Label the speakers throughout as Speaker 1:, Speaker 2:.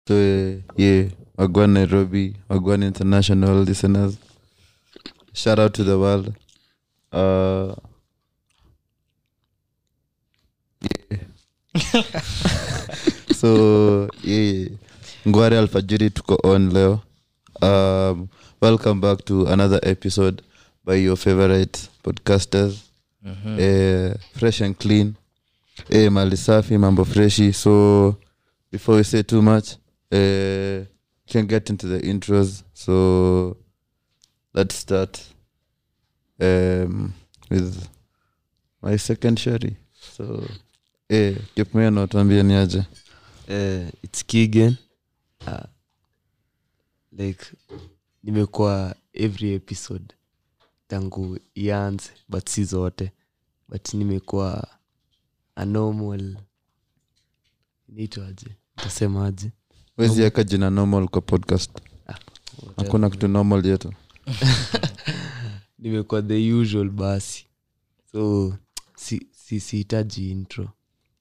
Speaker 1: So uh, yeah, Wagwan Nairobi, Wagwan International listeners. Shout out to the world. Uh, yeah. so yeah, Ngware Alfajiri tuko on leo. Um, welcome back to another episode by your favorite podcasters. Eh, fresh and clean. Eh, mali safi, mambo freshi. So before we say too much, uh, can get into the intros. So let's start um, with my second shari. So eh, kipmeno tuambie ni aje.
Speaker 2: uh, its kigen uh, like nimekuwa every episode tangu ianze but si zote but nimekuwa a normal inaitwaje tasemaje
Speaker 1: wezi eka jina normal kwa podcast hakuna kitu normal yetu
Speaker 2: nimekuwa the usual basi so si si sihitaji intro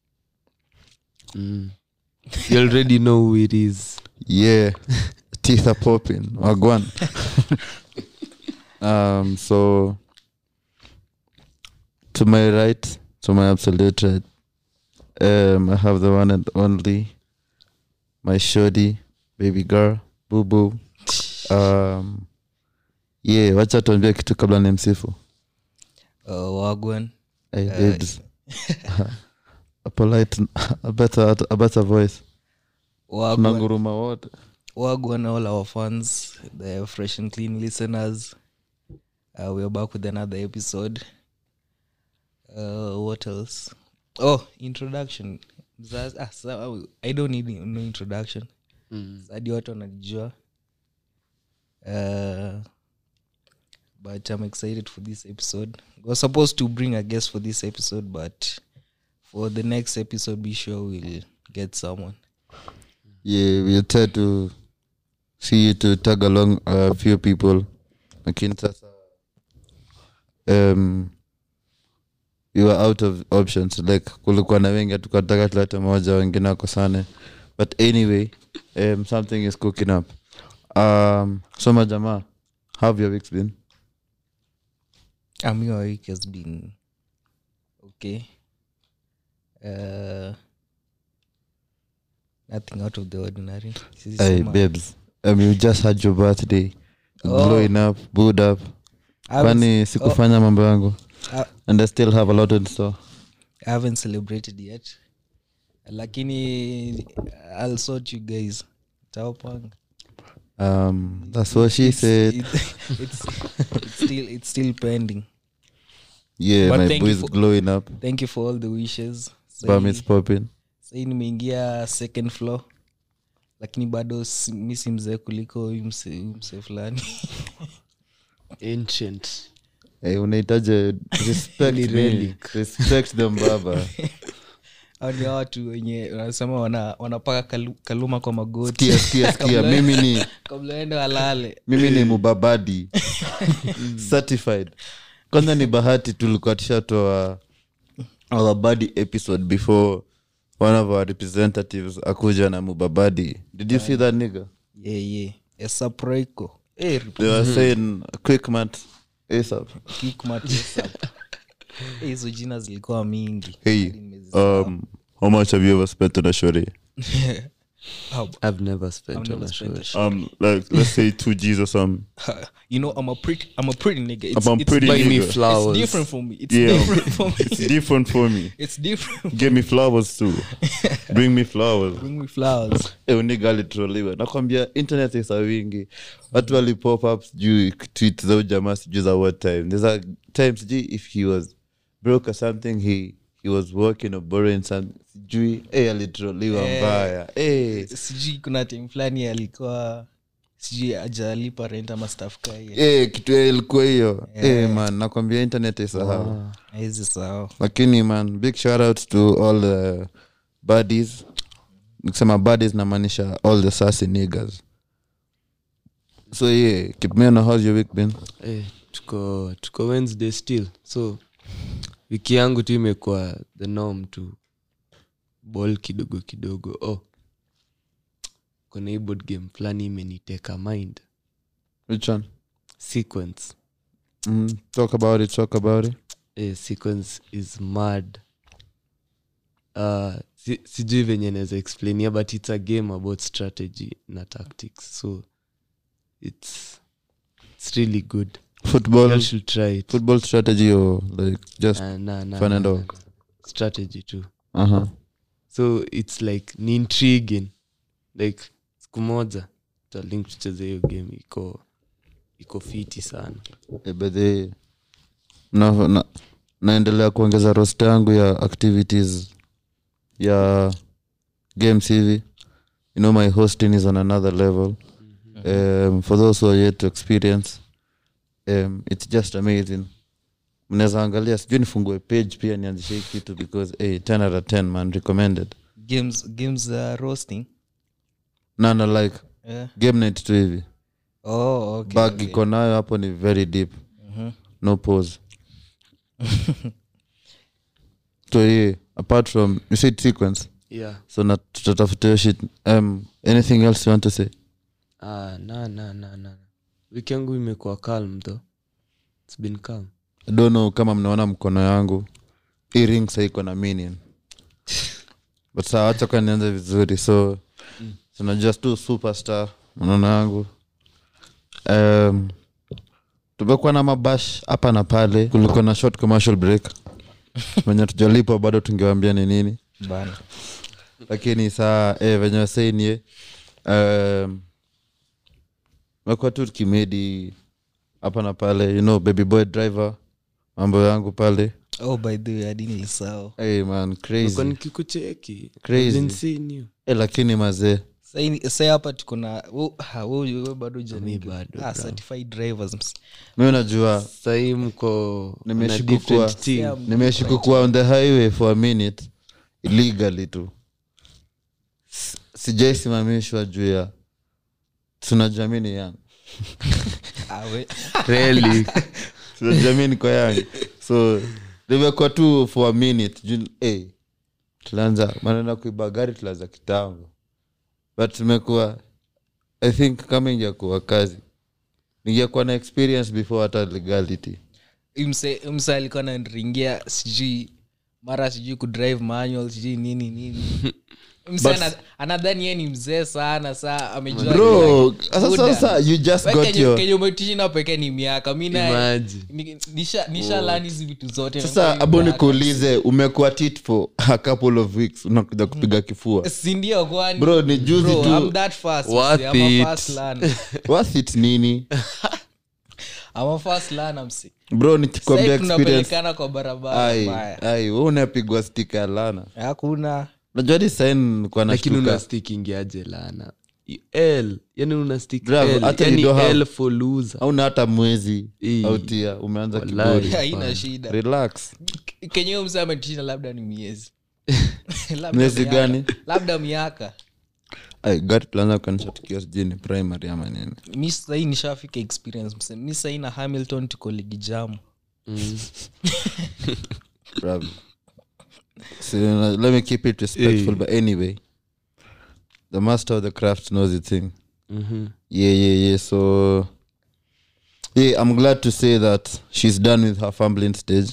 Speaker 2: mm. you already know who it is
Speaker 1: yeah teeth are popping wagwan um so to my right to my absolute right um i have the one and only my shoddy baby girl boo boo um yeah wacha tuambie kitu kabla ni msifu
Speaker 3: uh, wagwan
Speaker 1: hey,
Speaker 3: Uh,
Speaker 1: babes. a polite a better a better voice
Speaker 3: wagwan,
Speaker 1: nanguruma wote
Speaker 3: wagwan all our fans the fresh and clean listeners uh, we're back with another episode uh, what else oh introduction Mzazi- ah, sa- i don't need no introduction hadi watu wanajua uh, but i'm excited for this episode we was supposed to bring a guest for this episode but for the next episode be sure we'll get someone
Speaker 1: yeah we'll try to see you to tag along a few people lakini sasa um, we were out of options like kulikuwa na wengi hatukataka tulete moja wengine wakosane but anyway um, something is cooking up um, soma jamaa how have your weeks been
Speaker 3: Um, your week has been okay. Uh, nothing out of the ordinary. Sisi
Speaker 1: hey,
Speaker 3: sema-
Speaker 1: babes um, you just had your birthday
Speaker 3: Oh.
Speaker 1: glowing up bood up
Speaker 3: I haven't,
Speaker 1: kwani sikufanya mambo yangu
Speaker 3: Ah.
Speaker 1: and i still have a lot in store
Speaker 3: I haven't celebrated yet. Lakini I'll sort you guys. Tawapanga.
Speaker 1: um, that's what she said
Speaker 3: It's, it's, it's still it's still pending.
Speaker 1: yeah
Speaker 3: But
Speaker 1: my
Speaker 3: thank
Speaker 1: boy
Speaker 3: you
Speaker 1: is
Speaker 3: for-
Speaker 1: glowing up
Speaker 3: Thank you for all the wishes.
Speaker 1: bum
Speaker 3: Sahi-
Speaker 1: is popping
Speaker 3: sahi nimeingia second floor lakini bado si- mi si mzee kuliko huyu mse huyu mse fulani
Speaker 2: ancient
Speaker 1: hey, unahitaji respect
Speaker 2: Ni
Speaker 1: me.
Speaker 2: relic.
Speaker 1: respect them baba
Speaker 3: au ni hao watu wenye wanasema wana, wanapaka kalu, kaluma kwa magoti
Speaker 1: skia skia skia mimi ni
Speaker 3: kabla ende walale
Speaker 1: mimi ni mubabadi certified kwanza ni bahati tulikuwa tushatoa our body episode before one of our representatives akuja na mubabadi did you see that nigga
Speaker 3: yeah, yeah. esaproiko Eh,
Speaker 1: they were saying quick mat asap
Speaker 3: kickmat, ASAP. Eh, hizo jina zilikuwa mingi
Speaker 1: hey
Speaker 3: Hadi nimezisahau.
Speaker 1: um how much have you ever spent on a shorty
Speaker 3: How-
Speaker 2: i've never spent
Speaker 3: I've
Speaker 2: on
Speaker 3: never
Speaker 2: a
Speaker 3: spent
Speaker 2: show
Speaker 3: a shot.
Speaker 1: um like let's say two g's or something
Speaker 3: you know i'm a pretty i'm a pretty nigga it's,
Speaker 1: I'm a
Speaker 3: it's,
Speaker 1: pretty
Speaker 2: buy me
Speaker 1: nigga.
Speaker 3: it's
Speaker 2: flowers
Speaker 3: different for me it's
Speaker 1: Yeah.
Speaker 3: different for me
Speaker 1: it's different for me
Speaker 3: it's different
Speaker 1: give me flowers too bring me flowers
Speaker 3: bring me flowers
Speaker 1: uniga alitroliwa nakwambia internet isa wingi watu walipop up sijui tweet za ujamaa sijui za what time there's a time sijui if he was broke or something he he was working or borrowing some sijui hey, alitroliwa
Speaker 3: Eh.
Speaker 1: mbaya hey.
Speaker 3: sijui kuna tim fulani alikuwa sijui ajalipa rent ama staff kai
Speaker 1: hey, kitu ya ilikuwa hiyo hey, man nakwambia internet isahau
Speaker 3: hizi sawa
Speaker 1: lakini man big shout out to all the buddies nikisema buddies namaanisha all the sassy niggas so yeah keep me on how's your week been
Speaker 2: Eh, tuko tuko wednesday still so wiki yangu tu imekuwa the norm tu ball kidogo kidogo oh kuna hii board game fulani imeniteka mind
Speaker 1: which one
Speaker 2: sequence
Speaker 1: mm, talk about it talk about it
Speaker 2: eh, sequence is mad uh, si, sijui venye naweza explainia but it's a game about strategy na tactics so it's, it's really good
Speaker 1: football
Speaker 2: you should try it
Speaker 1: football strategy or like just
Speaker 2: uh, na, na,
Speaker 1: fun
Speaker 2: na,
Speaker 1: and
Speaker 2: na,
Speaker 1: all.
Speaker 2: na. strategy too
Speaker 1: uh-huh
Speaker 2: so its like ni intriguing like siku moja talink tucheze hiyo game iko iko fiti sana
Speaker 1: Eh, by the na, na, naendelea kuongeza rost yangu ya activities ya games hivi you know my hosting is on another level um, for those who are yet to experience um, it's just amazing mnaweza angalia sijui nifungue page pia nianzishe hii kitu because hey, 10 out of 10 man recommended
Speaker 3: games games uh, roasting
Speaker 1: nana like
Speaker 3: yeah.
Speaker 1: game night tu hivi
Speaker 3: oh, okay,
Speaker 1: bag
Speaker 3: okay.
Speaker 1: iko nayo hapo ni very deep no pause so yeah apart from you said sequence
Speaker 2: yeah
Speaker 1: so na tutatafuta hiyo shit um, anything else you want to say
Speaker 2: ah, na na na na wiki yangu imekuwa calm though it's been calm
Speaker 1: I don't know kama mnaona mkono yangu hii ring saiko na minion but saa wacha kwa nianze vizuri so tunajua tu superstar mnaona yangu um, tumekuwa na mabash hapa na pale kulikuwa na short commercial break venye tujalipwa bado tungewambia ni nini
Speaker 3: bana
Speaker 1: lakini saa eh, venye wasainie um, mekuwa tu tukimedi hapa na pale you know baby boy driver mambo yangu pale
Speaker 3: oh by the way adini lisao
Speaker 1: hey, man
Speaker 2: Nilikuwa
Speaker 1: crazy
Speaker 2: nikikucheki
Speaker 1: Crazy.
Speaker 2: I've been seeing you.
Speaker 1: eh, lakini mazee
Speaker 3: sai hapa tuko na wo- ha, wo- we bado
Speaker 2: Mi bado,
Speaker 3: ah,
Speaker 2: bro.
Speaker 3: certified drivers ms-
Speaker 1: mi unajua
Speaker 2: sahii mko na
Speaker 1: Nimeishi
Speaker 2: different
Speaker 1: kukua.
Speaker 2: team.
Speaker 3: Yeah,
Speaker 1: nimeishi kukuwa on the highway for a minute illegally tu S- sijaisimamishwa juu ya tunajamini yang
Speaker 3: ah, we-
Speaker 2: Really?
Speaker 1: tunajamini kwa yang so nimekuwa tu for a minute juu hey, tulianza maneno ya kuiba gari tulianza kitambo but tumekuwa i think kama ingekuwa kazi ningekuwa na experience before hata legality
Speaker 3: mse mse alikuwa nanringia sijui mara sijui kudrive manual sijui nini nini mse
Speaker 1: But-
Speaker 3: ana- anadhani ye ni mzee sana saa amejua
Speaker 1: bro
Speaker 3: kila-
Speaker 1: sasa
Speaker 3: Buda.
Speaker 1: sasa you just
Speaker 3: We
Speaker 1: got
Speaker 3: kenye-
Speaker 1: your
Speaker 3: kenye umetishina peke ni miaka mi naye-
Speaker 2: Imagine.
Speaker 3: ni- nisha nisha lani hizi vitu zote
Speaker 1: sasa
Speaker 3: Nakuwa
Speaker 1: abo
Speaker 3: miaka.
Speaker 1: nikuulize umekuwa tit for a couple of weeks unakuja kupiga kifua
Speaker 3: Si ndio kwani
Speaker 1: bro ni juzi
Speaker 3: Bro,
Speaker 1: tu
Speaker 3: I'm that fast,
Speaker 2: Worth
Speaker 3: mse. I'm a
Speaker 2: it.
Speaker 3: fast learner.
Speaker 1: worth it nini
Speaker 3: I'm a fast learner, mse.
Speaker 1: bro nikikwambia
Speaker 3: Sasa
Speaker 1: experience
Speaker 3: tunapelekana kwa barabara
Speaker 1: ai
Speaker 3: mbaya.
Speaker 1: ai we unapigwa stika ya lana
Speaker 3: hakuna
Speaker 1: najua hadi sain kwa
Speaker 2: lakini
Speaker 1: nashtuka
Speaker 2: unastikingiaje lana l yani unastik
Speaker 1: Bravo,
Speaker 2: L,
Speaker 1: hata
Speaker 2: yani
Speaker 1: you don't have-
Speaker 2: l for loser
Speaker 1: hauna hata mwezi
Speaker 2: Ii.
Speaker 1: autia umeanza
Speaker 2: Wallahi.
Speaker 1: kiburi
Speaker 3: haina shida
Speaker 1: relax
Speaker 3: kenye huyo mse ametisha labda ni miezi Labda
Speaker 1: Miezi
Speaker 3: miaka.
Speaker 1: gani?
Speaker 3: labda miaka
Speaker 1: ai gari tulianza kuanisha tukiwa sijui ni primary ama nini
Speaker 3: mi sahii nishafika experience mse mi sahii na hamilton tuko ligi jamu
Speaker 1: Bravo. So, uh, let me keep it respectful, but anyway, the master of the craft knows the thing.
Speaker 2: Mhm.
Speaker 1: Yeah, yeah, yeah. So, yeah, I'm glad to say that she's done with her fumbling stage.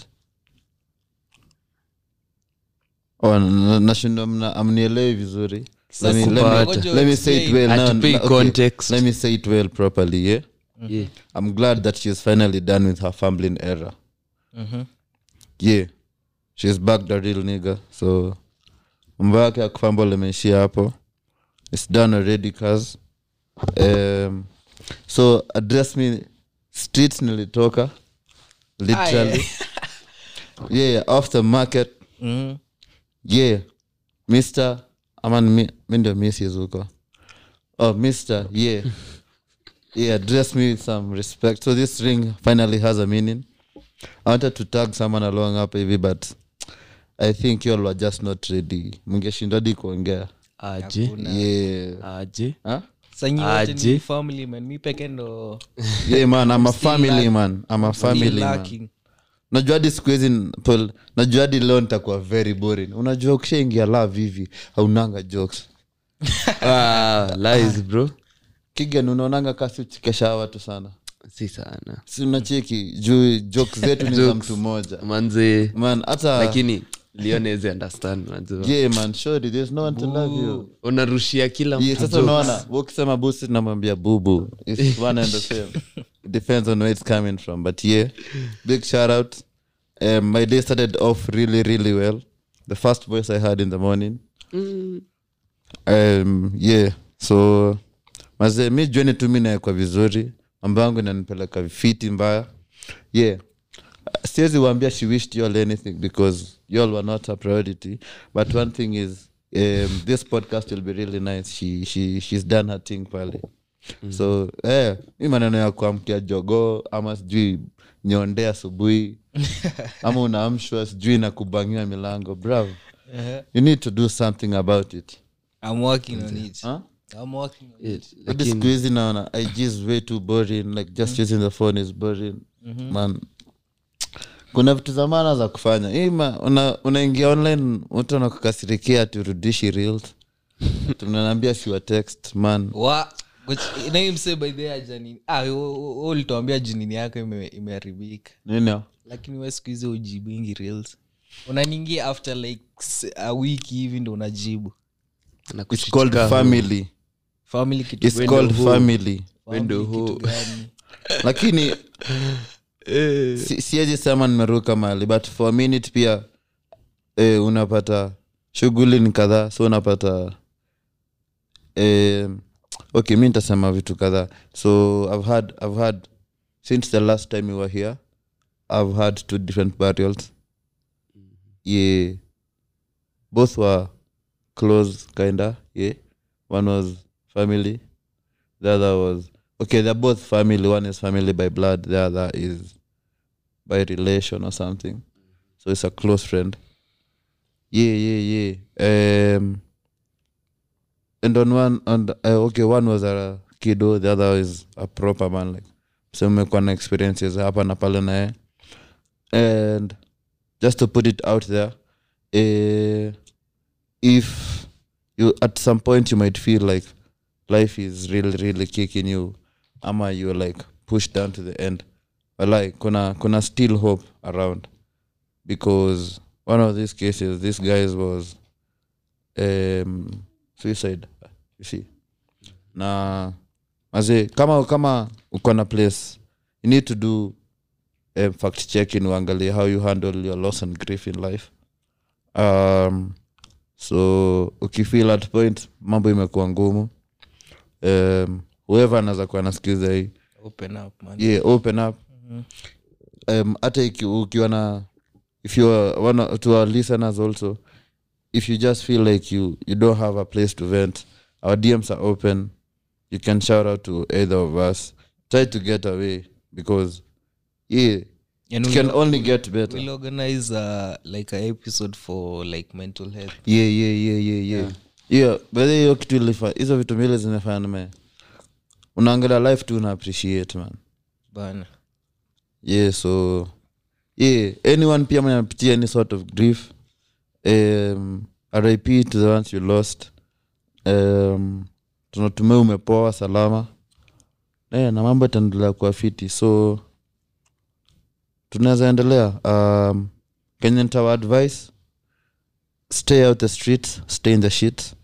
Speaker 1: Oh, na- nashindwa mna- amnielewi vizuri. Let me, let, me,
Speaker 2: Sikupata.
Speaker 1: let me say it well. No,
Speaker 2: Hatupei
Speaker 1: no, okay.
Speaker 2: context.
Speaker 1: Let me say it well properly, yeah?
Speaker 2: Yeah.
Speaker 1: I'm glad that she's finally done with her fumbling era.
Speaker 3: Mhm.
Speaker 1: yeah she's back the real nigga so mambo yake ya kufumble imeishia hapo its done already cause um, so address me streets nilitoka literally yeah, yeah off the market
Speaker 3: Mhm.
Speaker 1: yeah mr ama ni mi mi ndio mrs huko oh mr yeah yeah address me with some respect so this ring finally has a meaning i wanted to tag someone along hapa hivi but i think you all were just not ready mngeshindwa hadi kuongea
Speaker 2: aje
Speaker 1: yeah
Speaker 2: aje
Speaker 1: huh?
Speaker 3: Sa nyi wote
Speaker 2: Aje.
Speaker 3: ni family man mi peke ndo
Speaker 1: yeah man i'm a
Speaker 3: still
Speaker 1: family
Speaker 3: lack-
Speaker 1: man i'm a
Speaker 3: still
Speaker 1: family man
Speaker 3: lacking.
Speaker 1: najua hadi siku hizi Paul, najua hadi leo nitakuwa very boring unajua ukishaingia love hivi haunanga jokes
Speaker 2: ah, lies bro
Speaker 1: kigan unaonanga kasi uchekesha watu sana
Speaker 2: si sana
Speaker 1: si unacheki juu jok zetu ni za mtu mmoja
Speaker 2: manze
Speaker 1: man hata
Speaker 2: lakini lionezi understand unajua.
Speaker 1: yeah, man shori there's no one to love you
Speaker 2: unarushia kila
Speaker 1: yeah,
Speaker 2: mtu
Speaker 1: sasa unaona wewe ukisema busi namwambia bubu It's one and the same it depends on where it's coming from but yeah big shout out um, my day started off really really well the first voice i had in the morning
Speaker 2: Mm.
Speaker 1: um, yeah so mazee mi jueni tu mi naekwa vizuri mambo yangu inanipeleka fiti mbaya yeah siwezi waambia she wished you all anything because you all were not a priority but one thing is um, this podcast will be really nice she, she, she's done her thing pale so eh, mi maneno ya kuamkia jogoo ama sijui nyonde asubuhi ama unaamshwa sijui na kubangiwa milango bravo you need to do something about it
Speaker 3: I'm working on it.
Speaker 1: huh?
Speaker 3: I'm working on
Speaker 2: Yeah,
Speaker 3: it.
Speaker 1: Hadi siku hizi naona ig is way too boring like just using the phone is boring man kuna vitu za maana za kufanya Hii ma- una- unaingia online mtu anakukasirikia turudishi reels tunanaambia siwa text man
Speaker 3: Wa- which- na hii msee by the way hajanini- ah, wewe- wewe ulituambia jinini yako ime- imeharibika
Speaker 1: nini
Speaker 3: lakini we siku hizi ujibingi reels unaningia after like s- a week hivi ndo unajibu
Speaker 1: it's called family
Speaker 3: family kitu
Speaker 1: it's called family
Speaker 3: family
Speaker 2: who-
Speaker 3: kitu gani
Speaker 1: lakini si- siwezi sema nimeruka mahali but for a minute pia eh, unapata shughuli ni kadhaa so unapata eh, okay mi nitasema vitu kadhaa so i've had, i've had since the last time we were here i've had two different burials yeah both were close kinda yeah one was family the other was okay they're both family one is family by blood the other is by relation or something so it's a close friend yeah yeah yeah um and on one and uh, okay one was a kiddo the other is a proper man like so mmekuwa na experiences hapa na pale naye and just to put it out there uh, if you at some point you might feel like life is really really kicking you ama you're like pushed down to the end but like kuna kuna still hope around because one of these cases this guy was um, suicide you see na maze kama kama uko na place you need to do um, fact checking uangalie how you handle your loss and grief in life um, so ukifeel at point mambo imekuwa ngumu um, whoever anaweza kuwa nasikiza hii
Speaker 3: open up man
Speaker 1: yeah, open up um, hata iki- ukiwa na if you are one of- to our listeners also if you just feel like you you don't have a place to vent our dms are open you can shout out to either of us try to get away because yeah
Speaker 3: And
Speaker 1: it can
Speaker 3: we'll-
Speaker 1: only get better
Speaker 3: we'll organize uh, like a episode for like mental health
Speaker 1: yeah yeah yeah yeah yeah yeah but hiyo kitu ilifa hizo vitu mbili zinafanya nime unaangalia life tu una appreciate man
Speaker 3: bana
Speaker 1: yeah so yeah anyone pia mwenye anapitia any sort of grief um, rip to the ones you lost um, tunatumia umepoa salama yeah, na mambo itaendelea kuwa fiti so tunaweza endelea um, kenye ntawa advice stay out the streets stay in the shit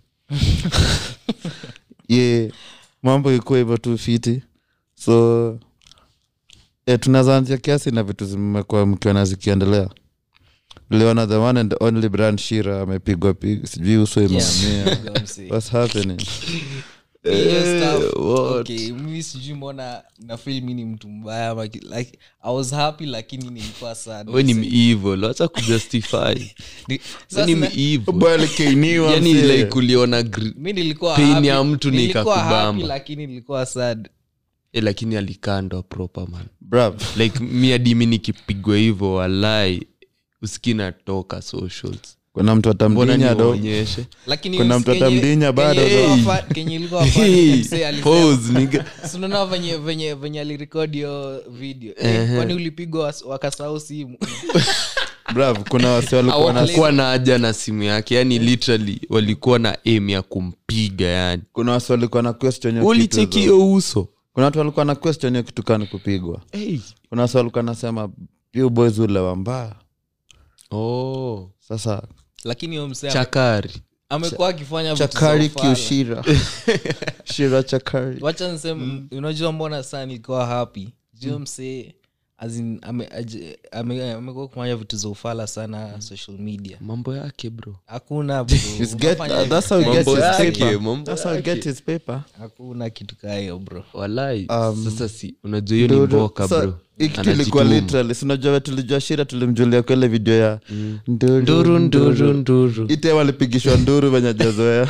Speaker 1: yeah mambo ikuwa hivyo tu fiti so e, tunaweza anzia kiasi na vitu zimekuwa mkiona zikiendelea liona the one and only brand shira amepigwa pig sijui uso imeamia
Speaker 3: Ndio msee.
Speaker 1: what's happening
Speaker 3: Hiyo stuff,
Speaker 2: what?
Speaker 3: okay, mimi sijui mbona nafil mi ni mtu mbaya ama ki- like i was happy lakini nilikuwa sad
Speaker 2: we ni evil wacha kujustify
Speaker 3: Ni-
Speaker 2: we ni
Speaker 3: sasa na-
Speaker 2: evil
Speaker 1: Boy alikeiniwa,
Speaker 2: yani
Speaker 1: msee.
Speaker 2: like uliona gr-
Speaker 3: mi nilikuwa
Speaker 2: pain
Speaker 3: happy-
Speaker 2: ya mtu ni
Speaker 3: nilikuwa happy,
Speaker 2: ikakubamba.
Speaker 3: lakini nilikuwa sad
Speaker 2: eh, lakini alikandwa proper man
Speaker 1: Bruv.
Speaker 2: like mi adimi nikipigwa hivyo walai uski natoka socials
Speaker 1: kuna mtu
Speaker 2: mbona
Speaker 1: atamdinya do
Speaker 2: nionyeshe
Speaker 3: lakini
Speaker 1: Kuna
Speaker 3: us-
Speaker 1: mtu
Speaker 3: kenye-
Speaker 1: atamdinya bado,
Speaker 3: kenye
Speaker 1: though.
Speaker 3: ilikuwa fa- kenye ilikuwa funny, msee alisema-
Speaker 2: Pause, nigga.
Speaker 3: Si unaona venye venye venye alirekodi hiyo video Eh, kwani ulipigwa was- wakasahau simu
Speaker 1: brav kuna wasi walikuwa na
Speaker 2: hawakuwa na haja na simu yake yani literally walikuwa na aim ya kumpiga yani
Speaker 1: kuna wasi walikuwa na question hiyo kitu
Speaker 2: ulicheki
Speaker 1: hizo.
Speaker 2: hiyo uso
Speaker 1: kuna watu walikuwa na question hiyo kitu kani kupigwa
Speaker 2: hey.
Speaker 1: kuna wasi walikuwa nasema you boys ule wambaa
Speaker 2: oh.
Speaker 1: sasa
Speaker 3: lakini huyo msee
Speaker 2: chakari
Speaker 3: amekuwa akifanya vitu za
Speaker 1: chakari
Speaker 3: ufala.
Speaker 1: kiushira shira chakari
Speaker 3: wacha niseme unajua mbona saa nilikuwa happy juu msee as in, ame- aje- ame- amekuwa kufanya vitu za ufala sana social media
Speaker 2: mambo yake bro
Speaker 3: hakuna bro.
Speaker 1: He's get-
Speaker 3: Unafanya
Speaker 1: that's how he
Speaker 3: vitu
Speaker 1: gets
Speaker 3: kama
Speaker 1: his
Speaker 3: hizo.
Speaker 1: paper.
Speaker 2: mambo
Speaker 1: That's how he
Speaker 2: yake.
Speaker 1: gets his paper.
Speaker 3: hakuna kitu kaa hiyo bro
Speaker 2: walai
Speaker 1: Um,
Speaker 2: sasa si unajua hiyo ni
Speaker 1: Ndio, ndio.
Speaker 2: mboka
Speaker 1: Sa-
Speaker 2: bro
Speaker 1: hii kitu ilikuwa
Speaker 2: Anajituma.
Speaker 1: literally sinajua we tulijua shira tulimjulia kwa ile video ya nduru
Speaker 2: nduru nduru
Speaker 1: nduru
Speaker 2: nduru
Speaker 1: ite walipigishwa nduru venye jazoea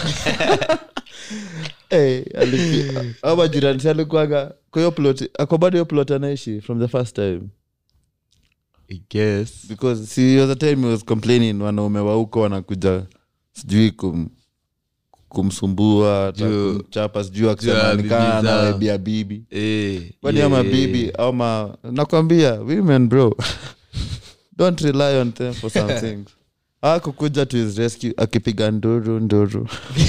Speaker 1: hey, alipi- au majirani si alikuwaga kwa hiyo plot ako bado hiyo plot anaishi from the first time
Speaker 2: I guess
Speaker 1: because si was a time he was complaining wanaume wa huko wanakuja sijui kum, kumsumbua hata
Speaker 2: Juu-
Speaker 1: kumchapa sijui
Speaker 2: juu ya
Speaker 1: akisema
Speaker 2: bibi
Speaker 1: nikaa
Speaker 2: zao.
Speaker 1: nawebia bibi
Speaker 2: Eh,
Speaker 1: kwani
Speaker 2: yeah,
Speaker 1: ama
Speaker 2: yeah,
Speaker 1: bibi
Speaker 2: yeah.
Speaker 1: au ma nakwambia women bro don't rely on them for some things akukuja to his rescue akipiga nduru nduru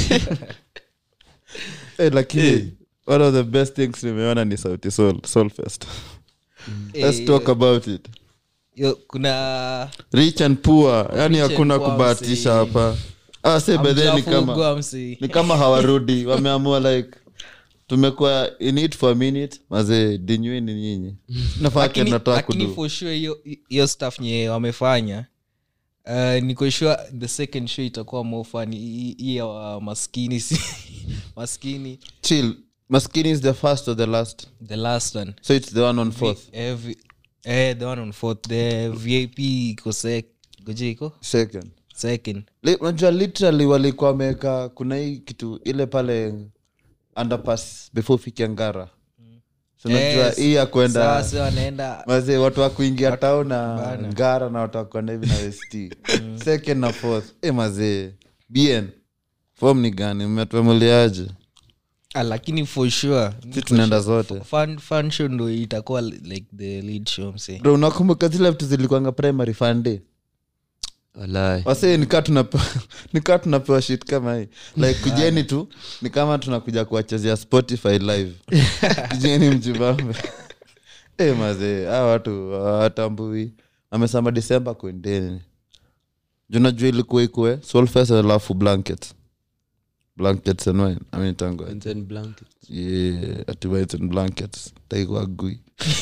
Speaker 1: hey, lakini
Speaker 2: Eh.
Speaker 1: one of the best things nimeona ni sauti soul, soul fest
Speaker 3: Eh,
Speaker 1: let's talk about it
Speaker 3: yo, kuna
Speaker 1: rich and poor yani
Speaker 3: Rich and
Speaker 1: hakuna
Speaker 3: poor,
Speaker 1: kubahatisha
Speaker 3: msee.
Speaker 1: hapa ah, se bedhe ni kama
Speaker 3: Hamjafungwa, msee.
Speaker 1: ni kama hawarudi wameamua like tumekuwa in it for a minute mazee dinyweni nyinyi nafaa
Speaker 3: Lakini-
Speaker 1: kenatoa
Speaker 3: lakini
Speaker 1: kudu
Speaker 3: for sure hiyo hiyo stuff nye wamefanya uh, niko sure the second show itakuwa more fun hii hii ya wa maskini si maskini
Speaker 1: chill maskini is the first or the last
Speaker 3: the last one
Speaker 1: so it's the one on fourth
Speaker 3: eh, vi- eh, the one on fourth the vip iko sec- goje iko
Speaker 1: second
Speaker 3: second
Speaker 1: Li- unajua literally walikuwa wameweka kuna hii kitu ile pale underpass before ufike ngara so unajua
Speaker 3: Yes.
Speaker 1: hii ya kwenda
Speaker 3: sasa wanaenda
Speaker 1: wazee watu wa kuingia tao na
Speaker 3: Bana.
Speaker 1: ngara na watu wa kwenda hivi na west second na fourth e mazee bn fom ni gani mmetuemuliaje
Speaker 3: ah, lakini for sure
Speaker 1: si tunaenda zote
Speaker 3: fun, fun show ndo itakuwa like the lead show mse
Speaker 1: bro unakumbuka zile vitu zilikuanga primary fund
Speaker 2: walai
Speaker 1: wasee nikaa tunapewa nikaa tunapewa shit kama hii like kujeni tu ni kama tunakuja kuwachezea spotify live kujeni mjibambe e mazee a watu watambui amesema disemba kwendeni junajua ilikuwa ikue solfes alafu blanket blankets and wine I mean, tango
Speaker 2: And then blanket.
Speaker 1: yeah ati white and blankets taikwa gui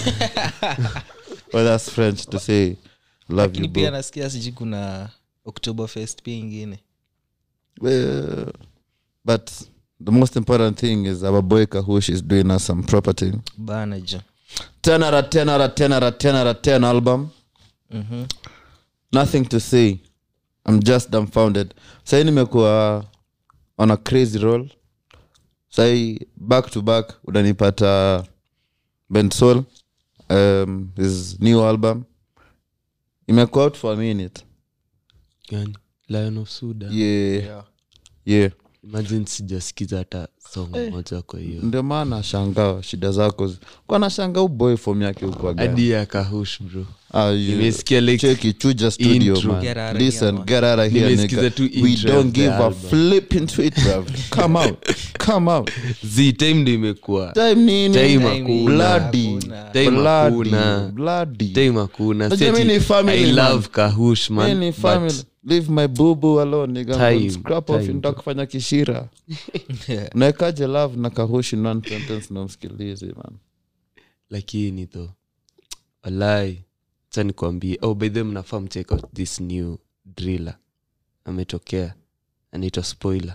Speaker 1: well that's french to say love
Speaker 3: lakini
Speaker 1: you
Speaker 3: pia
Speaker 1: bro.
Speaker 3: nasikia siji kuna october fest pia ingine
Speaker 1: Well, but the most important thing is our boy Kahush is doing us some property.
Speaker 3: bana jo
Speaker 1: 10 out of 10 out of 10 out of 10 out of 10 album.
Speaker 3: Mhm.
Speaker 1: Nothing to say. I'm just dumbfounded. Sai nimekuwa on a crazy roll. Sai back to back unanipata Bensol um, his new album. Imekuwa out for a minute.
Speaker 2: Gani? lion of suda
Speaker 1: Yeah. Yeah.
Speaker 2: imagine sijasikiza hata song moja kwa hiyo
Speaker 1: ndio maana shangaa shida zako zi- kwa nashanga uboy fom yake huko
Speaker 2: hadi ya kahush bro
Speaker 1: Ah, you-
Speaker 2: nimesikia like
Speaker 1: cheki chuja studio
Speaker 2: Intro.
Speaker 1: man
Speaker 3: Get out of
Speaker 1: listen
Speaker 3: here, man.
Speaker 1: get out of here
Speaker 2: Nimesikiza
Speaker 1: nigga.
Speaker 2: tu
Speaker 1: we
Speaker 2: intro
Speaker 1: don't
Speaker 2: of the
Speaker 1: give a
Speaker 2: album.
Speaker 1: flip into it bruv come out come out
Speaker 2: z time ndo imekuwa
Speaker 1: time nini
Speaker 2: Time
Speaker 3: hakuna.
Speaker 1: bloody
Speaker 3: Hakuna.
Speaker 2: Time
Speaker 1: bloody
Speaker 2: hakuna.
Speaker 1: bloody
Speaker 2: time hakuna
Speaker 1: Unajua
Speaker 2: Si ati
Speaker 1: mi ni family,
Speaker 2: i
Speaker 1: man.
Speaker 2: love kahush man
Speaker 1: Mimi ni
Speaker 2: but
Speaker 1: family leave my bubu alone nigga
Speaker 2: Time,
Speaker 1: I'm scrap off
Speaker 2: time.
Speaker 1: nita kufanya kishira naekaje love na kahushi non sentence na msikilizi man
Speaker 2: lakini tho walai cha nikwambie oh, by the way, mnafaa mcheck out this new driller ametokea anaitwa spoiler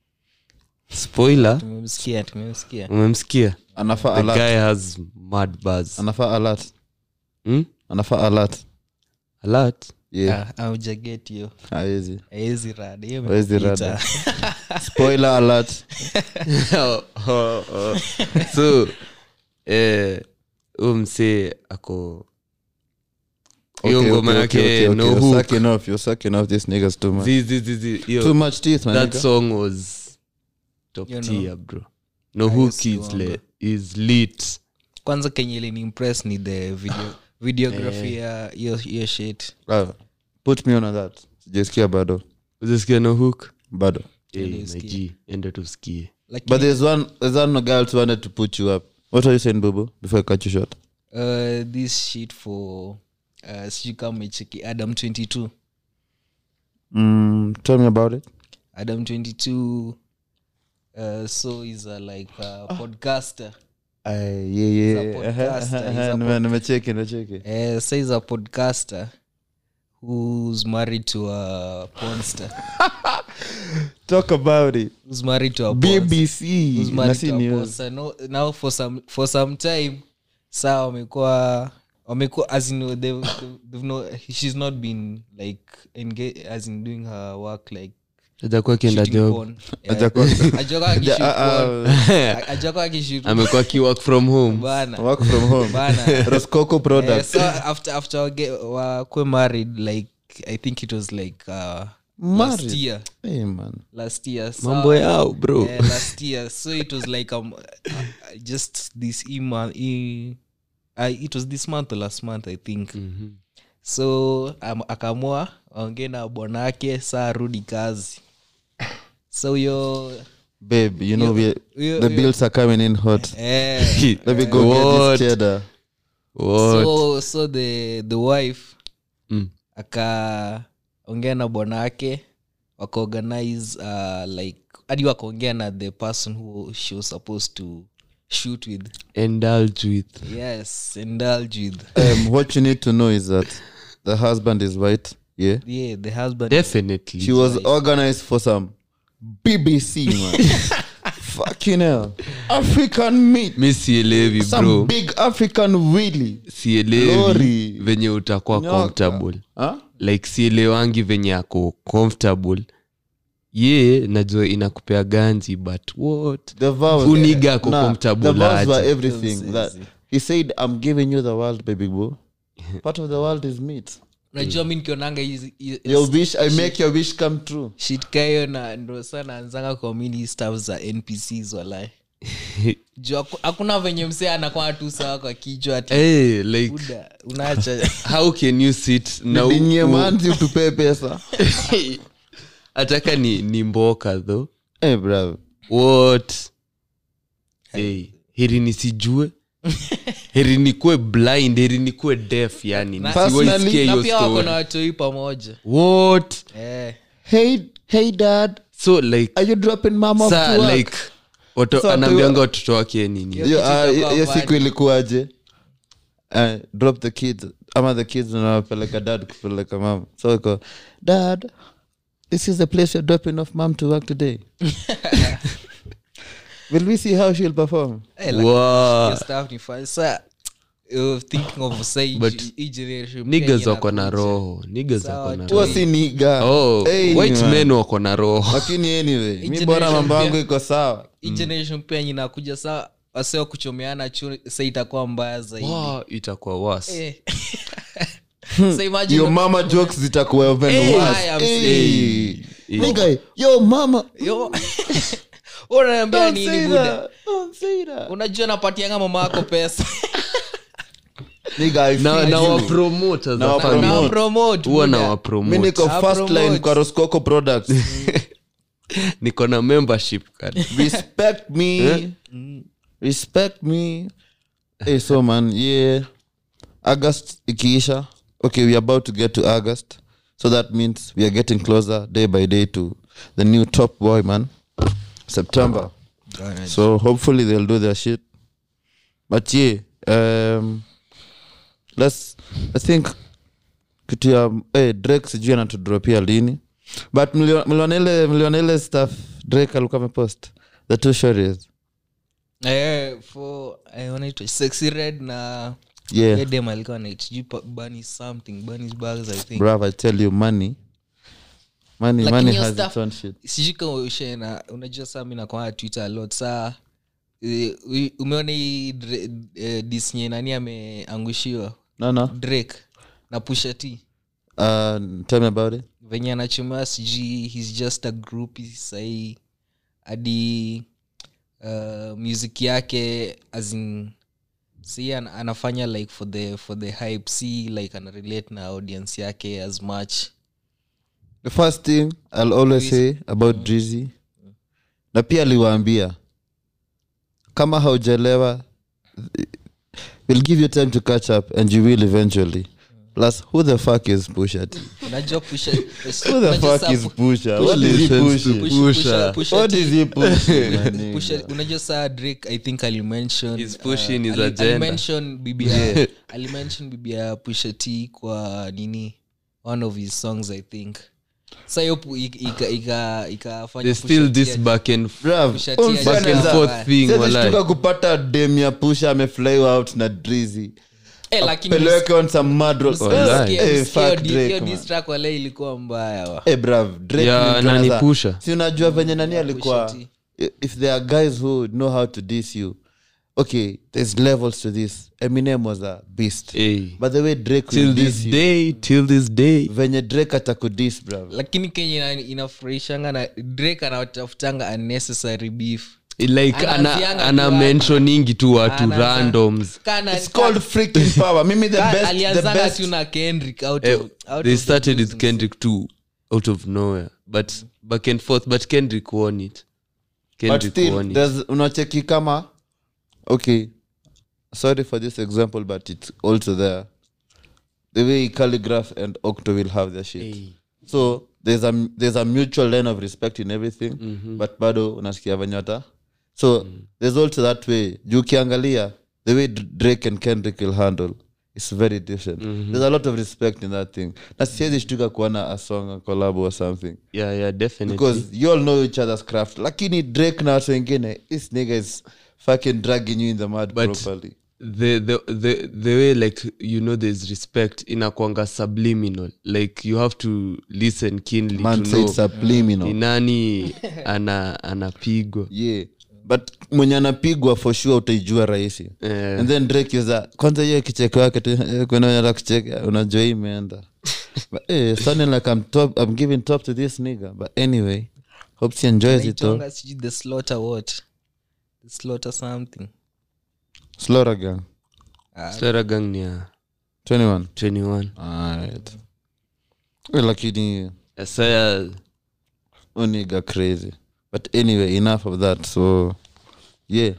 Speaker 2: spoiler
Speaker 3: tumemsikia tumemsikia
Speaker 2: umemsikia
Speaker 1: anafaa
Speaker 2: the
Speaker 1: alert
Speaker 2: guy has mad buzz
Speaker 1: anafaa alert
Speaker 2: hmm?
Speaker 1: anafaa alert
Speaker 2: alert
Speaker 1: yeah
Speaker 3: Ah, aujaget hiyo
Speaker 1: haezi
Speaker 3: aezi rada hiyo
Speaker 1: Haezi
Speaker 3: imepita.
Speaker 1: rada. spoiler alert
Speaker 2: oh, oh, oh. so eh, huyu msee ako hiyo
Speaker 1: Okay,
Speaker 2: ngoma
Speaker 1: okay,
Speaker 2: yake
Speaker 1: okay, okay,
Speaker 2: no
Speaker 1: okay.
Speaker 2: hook
Speaker 1: You're sucking off. You're sucking off these niggas too much.
Speaker 2: Zi- zi- zi- zi, hiyo-
Speaker 1: Too much teeth, man.
Speaker 2: that
Speaker 1: nigga.
Speaker 2: song was top
Speaker 3: You know.
Speaker 2: tier bro no
Speaker 3: I
Speaker 2: hook
Speaker 3: used to
Speaker 2: is,
Speaker 3: wonder.
Speaker 2: le, is lit
Speaker 3: kwanza kenye ilini impress ni the video videography ya hiyo hiyo shit
Speaker 1: Ah, put me on that sijaisikia bado
Speaker 2: uzisikia no hook
Speaker 1: bado
Speaker 2: hey,
Speaker 3: Ende
Speaker 2: my
Speaker 3: usikie.
Speaker 2: G, ende tusikie
Speaker 3: Lakini,
Speaker 1: but there's one there's one girl who wanted to put you up what are you saying bubu before i cut you short
Speaker 3: uh, this shit for uh, sijui kama umecheki adam 22
Speaker 1: mm, tell me about it
Speaker 3: adam 22 uh, so is a like a podcaster
Speaker 1: Ay, yeah,
Speaker 3: He's a
Speaker 1: yeah.
Speaker 3: podcaster, he's a
Speaker 1: Nime- nimecheki nimecheki
Speaker 3: uh, so he's a podcaster who's married to a porn star
Speaker 1: talk about it
Speaker 3: who's married to a porn
Speaker 1: bbc
Speaker 3: who's married
Speaker 1: Nasi
Speaker 3: to a porn
Speaker 1: news.
Speaker 3: star. No, now for some for some time saa wamekuwa wamekuwa as in they've, they've, they've no, she's not been like engage, as in doing her work like
Speaker 2: ajakuwa akienda
Speaker 3: shooting
Speaker 2: job
Speaker 3: porn. Yeah.
Speaker 1: Hajakuwa-
Speaker 3: Hajakuwa akishoot
Speaker 1: Ja- ah,
Speaker 3: porn.
Speaker 1: ah,
Speaker 3: Hajakuwa akishoot
Speaker 2: amekuwa akiwork from home
Speaker 3: bana
Speaker 1: work from home
Speaker 3: bana
Speaker 1: roscoco
Speaker 3: Eh,
Speaker 1: products
Speaker 3: so after after wage- wakwe married like i think it was like uh, last
Speaker 1: Married?
Speaker 3: year
Speaker 1: hey, man
Speaker 3: last year so,
Speaker 2: mambo yao bro
Speaker 3: yeah, last year so it was like um uh, just this e month e, uh, it was this month or last month i think
Speaker 2: Mhm.
Speaker 3: so um, akamua aongee na bwanake saa arudi kazi so huyo
Speaker 1: babe you know we,
Speaker 3: huyo-
Speaker 1: the
Speaker 3: huyo-
Speaker 1: bills are coming in hot
Speaker 3: eh,
Speaker 1: let me go get
Speaker 2: What?
Speaker 1: this cheddar
Speaker 2: What?
Speaker 3: so so the the wife
Speaker 2: Mm.
Speaker 3: akaongea na bwanake wakaorganize uh, like hadi wakaongea na the person who she was supposed to shoot with
Speaker 2: indulge with
Speaker 3: yes indulge with
Speaker 1: um, what you need to know is that the husband is white yeah
Speaker 3: yeah the husband
Speaker 2: definitely
Speaker 1: she was organized for some bbc man fucking hell african meat
Speaker 2: mi sielewi
Speaker 1: some
Speaker 2: bro
Speaker 1: big african willy
Speaker 2: sielewi
Speaker 1: Lori.
Speaker 2: venye utakuwa
Speaker 1: Nyoka.
Speaker 2: comfortable
Speaker 1: huh?
Speaker 2: like sielewangi venye ako comfortable ye najua inakupea ganji but what
Speaker 1: the vows
Speaker 2: Uniga ako
Speaker 1: Nah,
Speaker 2: comfortable
Speaker 1: the vows
Speaker 2: aje.
Speaker 1: were everything
Speaker 3: Don't
Speaker 1: that
Speaker 3: say
Speaker 1: he said i'm giving you the world baby boo part of the world is meat
Speaker 3: unajua mi nikionanga hizi- hizi-
Speaker 1: your wish i make your wish come true
Speaker 3: shit ka hiyo na ndo sana anzanga kuamini staff za npcs walai juu haku- hakuna venye msee anakwaa tu sawa kwa kichwa ati
Speaker 2: hey, like
Speaker 3: buda unaacha
Speaker 2: how can you sit na u-
Speaker 1: Nidinye
Speaker 2: u-
Speaker 1: manzi utupee pesa
Speaker 2: ataka ni, ni mboka tho
Speaker 1: hey, bravo
Speaker 2: what hey, heri nisijue heri nikuwe blind heri nikuwe deaf yani
Speaker 3: Na-
Speaker 2: nisiwahi
Speaker 1: Personally-
Speaker 2: sikia
Speaker 3: na
Speaker 2: hiyo
Speaker 3: pia wako na
Speaker 2: story
Speaker 3: watoi pamoja
Speaker 2: what
Speaker 3: eh.
Speaker 1: hey hey dad
Speaker 2: so like
Speaker 1: are you dropping mom off
Speaker 2: sa
Speaker 1: to work?
Speaker 2: like watu
Speaker 1: Sa
Speaker 2: anaambianga
Speaker 1: tu-
Speaker 2: watoto wake nini
Speaker 3: Yo-
Speaker 1: Yo,
Speaker 3: kitu
Speaker 1: ah,
Speaker 3: itakuwa
Speaker 1: hiyo
Speaker 3: bad.
Speaker 1: siku ilikuwaje uh, drop the kids ama the kids nawapeleka dad kupeleka mama so iko dad this is the place you're dropping off mom to work today will we see how she'll perform
Speaker 3: Eh, like,
Speaker 2: Wow.
Speaker 3: hiyo stuff ni fun. Sa, uh, thinking of sa hii-
Speaker 2: But
Speaker 3: hii generation pia
Speaker 2: nigas
Speaker 3: yenye
Speaker 2: wako na
Speaker 3: inakuja.
Speaker 2: roho nigas
Speaker 3: Sawa
Speaker 2: wako na
Speaker 3: tu.
Speaker 1: huo
Speaker 2: roho
Speaker 1: si niga
Speaker 2: oh,
Speaker 1: Hey,
Speaker 2: white
Speaker 1: man.
Speaker 2: men wako na roho
Speaker 1: lakini anyway mi
Speaker 3: Hii
Speaker 1: bora
Speaker 3: generation
Speaker 1: mambo yangu
Speaker 3: pia-
Speaker 1: iko sawa
Speaker 3: hii generation pia yenye inakuja saa waseo kuchomeana chu sa itakuwa mbaya zaidi
Speaker 2: wow, itakuwa was
Speaker 3: Eh. So imagine-
Speaker 1: your mama jokes zitakuwa even
Speaker 3: Hey,
Speaker 1: worse.
Speaker 3: I am
Speaker 1: Hey.
Speaker 2: saying.
Speaker 1: Nigga, yo mama
Speaker 3: Yo. unaniambia
Speaker 1: don't
Speaker 3: nini
Speaker 1: say
Speaker 3: buda
Speaker 1: that. Don't say that.
Speaker 3: unajua napatianga mama yako pesa
Speaker 1: Nigga, I
Speaker 2: na,
Speaker 1: feel
Speaker 2: na
Speaker 1: you.
Speaker 2: wapromote as
Speaker 1: Na
Speaker 2: a
Speaker 1: wa-
Speaker 2: family.
Speaker 1: Promote.
Speaker 3: na promote
Speaker 2: huwa na
Speaker 3: buda.
Speaker 1: mi
Speaker 2: wapromote
Speaker 1: niko
Speaker 3: Ah,
Speaker 1: first line
Speaker 3: promote.
Speaker 1: kwa roscoco products
Speaker 2: niko na membership card
Speaker 1: respect me respect me hey, so man yeah august ikiisha okay we are about to get to august so that means we are getting closer day by day to the new top boy man september so hopefully they'll do their shit but yeah um let's i think kitu ya hey, drake sijui anatudropia lini but mlio- mliona ile mliona ile stuff drake alikuwa amepost the two stories
Speaker 3: Eh, for eh, wanaitwa sexy red na
Speaker 1: yeah
Speaker 3: edem alikuwa naitjuu bunny something bunny's bags i think
Speaker 1: bruv i tell you money money
Speaker 3: Lakini
Speaker 1: money
Speaker 3: hiyo
Speaker 1: has
Speaker 3: stuff-
Speaker 1: its own shit
Speaker 3: sijui kama ushaena unajua saa mi nakwaa twitter a lot saa eh, u- umeona hii Dra- eh, disney nani ameangushiwa
Speaker 1: no no
Speaker 3: drake na pusha t
Speaker 1: uh tell me about it
Speaker 3: venye anachomewa sijui hes just a group sahii hadi uh, music yake as in si an, anafanya like for the for the hype si like anarelate na audience yake as much
Speaker 1: the first thing i'll always say about drizzy na pia aliwaambia kama haujalewa we'll give you time to catch up and you will eventually plus who the fuck is pusha T?
Speaker 3: unajua pusha
Speaker 1: who the fuck is pusha what is he pushing
Speaker 2: Pusha.
Speaker 1: what is he pushing my nigga?
Speaker 3: Pusha- unajua saa drake i think alimention
Speaker 2: He's pushing his
Speaker 3: ali-
Speaker 2: agenda.
Speaker 3: alimention bibi ya alimention bibi ya pusha t kwa nini one of his songs i think sa hiyo pu- ika- ika- ika- ikafanya
Speaker 2: there's
Speaker 3: Pusha
Speaker 2: still
Speaker 3: T
Speaker 2: this
Speaker 3: aje-
Speaker 2: back and
Speaker 1: Bruv,
Speaker 3: Pusha T
Speaker 1: huyu
Speaker 3: aje-
Speaker 1: msanii
Speaker 2: back and
Speaker 1: za-
Speaker 2: forth thing
Speaker 1: Siwezi
Speaker 2: walai.
Speaker 1: shtuka kupata dem ya pusha amefly out na drizzy
Speaker 3: Eh, lakini
Speaker 1: peleke on some mad roll.
Speaker 2: Walai.
Speaker 1: Eh,
Speaker 3: hiyo
Speaker 1: fuck
Speaker 3: di-
Speaker 1: Drake,
Speaker 3: hiyo
Speaker 1: man.
Speaker 3: diss track wale ilikuwa mbaya wa
Speaker 1: Eh, bruv, Drake
Speaker 2: Ya,
Speaker 1: ni mtu
Speaker 2: nani
Speaker 1: anaza-
Speaker 2: Pusha?
Speaker 1: si unajua venye nani alikuwa
Speaker 3: Pusha
Speaker 1: i- if there are guys who know how to diss you okay there's levels to this eminem was a beast
Speaker 2: Hey.
Speaker 1: but the way drake will
Speaker 2: till
Speaker 1: diss
Speaker 2: this
Speaker 1: you
Speaker 2: day till this day
Speaker 1: venye drake atakudis bruv
Speaker 3: lakini kenye ina- inafurahishanga na drake anatafutanga unnecessary beef
Speaker 2: like ana,
Speaker 3: Anaanzianga
Speaker 2: ana
Speaker 3: tu hapa.
Speaker 2: mentioningi tu watu
Speaker 3: Anaanza-
Speaker 2: randoms
Speaker 3: Kana-
Speaker 1: it's called freaking power mimi the
Speaker 3: Ka-
Speaker 1: best the
Speaker 3: alianzanga
Speaker 1: best
Speaker 3: tu na kendrick out
Speaker 2: Eh,
Speaker 3: of- out
Speaker 2: they
Speaker 3: of the
Speaker 2: started
Speaker 3: blues
Speaker 2: with
Speaker 3: and
Speaker 2: kendrick too out of nowhere but back and forth but kendrick won it
Speaker 1: but
Speaker 2: kendrick
Speaker 1: still
Speaker 2: won it
Speaker 1: there's unacheki kama okay sorry for this example but it's also there the way calligraph and octo will have their shit so there's a there's a mutual line of respect in everything but bado unasikia venye wata so there's also that way juu ukiangalia the way D- drake and kendrick will handle is very different there's a lot of respect in that thing na siwezi shtuka kuona a song a collab or something
Speaker 2: yeah yeah definitely
Speaker 1: because you all know each other's craft lakini drake na watu wengine this nigga is fucking dragging you in the mud
Speaker 2: But-
Speaker 1: properly
Speaker 2: the, the the the way like you know there's respect inakwanga subliminal like you have to listen keenly
Speaker 1: man
Speaker 2: to
Speaker 1: said
Speaker 2: know
Speaker 1: subliminal
Speaker 2: ni nani ana anapigwa
Speaker 1: yeah but mwenye anapigwa for sure utaijua rahisi
Speaker 2: Eh.
Speaker 1: and then drake yuza kwanza hiyo kicheko yake tu eh, kuna wenye anataka kucheka unajua hii imeenda but eh, sounding like I'm, top, i'm giving top to this nigga but anyway hope she enjoys it though
Speaker 3: Inaitwanga sijui the slaughter what the slaughter something
Speaker 1: slaughter gang
Speaker 2: Slaughter ni ya
Speaker 1: 21
Speaker 2: 21
Speaker 1: alright Eh, lakini
Speaker 2: saya
Speaker 1: uniga crazy but anyway enough of that so yeah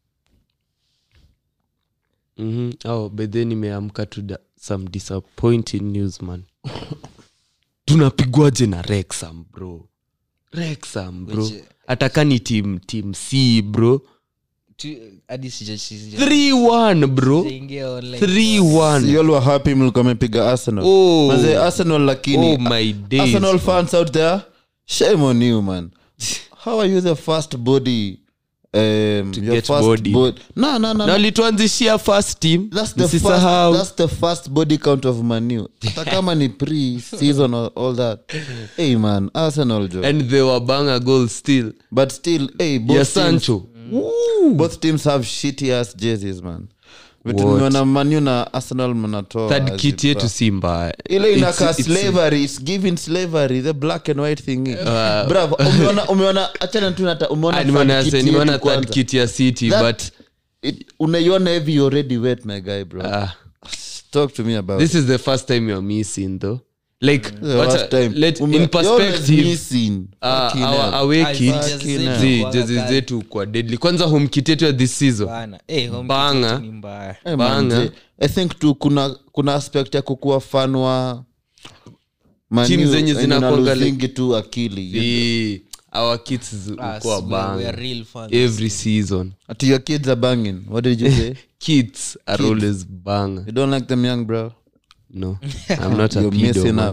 Speaker 2: mm-hmm. oh, bedhe nimeamka to da, some disappointing news man tunapigwaje na rexam bro rexam bro
Speaker 3: Which-
Speaker 2: ataka ni team team c bro
Speaker 3: Tu- hadi sija- sija-
Speaker 2: 3-1 bro
Speaker 3: sijaingia online.
Speaker 2: 3-1
Speaker 1: you all were happy mlikuwa mepiga arsenal
Speaker 2: Oh.
Speaker 1: Manze, arsenal lakini
Speaker 2: oh my days
Speaker 1: arsenal fans out there shame on you man how are you the first body um, your
Speaker 2: get
Speaker 1: first
Speaker 2: bodied.
Speaker 1: bod- no, no, no,
Speaker 2: na
Speaker 1: no.
Speaker 2: alituanzishia first team
Speaker 1: That's the, first,
Speaker 2: msisahau
Speaker 1: that's the first body count of manu hata kama ni pre season or all that hey man arsenal jo
Speaker 2: and they were banga goal still
Speaker 1: but still hey both
Speaker 2: ya
Speaker 1: teams,
Speaker 2: sancho
Speaker 1: both teams have shitty ass jerseys man
Speaker 2: What?
Speaker 1: tumeona manu na arsenal mnatoa
Speaker 2: third
Speaker 1: as
Speaker 2: kit
Speaker 1: it
Speaker 2: yetu
Speaker 1: were.
Speaker 2: si mbaya
Speaker 1: ile
Speaker 2: It's-
Speaker 1: inakaa
Speaker 2: it's-
Speaker 1: slavery it's giving slavery the black and white thing bravo umeona umeona achana tu nata
Speaker 2: Ah,
Speaker 1: umeona
Speaker 2: nimeona
Speaker 1: third kit
Speaker 2: se- nimeona
Speaker 1: yetu
Speaker 2: third
Speaker 1: kwanza.
Speaker 2: kit ya city
Speaker 1: That-
Speaker 2: but
Speaker 1: It- unaiona hivi you already wet my guy bro
Speaker 2: ah,
Speaker 1: talk to me about
Speaker 2: this is the first time you're missing though like
Speaker 1: The
Speaker 2: wacha-
Speaker 1: last time.
Speaker 2: let,
Speaker 1: Ume-
Speaker 2: in
Speaker 1: you're always
Speaker 2: perspective
Speaker 1: missing.
Speaker 2: uh,
Speaker 1: Fucking
Speaker 2: our
Speaker 1: hell.
Speaker 2: away
Speaker 3: Ah,
Speaker 2: kit
Speaker 3: jezi zetu
Speaker 2: zi
Speaker 3: kwa
Speaker 2: jezi
Speaker 3: kali.
Speaker 2: zetu kwa deadly kwanza home kit yetu ya this season
Speaker 3: Bana. Eh, home
Speaker 2: Banga.
Speaker 3: kit yetu ni mbaya
Speaker 1: Eh,
Speaker 2: Banga.
Speaker 1: manze, i think tu kuna kuna aspect ya kukuwa fan wa Man
Speaker 2: Team
Speaker 1: U,
Speaker 2: zenye
Speaker 1: and
Speaker 2: zinakuanga
Speaker 1: unalosingi tu akili
Speaker 2: the our kits
Speaker 3: Ah,
Speaker 2: ukuwa
Speaker 3: we- we are
Speaker 2: banga
Speaker 3: real fans.
Speaker 2: every season
Speaker 1: Ati your kids are banging what did you say
Speaker 2: kids are
Speaker 1: Kids.
Speaker 2: always banga
Speaker 1: you don't like them young bro
Speaker 2: no i'm not a
Speaker 1: you're
Speaker 2: pedo
Speaker 1: missing
Speaker 2: man.
Speaker 1: out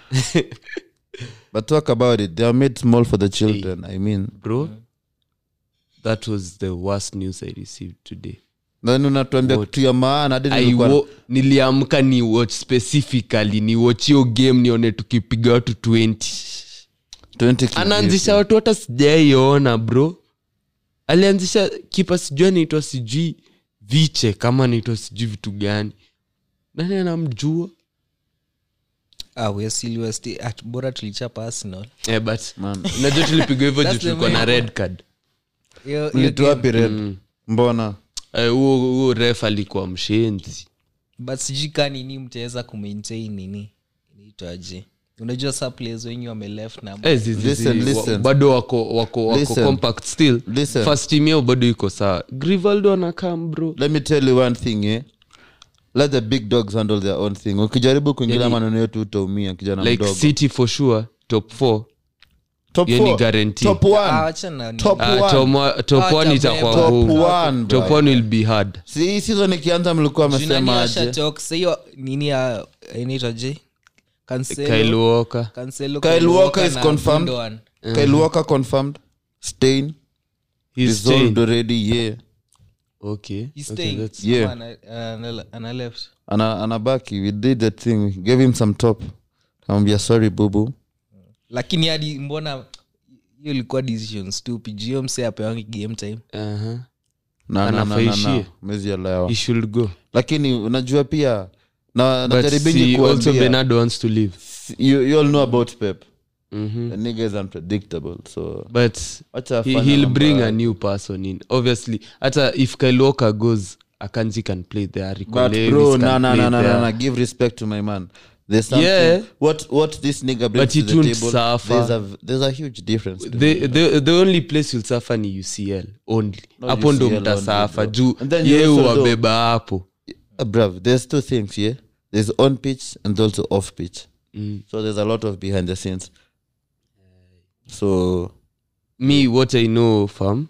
Speaker 1: but talk about it they are made small for the children i mean
Speaker 2: bro that was the worst news i received today
Speaker 1: then unatuambia
Speaker 2: What?
Speaker 1: kitu ya maana hadi
Speaker 2: I
Speaker 1: nilikuwa-
Speaker 2: wo, niliamka ni watch specifically ni watch hiyo game nione tukipiga watu 20
Speaker 1: 20 kids.
Speaker 2: anaanzisha watu hata sijaiona bro alianzisha kipa sijui anaitwa sijui viche kama anaitwa sijui vitu gani nani anamjua
Speaker 3: Ah, we are still- we are still- at- bora tulichapa arsenal
Speaker 2: eh, but
Speaker 1: Man.
Speaker 2: unajua tulipigwa hivyo juu
Speaker 3: That's the
Speaker 2: tulikuwa na
Speaker 3: main-
Speaker 2: red card
Speaker 3: Hiyo- hiyo
Speaker 1: Mlitu
Speaker 3: game-
Speaker 1: wapi red mbona
Speaker 2: Eh, huo huo ref alikuwa mshenzi
Speaker 3: but sijui ka nini mtaweza kumaintain nini inaitwaje unajua sa players wengi wameleft na
Speaker 2: Eh, zi- zi-
Speaker 1: Listen,
Speaker 2: zi- wa-
Speaker 1: listen.
Speaker 2: bado wako wako wako
Speaker 1: Listen.
Speaker 2: compact still
Speaker 1: Listen.
Speaker 2: first team yao bado iko sawa grivaldo anakam bro
Speaker 1: let me tell you one thing eh? let the big dogs handle their own thing ukijaribu kuingilia
Speaker 2: Yani-
Speaker 1: maneno yetu utaumia kijana
Speaker 2: like
Speaker 1: mdogo
Speaker 2: city for sure top four
Speaker 1: top
Speaker 2: hiyo ni
Speaker 1: four,
Speaker 2: guarantee.
Speaker 1: top
Speaker 3: Ah,
Speaker 1: one
Speaker 3: wachana ni-
Speaker 1: Top
Speaker 2: Ah,
Speaker 1: one.
Speaker 2: top one- top
Speaker 3: Ah,
Speaker 2: one
Speaker 3: top
Speaker 2: itakuwa
Speaker 3: one.
Speaker 1: top
Speaker 2: ngumu
Speaker 1: one
Speaker 2: top
Speaker 1: bro.
Speaker 2: one will be hard
Speaker 1: si hii season ikianza mlikuwa
Speaker 3: Juu nani
Speaker 1: amesema aje
Speaker 3: ashatalk, sa hiyo nini ya inaitwa je Cancelo-
Speaker 2: kyle walker
Speaker 3: Cancelo,
Speaker 1: Kyle Walker is
Speaker 3: na
Speaker 1: confirmed.
Speaker 3: Gundogan.
Speaker 1: Kyle Walker confirmed Stain
Speaker 2: he's
Speaker 1: resolved
Speaker 2: staying
Speaker 1: already yeah
Speaker 3: He's
Speaker 2: okay okay
Speaker 3: staying.
Speaker 2: that's
Speaker 1: Yeah.
Speaker 3: Ama ana- ana- ana left
Speaker 1: ana anabaki we did that thing we gave him some top kamwambia sorry bubu
Speaker 3: lakini hadi mbona hiyo ilikuwa decision stupid Juu hiyo mse apewangi game time
Speaker 2: uh-huh.
Speaker 1: na na na na
Speaker 2: Anafaishie.
Speaker 1: na mwezi elewa
Speaker 2: he should go
Speaker 1: lakini unajua pia na
Speaker 2: but
Speaker 1: najaribingi
Speaker 2: see, also
Speaker 1: kuambia
Speaker 2: bernardo wants to leave
Speaker 1: you, you all know about pep
Speaker 2: Mhm.
Speaker 1: the nigga is unpredictable so
Speaker 2: but
Speaker 1: wacha
Speaker 2: he,
Speaker 1: afanye
Speaker 2: he'll
Speaker 1: mambo
Speaker 2: bring
Speaker 1: yake.
Speaker 2: a new person in obviously hata if kyle walker goes akanji can play there Rico
Speaker 1: but
Speaker 2: Lewis
Speaker 1: bro
Speaker 2: can
Speaker 1: no no
Speaker 2: play
Speaker 1: no no
Speaker 2: there.
Speaker 1: no no give respect to my man there's something
Speaker 2: Yeah.
Speaker 1: what what this nigga brings
Speaker 2: But he
Speaker 1: to the
Speaker 2: won't
Speaker 1: table
Speaker 2: suffer.
Speaker 1: there's a there's a huge difference to
Speaker 2: the,
Speaker 1: me.
Speaker 2: the, the only place you'll suffer ni ucl only
Speaker 1: No,
Speaker 2: hapo ndo
Speaker 1: UCL
Speaker 2: mtasafa
Speaker 1: only,
Speaker 2: juu
Speaker 1: bro. And then you
Speaker 2: ye
Speaker 1: also know-
Speaker 2: wabeba hapo
Speaker 1: Uh, bruv, there's two things here. There's on pitch and also off pitch.
Speaker 2: Mm.
Speaker 1: So there's a lot of behind the scenes. So
Speaker 2: me what i know fam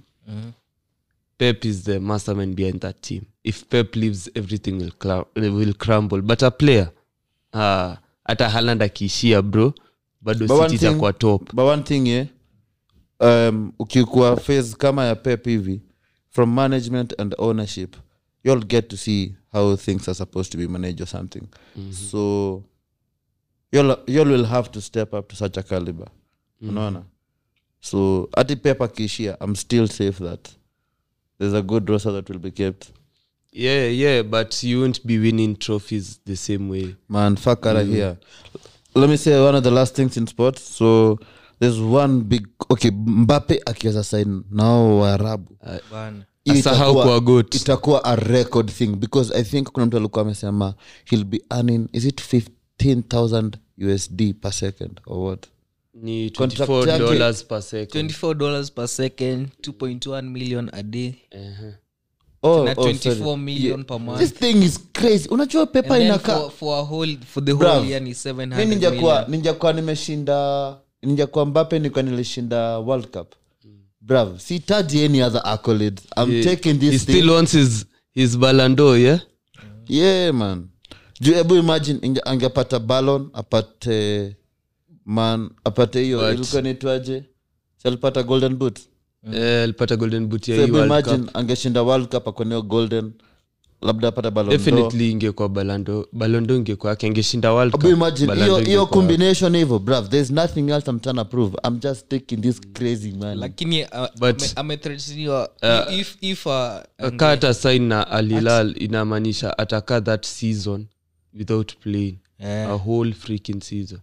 Speaker 2: pep is the mastermind behind that team if pep leaves everything will, cla- will crumble but a player ah, hata haland akiishia bro bado
Speaker 1: But one
Speaker 2: city
Speaker 1: thing-
Speaker 2: itakuwa top
Speaker 1: but one thing yeah, um, ukikuwa phase kama ya pep hivi from management and ownership you'll get to see how things are supposed to be managed or something so you'll, you'll will have to step up to such a caliber unaona so ati pep akiishia i'm still safe that there's a good roster that will be kept
Speaker 2: yeah yeah but you won't be winning trophies the same way
Speaker 1: man fuck out of here let me say one of the last things in sports so there's one big okay mbape akiweza sign nao waarabu
Speaker 3: bana
Speaker 1: Hii
Speaker 2: Asahau
Speaker 1: itakuwa-
Speaker 2: kwa goat.
Speaker 1: itakuwa a record thing because i think kuna mtu alikuwa amesema he'll be earning is it 15000 usd per second or what
Speaker 2: ni
Speaker 1: Contract
Speaker 2: 24
Speaker 1: yake-
Speaker 2: dollars per second
Speaker 3: 24 dollars per second 2.1 million a day
Speaker 2: uh-huh.
Speaker 1: oh,
Speaker 3: na
Speaker 1: oh,
Speaker 3: 24
Speaker 1: sorry.
Speaker 3: million per month
Speaker 1: this thing is crazy unajua
Speaker 3: And
Speaker 1: pepa
Speaker 3: then
Speaker 1: inakaa
Speaker 3: for, for, a whole, for the
Speaker 1: Bruv,
Speaker 3: whole year ni
Speaker 1: mi
Speaker 3: 700
Speaker 1: ninjakuwa
Speaker 3: million.
Speaker 1: ninjakuwa nimeshinda ninjakuwa mbape nikuwa nilishinda world cup brav sitaji any other accolades i'm
Speaker 2: He-
Speaker 1: taking
Speaker 2: he
Speaker 1: this
Speaker 2: still
Speaker 1: thing
Speaker 2: wants his, his balando yeah
Speaker 1: yeah man juu hebu imagine inge- angepata ballon apate man apate hiyo
Speaker 2: But-
Speaker 1: ilikuwa nitwaje salipata golden boot
Speaker 2: Eh, alipata golden boot ya
Speaker 1: so
Speaker 2: hii
Speaker 1: hebu
Speaker 2: World
Speaker 1: imagine
Speaker 2: Cup.
Speaker 1: angeshinda world cup akoneo golden labda apata ballon d'Or.
Speaker 2: definitely ingekuwa balando balondo ingekuwa yake angeshinda world
Speaker 1: Hebu
Speaker 2: Cup,
Speaker 1: imagine
Speaker 2: Ballon
Speaker 1: hiyo
Speaker 2: d'Or
Speaker 1: hiyo
Speaker 2: ingekuwa yake.
Speaker 1: combination hivyo brav there's nothing else i'm trying to prove i'm just taking this crazy man
Speaker 3: lakini uh,
Speaker 2: But-
Speaker 3: ame- amethreateniwa
Speaker 2: Uh,
Speaker 3: if, if uh, ange-
Speaker 2: kaa hata sign na alilal inamaanisha atakaa that season without playing
Speaker 3: Eh.
Speaker 2: a whole freaking season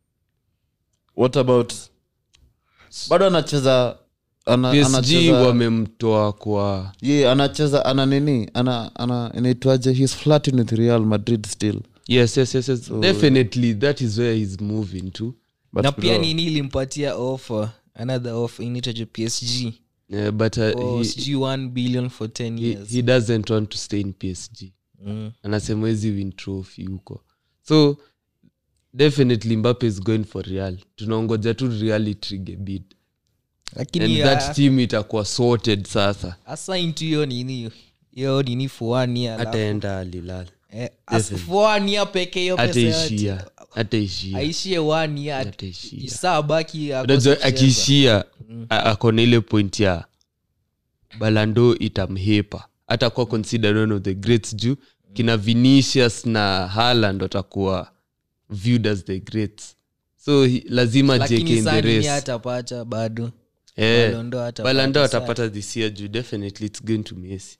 Speaker 1: what about bado anacheza ana,
Speaker 2: psg
Speaker 1: anacheza
Speaker 2: wamemtoa kwa
Speaker 1: ye anacheza ana nini ana ana inaitwaje he's flirting with real madrid still
Speaker 2: yes yes yes, yes. definitely that is where he's moving to
Speaker 1: but
Speaker 3: na pia
Speaker 1: bro,
Speaker 3: nini ilimpatia offer another offer inaitwaje psg
Speaker 2: yeah, but uh,
Speaker 3: for
Speaker 2: he,
Speaker 3: sijui 1 billion for 10
Speaker 2: he,
Speaker 3: years
Speaker 2: he doesn't want to stay in psg
Speaker 3: Mm.
Speaker 2: anasema wezi win trophy huko so definitely mbape is going for real tunaongoja tu real itrige bid and
Speaker 3: lakini
Speaker 2: that
Speaker 3: uh,
Speaker 2: team itakuwa sorted sasa
Speaker 3: hasa into hiyo nini hiyo nini for one year alafu-
Speaker 2: ataenda alilal
Speaker 3: eh, as- for one year peke hiyo pesa yote.
Speaker 2: ataishia ataishia
Speaker 3: aishie one year
Speaker 2: Ataishia.
Speaker 3: saa baki akose
Speaker 2: unajua
Speaker 3: kucheza.
Speaker 2: akiishia a- ako na ile point ya balando itamhepa atakuwa considered one of the greats juu kina vinicius na haland watakuwa viewed as the greats so he, lazima jeke
Speaker 3: lakini
Speaker 2: in
Speaker 3: saa
Speaker 2: the
Speaker 3: nini
Speaker 2: race
Speaker 3: hatapata bado
Speaker 2: Eh,
Speaker 3: Ballon d'Or atapata
Speaker 2: balando
Speaker 3: saa.
Speaker 2: atapata this year juu definitely it's going to messi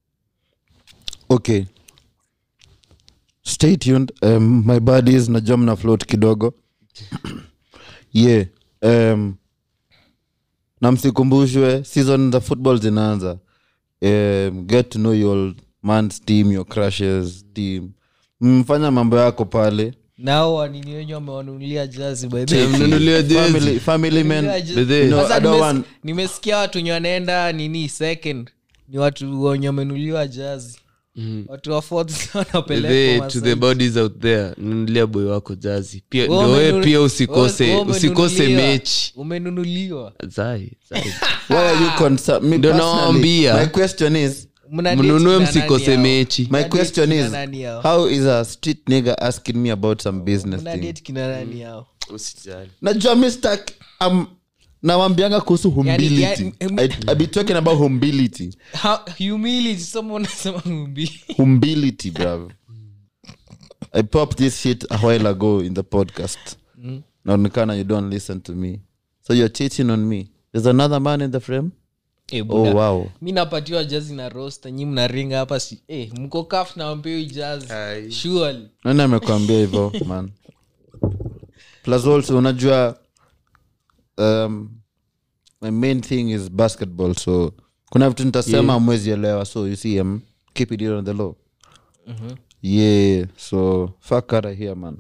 Speaker 1: okay stay tuned um, my buddies najua mna float kidogo yeah um, na msikumbushwe season za football zinaanza um, get to know your man's team your crushes team mfanya mambo yako pale
Speaker 3: nao wanini wenye wamewanunulia jazi by the way.
Speaker 2: mnunuliwa jezi
Speaker 1: family, family man
Speaker 3: Wamenunulia jazi.
Speaker 2: Bedhe.
Speaker 1: You know,
Speaker 3: Sasa
Speaker 1: I don't
Speaker 3: nimes-
Speaker 1: want-
Speaker 3: nimesikia watu wenye wanaenda nini second ni watu wenye wamenuliwa jazi
Speaker 2: Mhm.
Speaker 3: watu wa fourth
Speaker 2: Bedhe,
Speaker 3: wanapelekwa
Speaker 2: to the
Speaker 3: Masai.
Speaker 2: bodies out there nunulia boy wako jazi pia
Speaker 3: Wewe
Speaker 2: ndo wewe
Speaker 3: umenunu-
Speaker 2: pia
Speaker 3: wewe-
Speaker 2: usikose
Speaker 3: wewe
Speaker 2: usikose
Speaker 3: umenunuliwa.
Speaker 2: mechi
Speaker 3: umenunuliwa
Speaker 2: zai zai
Speaker 1: why are you concerned me
Speaker 2: Ndio
Speaker 1: personally,
Speaker 2: nawaambia.
Speaker 1: my question is
Speaker 3: Mna date
Speaker 2: mnunue
Speaker 3: kina
Speaker 2: msikose
Speaker 3: nani hao?
Speaker 2: mechi
Speaker 1: my
Speaker 3: Mna date
Speaker 1: question
Speaker 3: kina
Speaker 1: is
Speaker 3: nani hao?
Speaker 1: how is a street nigger asking me about some business
Speaker 3: Mna
Speaker 1: thing
Speaker 3: date kina nani hao
Speaker 2: usijali
Speaker 1: najua mr um, nawambianga kuhusu humility
Speaker 3: yani-
Speaker 1: I, I be talking about humility
Speaker 3: How- humility someone unasema humility
Speaker 1: humility bruv i popped this shit a while ago in the podcast naonekana you don't listen to me so you're cheating on me there's another man in the frame
Speaker 3: Eh,
Speaker 1: oh
Speaker 3: buda.
Speaker 1: wow
Speaker 3: mi napatiwa jazi na rosta nyi mnaringa hapa si eh, mko kaf na wampewi jazi
Speaker 2: Ai.
Speaker 3: surely
Speaker 1: nani amekwambia hivyo man plus also unajua um, my main thing is basketball so kuna vitu nitasema yeah. mwezi elewa so you see I'm keep it on the low yeah so fuck out of here man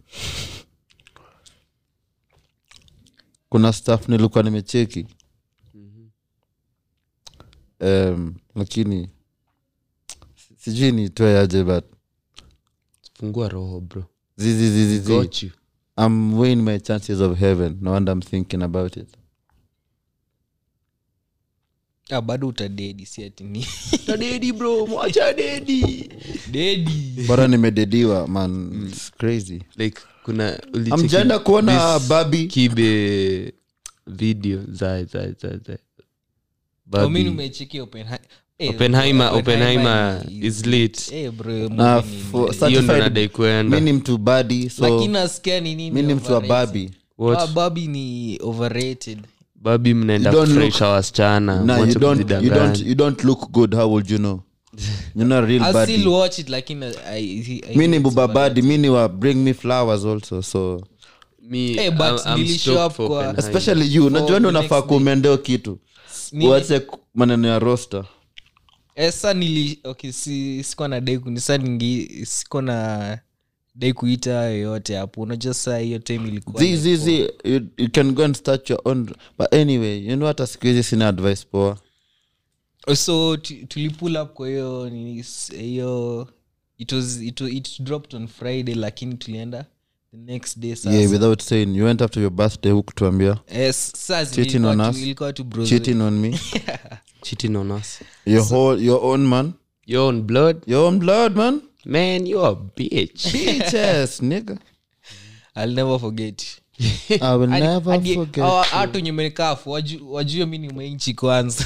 Speaker 1: kuna staff nilikuwa nimecheki um, lakini sijui nitoe aje but
Speaker 2: fungua roho bro
Speaker 1: zizizizizi
Speaker 2: got you
Speaker 1: I'm weighing my chances of heaven. No wonder I'm thinking about it.
Speaker 3: ah, bado utadedi si ati ni
Speaker 2: dedi bro mwacha dedi
Speaker 3: dedi
Speaker 1: Bora nimedediwa man. It's crazy.
Speaker 2: like kuna ulicheki
Speaker 1: Amjaenda kuona
Speaker 2: this
Speaker 1: Babi.
Speaker 2: kibe video za za za za
Speaker 3: Oh, mi
Speaker 2: Babi.
Speaker 3: nimecheki Oppenhei- eh,
Speaker 2: Oppenheimer- Oppenheimer
Speaker 3: ni-
Speaker 2: is lit.
Speaker 3: eh, bro,
Speaker 1: Na
Speaker 3: movie ni-
Speaker 1: for
Speaker 3: ni-
Speaker 2: hiyo ndo
Speaker 1: certified-
Speaker 2: nadai
Speaker 1: Mi
Speaker 2: kuenda
Speaker 1: ni mtu badi so
Speaker 3: lakini nasikia ni nini
Speaker 1: mi ni mtu wa
Speaker 3: overrated.
Speaker 1: Babi.
Speaker 2: What?
Speaker 3: Ah, babi ni overrated
Speaker 2: babi mnaenda
Speaker 1: You don't
Speaker 2: kufurahisha wasichana
Speaker 1: Nah,
Speaker 2: mwache
Speaker 1: you don't, you don't,
Speaker 2: kujidanganya.
Speaker 1: you don't look good. How would you know? You're not a real
Speaker 3: I'll still
Speaker 1: badi.
Speaker 3: watch it lakini I- I- I
Speaker 1: Mi ni
Speaker 3: think it's
Speaker 1: buba
Speaker 3: overrated.
Speaker 1: badi. Mi ni wa bring me flowers also. So
Speaker 2: Me,
Speaker 3: Eh, but
Speaker 2: I'm- I'm
Speaker 3: nilishow
Speaker 2: stoked
Speaker 3: up
Speaker 2: for
Speaker 3: kwa-
Speaker 2: Oppenheimer.
Speaker 1: especially you. Najua ndo
Speaker 3: the
Speaker 1: unafaa
Speaker 3: next day.
Speaker 1: kuumendeo kitu.
Speaker 3: Nini?
Speaker 1: Uache ku- maneno ya roster.
Speaker 3: Eh, sa nili okay, si, sikuwa na dai kuni sa ningi sikuwa na dai kuita yoyote hapo unajua saa hiyo time ilikuwa
Speaker 1: Zi, zi, zi, you, you can go and start your own but anyway you know hata siku hizi sina advice poa
Speaker 3: so tu- tulipull up kwa hiyo nini, s- hiyo it was it, wa- it dropped on friday lakini tulienda the next day sasa
Speaker 1: yeah without saying you went after your birthday hukutuambia
Speaker 3: Eh, saa zi-
Speaker 1: Cheating
Speaker 3: ilikuwa
Speaker 1: on
Speaker 3: tu-
Speaker 1: us?
Speaker 3: ilikuwa tu bros
Speaker 1: cheating on me
Speaker 2: cheating on us
Speaker 1: your whole your own man
Speaker 2: your own blood
Speaker 1: your own blood man
Speaker 2: man you a bitch
Speaker 1: bitches nigga
Speaker 3: I'll never forget
Speaker 1: i will
Speaker 3: Hadi-
Speaker 1: never
Speaker 3: hadi-
Speaker 1: forget
Speaker 3: hawa- watu wenye menikafu waju- wajue mi ni mainchi kwanza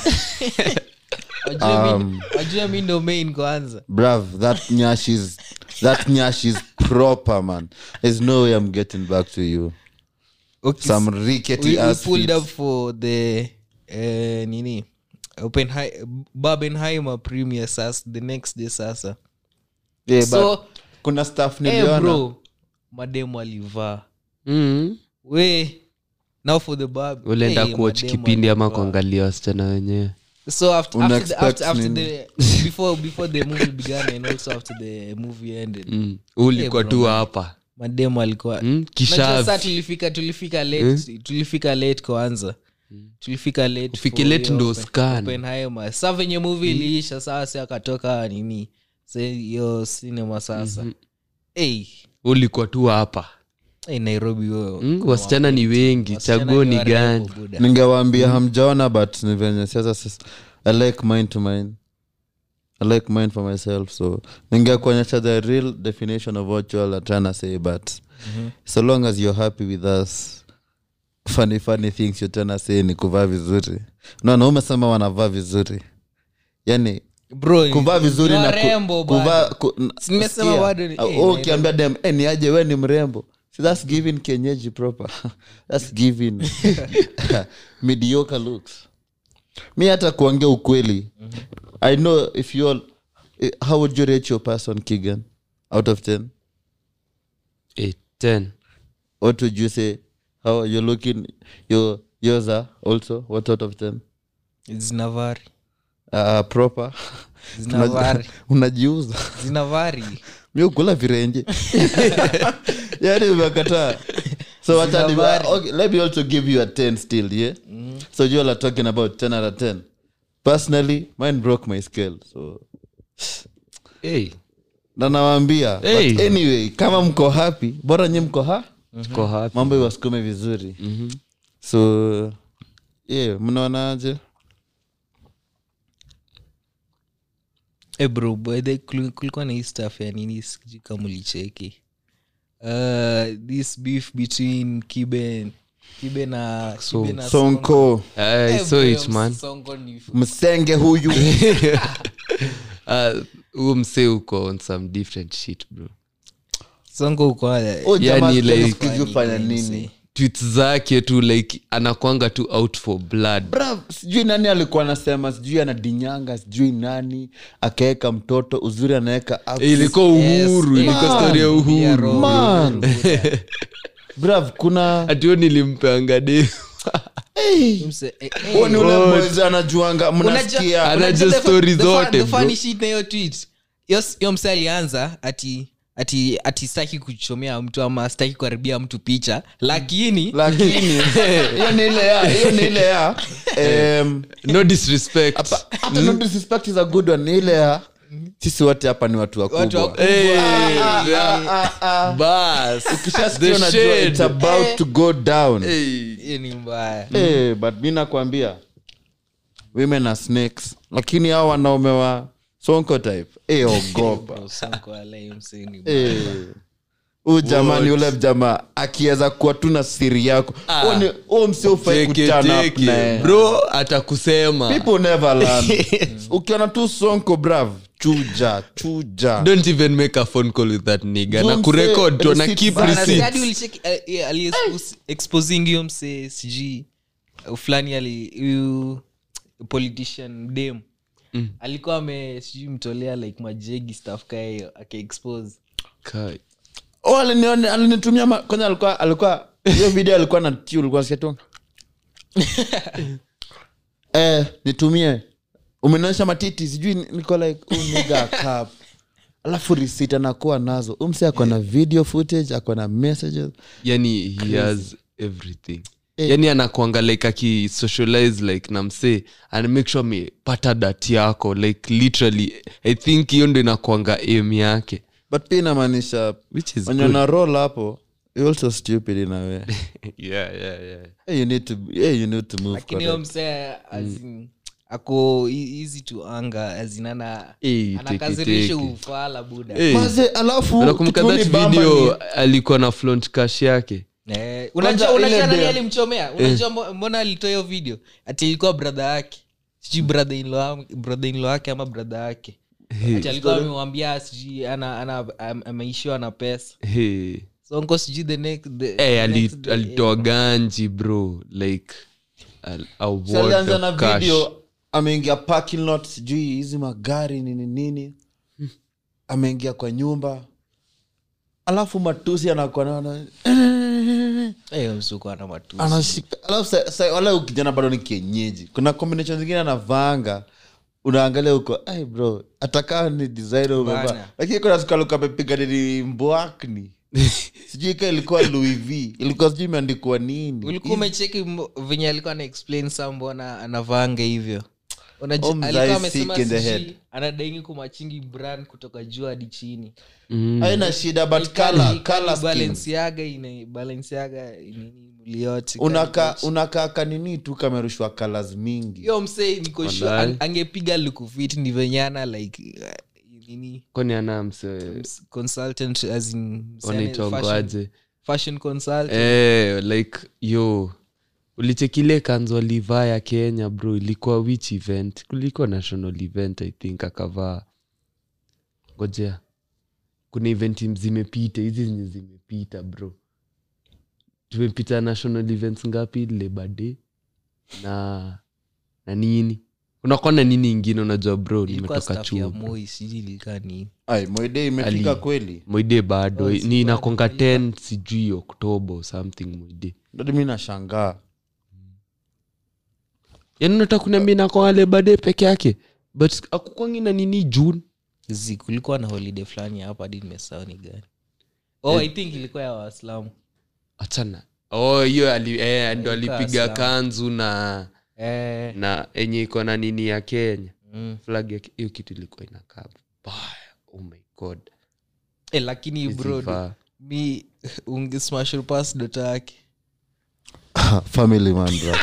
Speaker 3: Wajue mi-
Speaker 1: Um,
Speaker 3: wajue mi ndo main kwanza
Speaker 1: bruv that nyash is that nyash is proper man there's no way i'm getting back to you
Speaker 3: Okay,
Speaker 1: some
Speaker 3: we,
Speaker 1: rickety
Speaker 3: we
Speaker 1: ass
Speaker 3: pulled
Speaker 1: feet.
Speaker 3: up for the uh, nini Oppenhei- Barbenheimer premiere sasa the next day sasa
Speaker 1: yeah, but
Speaker 3: so
Speaker 1: kuna stuff
Speaker 3: eh,
Speaker 1: niliona
Speaker 3: bro mademu alivaa
Speaker 2: mm.
Speaker 3: we now for the bab
Speaker 2: ulienda
Speaker 3: eh,
Speaker 2: kuwatch
Speaker 3: mademu
Speaker 2: kipindi ama
Speaker 3: alivaa.
Speaker 2: kuangalia wasichana wenyewe
Speaker 3: so after,
Speaker 1: Una
Speaker 3: after, the,
Speaker 1: expect
Speaker 3: after, after
Speaker 1: nini?
Speaker 3: the before before the movie began and also after the movie ended
Speaker 2: mm. ulikuwa
Speaker 3: Eh,
Speaker 2: tu
Speaker 3: bro.
Speaker 2: hapa
Speaker 3: mademu alikuwa
Speaker 2: Mm,
Speaker 3: Unajua
Speaker 2: kishavi.
Speaker 3: saa tulifika tulifika late tulifika late kwanza tulifika late
Speaker 2: Ufike
Speaker 3: for
Speaker 2: late
Speaker 3: hiyo
Speaker 2: ndo
Speaker 3: Oppen-
Speaker 2: scan.
Speaker 3: Oppenheimer. sa venye movie iliisha saa si akatoka nini sa hiyo cinema sasa hey,
Speaker 2: ulikuwa tu hapa
Speaker 3: hey, nairobi wewe.
Speaker 2: mm, wasichana ni wengi
Speaker 3: Wasichana
Speaker 2: chaguo ni
Speaker 3: warembo,
Speaker 2: gani
Speaker 3: buda.
Speaker 1: ningewaambia hamjaona but ni venye sasa sasa i like mine to mine i like mine for myself so ningekuonyesha the real definition of what you all are trying to say but so long as you're happy with us funny funny things you're trying to say ni kuvaa vizuri naona umesema wanavaa vizuri yani
Speaker 3: Bro,
Speaker 1: kuvaa vizuri
Speaker 3: ni
Speaker 1: na
Speaker 3: warembo
Speaker 1: ku,
Speaker 3: bado.
Speaker 1: kuvaa ku, n-
Speaker 3: Si nimesema
Speaker 1: sikia,
Speaker 3: bado ni-
Speaker 1: au-
Speaker 3: eh,
Speaker 1: au
Speaker 3: na-
Speaker 1: ukiambia dem eh, ni aje we ni mrembo so that's giving kenyeji proper that's giving mediocre looks mi hata kuongea ukweli i know if you all eh, how would you rate your person kigan out of 10
Speaker 2: Eh, ten.
Speaker 1: what would you say how you're looking your yours are also what out of 10
Speaker 3: zinavari
Speaker 1: uh, proper
Speaker 3: zinavari
Speaker 1: unajiuza
Speaker 3: zinavari
Speaker 1: mi ukula virenje yani umekataa so wacha ni-
Speaker 3: Habari.
Speaker 1: okay, let me also give you a 10 still yeah so you all are talking about 10 out of 10 personally mine broke my scale so
Speaker 2: hey,
Speaker 1: na nawaambia
Speaker 2: Hey.
Speaker 1: but anyway kama mko happy bora nye mko ha
Speaker 2: tuko happy.
Speaker 1: mambo iwasukume vizuri so yeah mnaonaje
Speaker 3: Eh, bro by the kul- kulikuwa na hii stuff ya nini sijui kama ulicheki uh, this beef between kibe kibe na kibe na
Speaker 1: sonko
Speaker 2: I
Speaker 3: Eh,
Speaker 2: saw
Speaker 3: bro,
Speaker 2: it, man.
Speaker 3: Sonko ni
Speaker 1: msenge huyu
Speaker 2: Uh, huo msee uko on some different shit bro
Speaker 3: sonko uko
Speaker 1: Oh, jamaa
Speaker 2: Yani,
Speaker 1: sijui
Speaker 2: like-
Speaker 1: siku hizi hufanya nini
Speaker 2: tweets zake tu like anakwanga tu out for blood
Speaker 1: Brav, sijui nani alikuwa anasema sijui anadinyanga sijui nani akaweka mtoto uzuri anaweka access.
Speaker 2: ilikuwa uhuru
Speaker 3: Yes,
Speaker 2: ilikuwa
Speaker 1: man.
Speaker 2: story ya uhuru
Speaker 1: Man. brav kuna
Speaker 2: hatio nilimpeanga de
Speaker 1: hey. huo ni ule boys anajuanga mnasikia
Speaker 2: Anajua story zote, bro.
Speaker 3: na hiyo tweet Hiyo- hiyo mse alianza ati ati ati staki kuchomea mtu ama staki kuharibia mtu picha lakini
Speaker 1: lakini hiyo ni ile ya hiyo ni ile ya em,
Speaker 2: no disrespect
Speaker 1: hapa- hata no disrespect is a good one ni ile ya sisi wote hapa ni watu
Speaker 3: Watu
Speaker 1: wakubwa
Speaker 3: wakubwa.
Speaker 2: Hey,
Speaker 1: Ah,
Speaker 2: yeah.
Speaker 1: ah, ah.
Speaker 2: bas
Speaker 1: Ukishasikia
Speaker 2: The
Speaker 1: unajua
Speaker 2: shade.
Speaker 1: it's about to go down
Speaker 2: Hey.
Speaker 3: hiyo ni mbaya
Speaker 1: Eh, but mi nakwambia women are snakes lakini hao wanaume wa sonko type eh, ogopa
Speaker 3: Bro, Sonko alai mse ni mbaya.
Speaker 1: Eh. huyu jamaa ni ule jamaa akiweza kuwa tu na siri yako Huo ni- huo msi ufai
Speaker 2: Teke,
Speaker 1: kutana up
Speaker 2: teke.
Speaker 1: naye.
Speaker 2: bro atakusema
Speaker 1: people never learn ukiona tu sonko brav chuja chuja
Speaker 2: don't even make a phone call with that nigga
Speaker 1: Juu
Speaker 2: na
Speaker 1: mse-
Speaker 2: kurekod tu na
Speaker 1: receipts
Speaker 2: keep
Speaker 1: bana,
Speaker 3: Bana,
Speaker 2: receipts
Speaker 3: hadi ulicheki, eh, eh, ali expose- exposing hiyo mse sijui uh, fulani ali huyu politician dem alikuwa ame sijui mtolea like majegi staff kaa hiyo akaexpose
Speaker 2: Kai.
Speaker 1: oh, alinione- alinitumia ma- kwanza alikuwa alikuwa hiyo video alikuwa na tiu ulikuwa nasikia tu eh, nitumie umenionyesha matiti sijui ni- niko like oh, nigga, cap alafu risit anakuwa nazo umse ako na video footage ako na messages
Speaker 2: yani he has everything yani anakwanga like akisocialize like na msee ana make sure amepata dati yako like literally i think hiyo ndo inakwanga aim yake
Speaker 1: but pia inamaanisha
Speaker 2: which is
Speaker 1: wenye
Speaker 2: good.
Speaker 1: una roll hapo you also stupid in a way
Speaker 2: yeah, yeah, yeah.
Speaker 1: hey, you need to hey, you need to move
Speaker 3: lakini hiyo
Speaker 1: correct.
Speaker 3: mse azin ako e- easy to anga azinana
Speaker 2: Eh,
Speaker 3: anakazirisha
Speaker 2: teke, teke.
Speaker 3: ufala buda
Speaker 2: Eh,
Speaker 1: Maze, alafu
Speaker 2: unakumbuka
Speaker 1: kitu
Speaker 2: that
Speaker 1: ni bamba
Speaker 2: video
Speaker 1: ni-
Speaker 2: alikuwa na flaunt cash yake
Speaker 3: Eh,
Speaker 1: Kwanza
Speaker 3: unajua
Speaker 1: ile
Speaker 3: unajua nani
Speaker 1: dem-
Speaker 3: alimchomea unajua mbo- mbona alitoa hiyo video ati ilikuwa brother yake sijui brother in law brother in law yake ama brother yake ati alikuwa amemwambia sijui ana ana am- ameishiwa na pesa
Speaker 2: hey.
Speaker 3: sonko sijui the next the,
Speaker 2: hey,
Speaker 3: the
Speaker 2: ali,
Speaker 3: next day,
Speaker 2: alitoa ganji bro like a, a
Speaker 1: Si alianza
Speaker 2: word
Speaker 1: na
Speaker 2: of cash.
Speaker 1: video ameingia parking lot sijui hizi magari nini nini ameingia kwa nyumba alafu matusi anakuwa naona
Speaker 3: eh, hiyo msuko ana matusi
Speaker 1: anashika alafu sa- sa- wala huyu kijana bado ni kienyeji kuna combination zingine anavaanga unaangalia huko ai bro atakaa ni designer umevaa
Speaker 3: Bana.
Speaker 1: lakini kuna sukaluka amepiga nini mbwakni sijui ka ilikuwa louis v ilikuwa sijui imeandikwa nini
Speaker 3: ulikuwa umecheki mbo- venye alikuwa ana explain sa mbona anavanga hivyo Unajua-
Speaker 1: Oh, mzai
Speaker 3: alikuwa
Speaker 1: sick
Speaker 3: amesema
Speaker 1: in the
Speaker 3: sijui
Speaker 1: head.
Speaker 3: anadaingi kumachingi brand kutoka juu hadi chini
Speaker 1: haina shida but color, color scheme.
Speaker 3: balansiaga ina balansiaga nini mwili yote
Speaker 1: unaka unakaa kanini tu kamerushwa colors mingi
Speaker 3: hiyo msee niko sure
Speaker 2: Walai.
Speaker 3: ang- angepiga lukufit ni venyana like uh, nini
Speaker 2: kwani ana mse
Speaker 3: s- consultant as in msee ane- fashion,
Speaker 2: wanaitwangoaje
Speaker 3: fashion consultant
Speaker 2: eh, like yo ulichekile kanzo alivaa ya kenya bro ilikuwa which event kulikuwa national event i think akavaa ngojea kuna event zimepita hizi zenye zimepita bro tumepita national events ngapi labor day na na nini unakuwa na nini ingine unajua bro
Speaker 3: ilikuwa
Speaker 2: nimetoka
Speaker 3: staff ya
Speaker 2: chuo
Speaker 3: moi sijui ilikaa nini
Speaker 1: ai moide imefika
Speaker 2: Ali.
Speaker 1: kweli
Speaker 2: moide bado
Speaker 3: Oh,
Speaker 2: ni
Speaker 3: si
Speaker 2: inakonga
Speaker 3: bado,
Speaker 2: 10 sijui oktoba or something moide
Speaker 1: ndo mi nashangaa
Speaker 2: yani unataka kuniambia inakonga lebade peke yake but akukwangi na nini june
Speaker 3: zi kulikuwa na holiday fulani hapa hadi nimesahau ni gani oh i think ilikuwa ya waislamu
Speaker 2: achana oh hiyo ali, eh, ndo
Speaker 3: Ilikuwa
Speaker 2: alipiga
Speaker 3: Islam.
Speaker 2: kanzu na
Speaker 3: eh,
Speaker 2: na enye iko na nini ya kenya
Speaker 3: mm.
Speaker 2: flag ya Ke- hiyo kitu ilikuwa inakaa baya oh my god
Speaker 3: eh, lakini bro
Speaker 2: Izivaa.
Speaker 3: mi ungesmash pas dota yake
Speaker 1: family man bro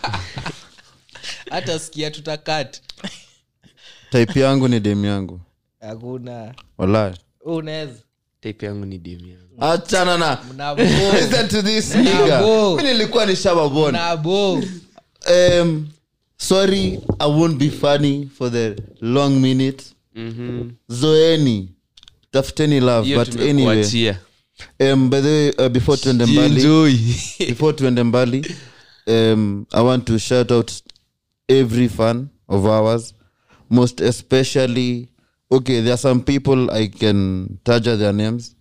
Speaker 3: hata sikia tutakat
Speaker 1: type yangu ni dem yangu
Speaker 3: hakuna
Speaker 1: walai
Speaker 3: unaweza
Speaker 2: type yangu ni demu yangu
Speaker 1: achana na
Speaker 3: mnabo
Speaker 1: listen to this nigga
Speaker 3: Nabo.
Speaker 1: mi nilikuwa ni shababon
Speaker 3: mnabo
Speaker 1: um, sorry i won't be funny for the long minute
Speaker 2: Mhm.
Speaker 1: zoeni tafuteni love
Speaker 2: hiyo
Speaker 1: but anyway
Speaker 2: tumekuachia
Speaker 1: um, by the way uh, before tuende mbali
Speaker 2: Enjoy.
Speaker 1: before tuende mbali um, i want to shout out every fan of ours most especially okay there are some people i can taja their names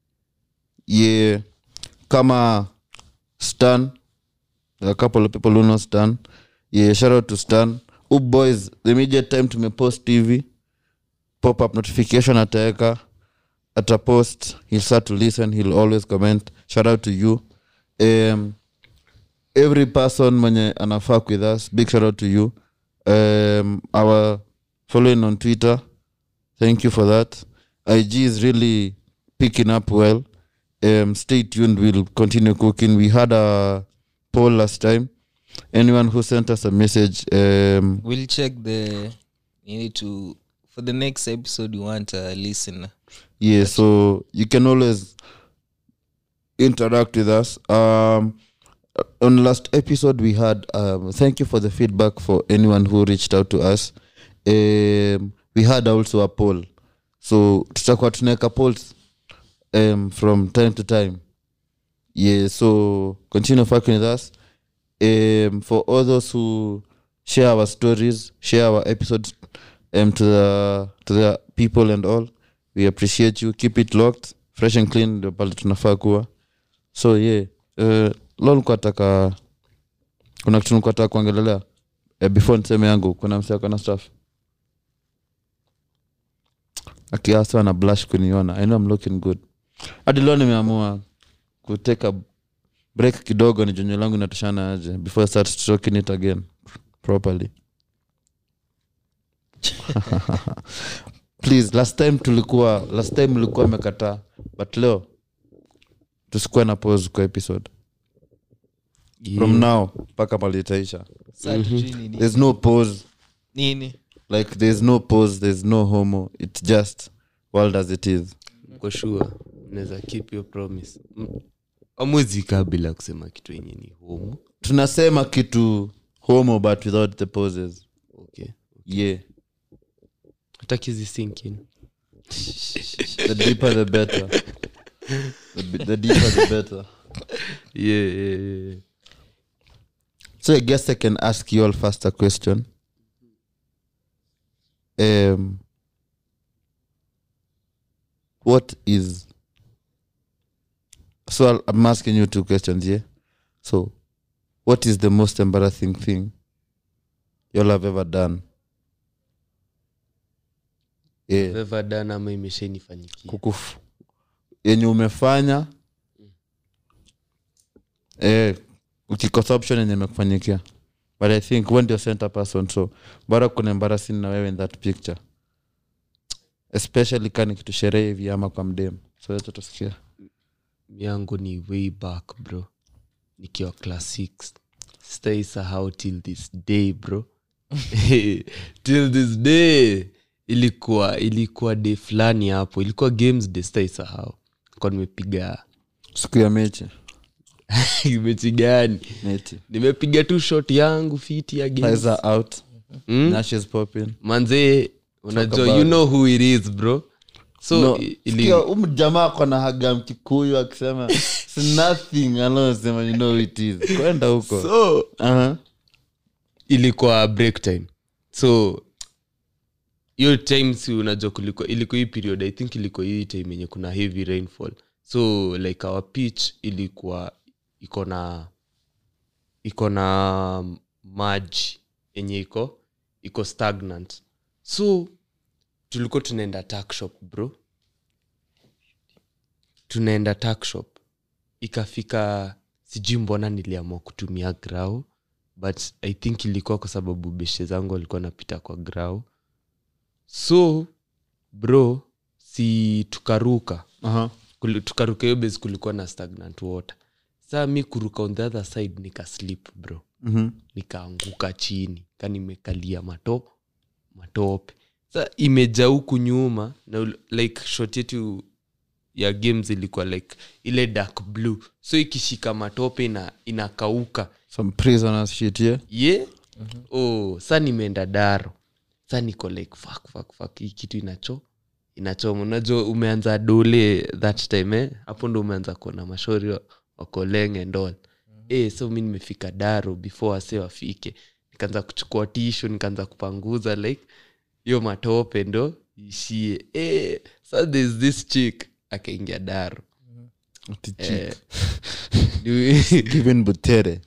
Speaker 1: yeah kama stan there are a couple of people who know stan yeah shout out to stan up boys the immediate time tumepost tv pop up notification ataweka atapost he'll start to listen he'll always comment shout out to you um, every person mwenye anafak with us big shout out to you um, our following on twitter thank you for that ig is really picking up well um, stay tuned we'll continue cooking we had a poll last time anyone who sent us a message um,
Speaker 3: we'll check the you need to for the next episode you want a listener
Speaker 1: yeah so you can always interact with us um on last episode we had um thank you for the feedback for anyone who reached out to us um we had also a poll so tutakuwa tunaweka polls um from time to time yeah so continue fucking with us um for all those who share our stories share our episodes um to the to the people and all we appreciate you keep it locked fresh and clean ndio pale tunafaa kuwa so yeah uh, lo nikuwa taka kuna kitu nikuwa taka kuongelelea uh, before niseme yangu kuna msiako na staff akiasa na blush kuniona i know I'm looking good hadi leo nimeamua kuteka break kidogo ni jonyo langu inatoshana aje before I start talking it again properly please last time tulikuwa last time ulikuwa amekataa but leo tusikuwe na pose kwa episode from now mpaka malitaisha
Speaker 3: Sa tujui nini
Speaker 1: there's no pose
Speaker 3: nini
Speaker 1: like there's no pose there's no homo it's just world as it is
Speaker 2: Mko sure mnaweza keep your promise M- amwezi kaa bila kusema kitu yenye ni homo
Speaker 1: tunasema kitu homo but without the poses
Speaker 2: okay
Speaker 1: yeah
Speaker 2: hatakizi sinkin
Speaker 1: the deeper the better the, b- the deeper the better
Speaker 2: yeah, yeah, yeah.
Speaker 1: so i guess i can ask you all first a question um what is so I'll, i'm asking you two questions yeah so what is the most embarrassing thing you'll have ever done yeah
Speaker 2: Ever done ama imeshanifanyikia
Speaker 1: kukuf yenye umefanya eh, ukikosa option yenye imekufanyikia but i think when you're center person so bora kuna embarrassing na wewe in that picture especially kani kitu sherehe hivi ama kwa mdem so yote tusikia
Speaker 2: yangu ni way back bro nikiwa class 6 stay sahau till this day bro till this day ilikuwa ilikuwa day fulani hapo ilikuwa games day stay sahau kwa nimepiga
Speaker 1: siku ya mechi
Speaker 2: mechi gani
Speaker 1: neti
Speaker 2: nimepiga tu shot yangu fiti ya games
Speaker 1: Eyes are out
Speaker 2: mm?
Speaker 1: nashes popping
Speaker 2: manzee unajua
Speaker 1: about
Speaker 2: you
Speaker 1: it.
Speaker 2: know who it is bro so
Speaker 1: no,
Speaker 2: i- ili,
Speaker 1: sikia, huyu jamaa kona haga mkikuyu akisema "It's nothing anaosema you know it is kwenda huko
Speaker 2: so
Speaker 1: uh-huh.
Speaker 2: ilikuwa break time so hiyo time si unajua kulikuwa ilikuwa hii period i think ilikuwa hii time yenye kuna heavy rainfall so like our pitch ilikuwa iko na iko na maji yenye iko iko stagnant so tulikuwa tunaenda tuck shop bro tunaenda takshop ikafika sijui mbona niliamua kutumia grau but i think ilikuwa kwa sababu beshe zangu walikuwa napita kwa grau so bro si tukaruka
Speaker 1: Aha.
Speaker 2: Kuli- tukaruka hiyo base kulikuwa na stagnant water saa mi kuruka on the other side nikaslip bro
Speaker 1: Mhm.
Speaker 2: nikaanguka chini ka nimekalia mato matope sa imejaa huku nyuma na ul- like shot yetu ya games ilikuwa like ile dark blue so ikishika matope ina inakauka
Speaker 1: some prisoners shit yeah
Speaker 2: ye oh, sa nimeenda daro sa niko like fuck, fuck, fuck. hii kitu inacho inachoma unajua umeanza dole that time eh? hapo ndo umeanza kuona mashori wa- wakolenge ndol eh, so mi nimefika daro before wase wafike nikaanza kuchukua tisho nikaanza kupanguza like hiyo matope ndo ishie eh, so there's this chick akaingia daro
Speaker 1: Ati
Speaker 2: eh,
Speaker 1: chick. given butere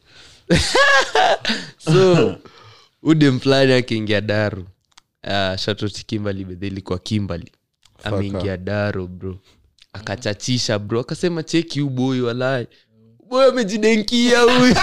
Speaker 2: so udem fulani akiingia daru uh, shatoti kimbali bedhe ilikuwa kimbali ameingia daro bro akachachisha bro akasema cheki uboi walai boy amejidenkia huyu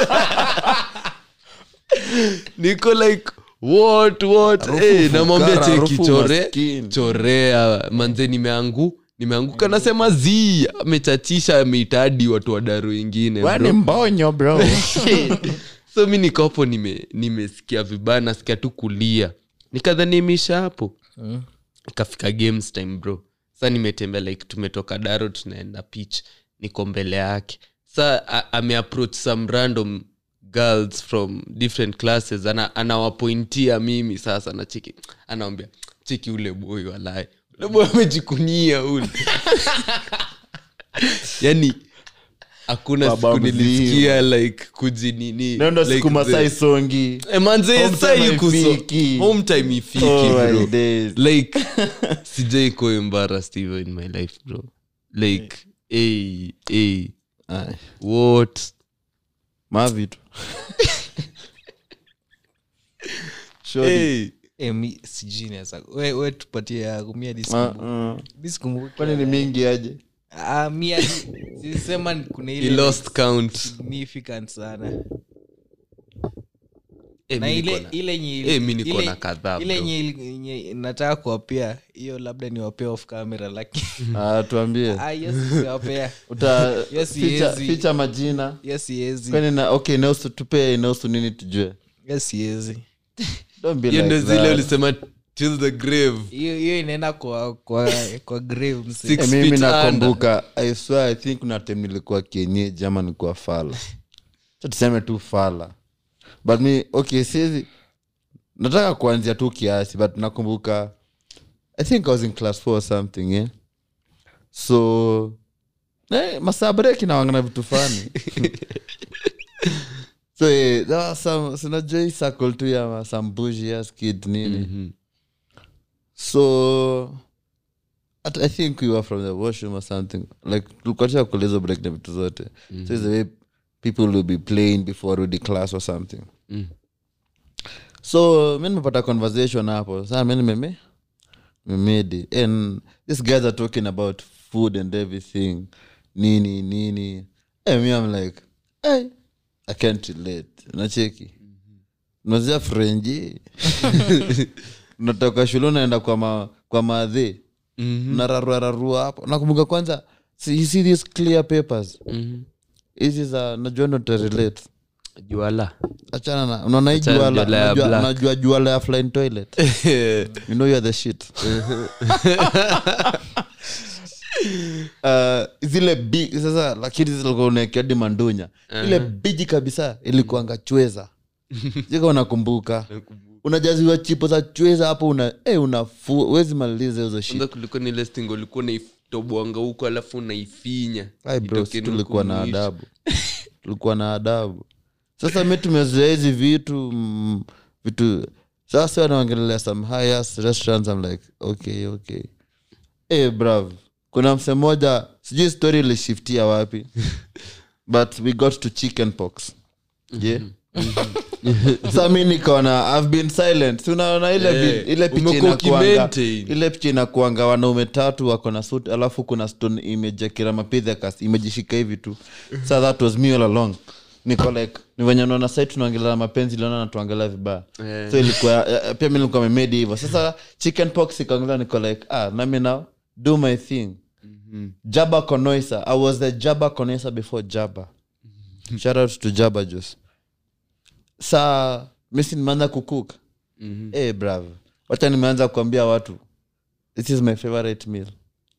Speaker 2: niko like what what
Speaker 1: Harufu
Speaker 2: hey, namwambia
Speaker 1: fukara,
Speaker 2: cheki
Speaker 1: harufu
Speaker 2: chore
Speaker 1: maskini.
Speaker 2: chorea manze nimeangu nimeanguka nasema zi amechachisha ameitadi watu wa daro wengine bro
Speaker 1: wani mbonyo bro
Speaker 2: so mi nikopo nime- nimesikia vibaya nasikia tu kulia nikadhanimisha hapo
Speaker 3: Mm.
Speaker 2: ikafika games time bro sa nimetembea like tumetoka daro tunaenda pitch niko mbele yake sa a- ameapproach some random girls from different classes ana, anawapointia mimi sasa na cheki anawambia cheki ule boy walae ule boy amejikunia ule yani hakuna
Speaker 1: Baba
Speaker 2: siku
Speaker 1: mzima.
Speaker 2: nilisikia like kujinini
Speaker 1: nendo
Speaker 2: like
Speaker 1: siku
Speaker 2: the-
Speaker 1: masai songi
Speaker 2: Eh, manze
Speaker 1: Home
Speaker 2: saa
Speaker 1: time
Speaker 2: yuko so-
Speaker 1: haifiki.
Speaker 2: home time ifiki
Speaker 1: Oh,
Speaker 2: bro
Speaker 1: my days.
Speaker 2: like sijai ko embarrassed even in my life bro like hey, hey,
Speaker 1: Ay,
Speaker 2: what
Speaker 1: mavitu Shorty.
Speaker 2: hey.
Speaker 3: Eh, mi sijui naweza we, we tupatie yangu mi hadi
Speaker 1: Ah,
Speaker 3: sikumbuki.
Speaker 1: ah.
Speaker 3: Mi sikumbuki.
Speaker 1: kwani ni mingi aje
Speaker 3: Ah, mi hadi sisema ni- kuna
Speaker 2: he
Speaker 3: ile
Speaker 2: lost count
Speaker 3: significant sana
Speaker 2: Eh,
Speaker 3: na
Speaker 2: mi
Speaker 3: ile
Speaker 2: niko na-
Speaker 3: ile yenye
Speaker 2: Eh, mi niko
Speaker 3: ile-
Speaker 2: na kadhaa,
Speaker 3: ile
Speaker 2: bro.
Speaker 3: yenye yenye nataka kuwapea hiyo labda niwapea off camera lakini
Speaker 1: Ah, tuambie
Speaker 3: ah, hiyo siwapea
Speaker 1: uta
Speaker 3: Yes,
Speaker 1: ficha,
Speaker 3: siezi.
Speaker 1: ficha majina
Speaker 3: hiyo siwezi
Speaker 1: kwani na okay inahusu tupee inahusu nini tujue
Speaker 3: hiyo siwezi
Speaker 1: Don't be
Speaker 2: hiyo
Speaker 1: like
Speaker 2: ndo zile
Speaker 1: that.
Speaker 2: ulisema till the grave
Speaker 3: hiyo hiyo inaenda kwa kwa kwa grave mse.
Speaker 2: Six
Speaker 1: Eh, mimi
Speaker 2: feet
Speaker 1: nakumbuka i swear i think kuna time nilikuwa kienyeji ama nilikuwa fala Acha tuseme tu fala but mi okay siezi nataka kuanzia tu kiasi but nakumbuka i think i was in class four or something yeah? so eh, masaa break nawangana vitu fani so eh, there was some sinajua hii circle tu ya ma- some bougie ass kid nini
Speaker 2: Mhm.
Speaker 1: so at, i think we were from the washroom or something like tulikuacha kulezo break na vitu zote so it's the way people will be playing before rudi class or something
Speaker 2: Mm.
Speaker 1: so mi nimepata conversation hapo saa mi nimeme memedi and these guys are talking about food and everything nini nini hey, me i'm like hey, i can't relate nacheki nazia frenji unatoka shule unaenda kwa ma, kwa madhe
Speaker 2: Mhm.
Speaker 1: unararuararua hapo nakumbuka kwanza see, you see these clear papers
Speaker 2: Mhm.
Speaker 1: hizi za najua notarelate
Speaker 2: juala
Speaker 1: achana na unaona hii
Speaker 2: Achana na
Speaker 1: juala
Speaker 2: juala ya
Speaker 1: unajua-
Speaker 2: black.
Speaker 1: unajua juala ya flying toilet you know you're the shit uh, zile bi sasa lakini zilikuwa unaekeadi mandunya ile biji kabisa ilikuanga chweza jika unakumbuka unajaziwa chipo za chweza hapo una eh, unafu wezi maliza hizo shit
Speaker 2: kwanza kulikuwa ni ile stingo ulikuwa unaitobwanga huko alafu unaifinya
Speaker 1: Ai bro,
Speaker 2: itoke
Speaker 1: si
Speaker 2: nuku
Speaker 1: tulikuwa na
Speaker 2: mwisho.
Speaker 1: adabu tulikuwa na adabu sasa mi tumezoea hizi vitu mm, vitu sasa wanaongelelea some high ass restaurants I'm like okay okay hey, brav kuna mse moja sijui story ilishiftia wapi but we got to chicken pox yeah sa mi nikaona i've been silent si unaona ile,
Speaker 2: Eh,
Speaker 1: vi- ile picha
Speaker 2: umekuwa
Speaker 1: inakuanga
Speaker 2: ukimaintain.
Speaker 1: ile picha inakuanga wanaume tatu wako na suit alafu kuna stone image ya kiramapithecus imejishika hivi tu sa that was me all along niko like ni venye naona sai tunaongelea mapenzi liona natuangelea vibaya
Speaker 2: Eh.
Speaker 1: so ilikuwa eh, pia mi nilikuwa memedi hivyo sasa chicken pox ikaongelea niko like ah nami now do my thing jaba konoisa i was the jaba konoisa before jaba shout out to jaba juice saa misi nimeanza kukuk mm-hmm. hey, bravo wacha nimeanza kuambia watu this is my favorite meal